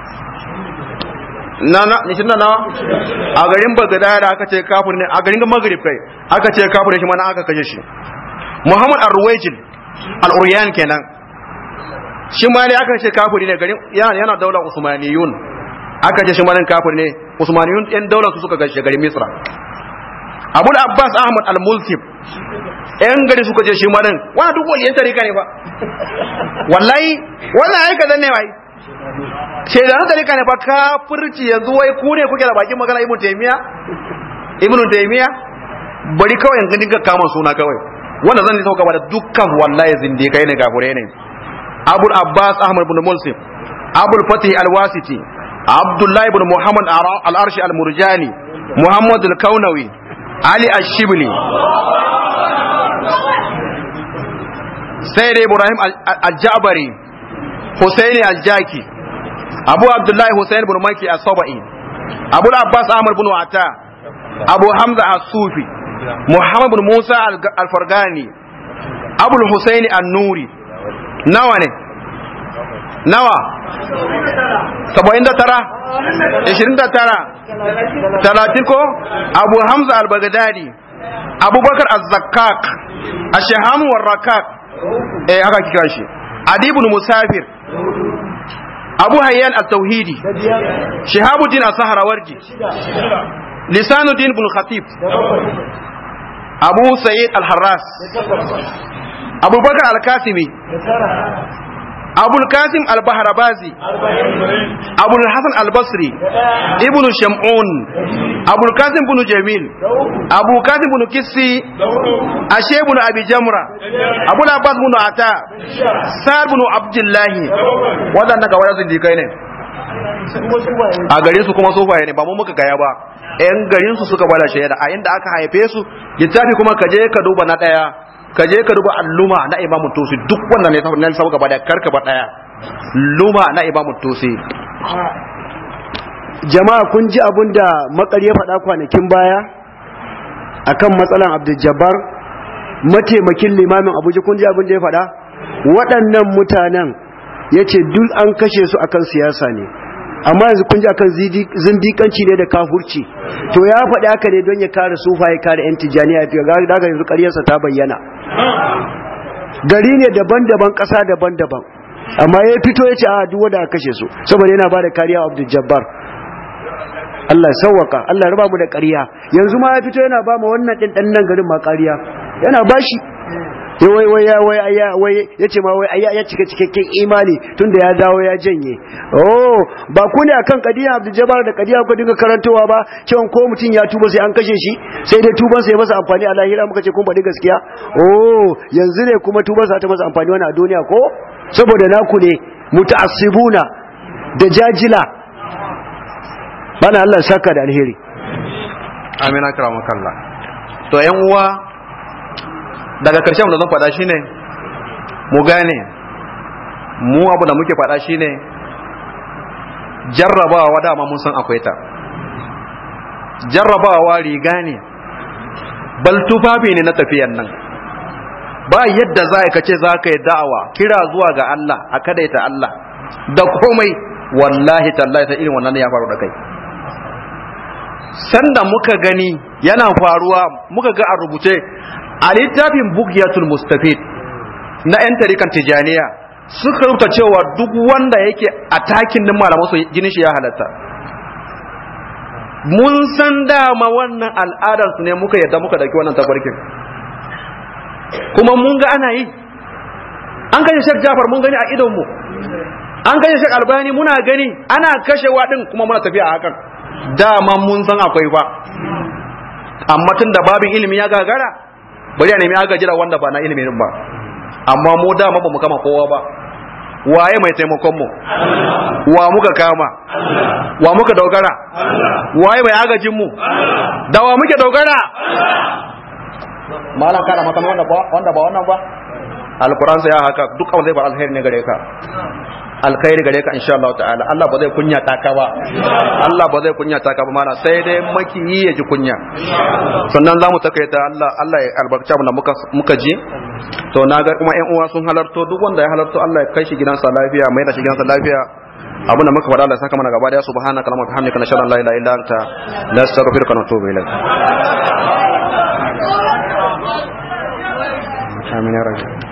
na na nishin na nawa a garin bagada da aka ce kafir ne a garin magrib kai aka ce kafir ne shi mana aka kashe shi muhammad arwajil al-uryan kenan shi ma ne aka ce kafiri ne garin yana yana daular usmaniyun aka ce shi ma nan kafir ne usmaniyun yan daular su suka gashe garin misra abul abbas ahmad al-mulkib yan gari suka ce shi ma nan wa duk waliyan tarika ne ba wallahi wannan ai kadan ne wai ce da nan tarika ne ba kafirci yanzu wai ku ne kuke da bakin magana ibnu taymiya ibnu taymiya bari kawai yanzu dinga kama suna kawai wanda zan sauka ba da dukkan wallahi zindikai ne gafure ne abul abbas ahmad ibn mulsim abul fatih al-wasiti abdullahi ibn muhammad al-arshi al-murjani muhammad al-kaunawi ali ash-shibli sayyid ibrahim al-jabari husaini al-jaki abu abdullahi husain ibn maki as-sabai abu abbas ahmad ibn ata abu hamza as-sufi muhammad ibn musa al-fargani abu husaini an-nuri nawa ne nawa saba'in da tara ishirin da tara talatin ko abu hamza al-baghdadi abubakar az-zakkak ashaham warrakak eh haka kika shi adibun musafir abu hayyan at-tauhidi shihabuddin as-sahrawardi lisanuddin ibn khatib abu sa'id al-harras abubakar al-kasimi abul kasim al-bahrabazi abul hasan al-basri ibnu shamun abul kasim ibn jamil abu kasim ibn kissi ashe ibn abi jamra abul abbas ibn ata sar ibn abdullahi wadannan ga wadannan dikai ne a garin su kuma sofaye ne ba mu muka gaya ba yan garin su suka bada shaida a inda aka haife su littafi kuma ka je ka duba na daya ka je ka duba alluma na imamu tusi duk wannan ne na lissafin gaba da karka ba daya luma na imamu tusi jama'a kun ji abin da makar ya faɗa kwanakin baya akan matsalan abdul jabbar mataimakin limamin abuja kun ji abin da ya faɗa waɗannan mutanen ya ce duk an kashe su akan siyasa ne amma yanzu kun ji akan zindikanci ne da kafurci to ya faɗi haka ne don ya kare sufa ya kare yan tijjaniya ya daga yanzu ƙaryarsa ta bayyana gari ne daban-daban ƙasa daban-daban amma ya fito ya ce a duk wanda aka kashe su saboda yana ba da kariya wa abdul jabbar Allah ya sauwaka Allah ya raba mu da ƙarya yanzu ma ya fito yana ba mu wannan ɗin ɗan nan garin ma ƙarya yana bashi ya wai wai ya wai ya wai ya ce ma wai ya ya cika cikakken imani tunda ya dawo ya janye oh ba ku ne akan kadiya Abdul Jabbar da kadiya ku dinga karantowa ba cewa ko mutum ya tuba sai an kashe shi sai dai tuban sa ya masa amfani a lahira muka ce kun faɗi gaskiya oh yanzu ne kuma tuban sa ta masa amfani wannan a duniya ko saboda naku ne muta'assibuna da jajila bana Allah saka da alheri amina karamakalla to yan uwa daga ƙarshen da zan faɗa shine mu gane mu abu da muke faɗa shine jarrabawa dama mun san akwai ta jarrabawa riga ne bal tufafi ne na tafiyan nan ba yadda za ka ce za ka yi da'awa kira zuwa ga Allah a kadaita Allah da komai wallahi tallahi ta irin wannan ya faru da kai sanda muka gani yana faruwa muka ga a rubuce a littafin bugyatul mustafid na 'yan tarikan tijaniya suka rubuta cewa duk wanda yake a takin din malaman su jinin shi ya halatta mun san dama wannan al'adar su ne muka yadda muka dauki wannan tafarkin kuma mun ga ana yi an kashe Sheikh Jafar mun gani a idon mu an kashe Sheikh Albani muna gani ana kashewa din kuma muna tafiya a hakan dama mun san akwai ba amma tun da babin ilimi ya gagara bari a nemi agaji da wanda ba na ilimin ba amma mu dama ba mu kama kowa ba waye mai taimakon mu wa muka kama wa muka dogara waye mai agajin mu da wa muke dogara malam kana mata wanda ba wanda ba wannan ba alquran sai haka duk abin zai fara alheri ne gare ka alkhairi gare ka insha Allah ta'ala Allah ba zai kunya ta ka ba Allah ba zai kunya ta ka ba mana sai dai makiyi ya ji kunya sannan zamu takaita Allah Allah ya albarka mu da muka muka ji to na ga kuma ƴan uwa sun halarto duk wanda ya halarto Allah ya kai shi gidansa lafiya mai da shi gidansa lafiya abin da muka faɗa Allah ya saka mana gaba daya subhanaka allahumma wa bihamdika nashhadu an la ilaha illa anta nastaghfiruka wa natubu ilaik amin ya rabbi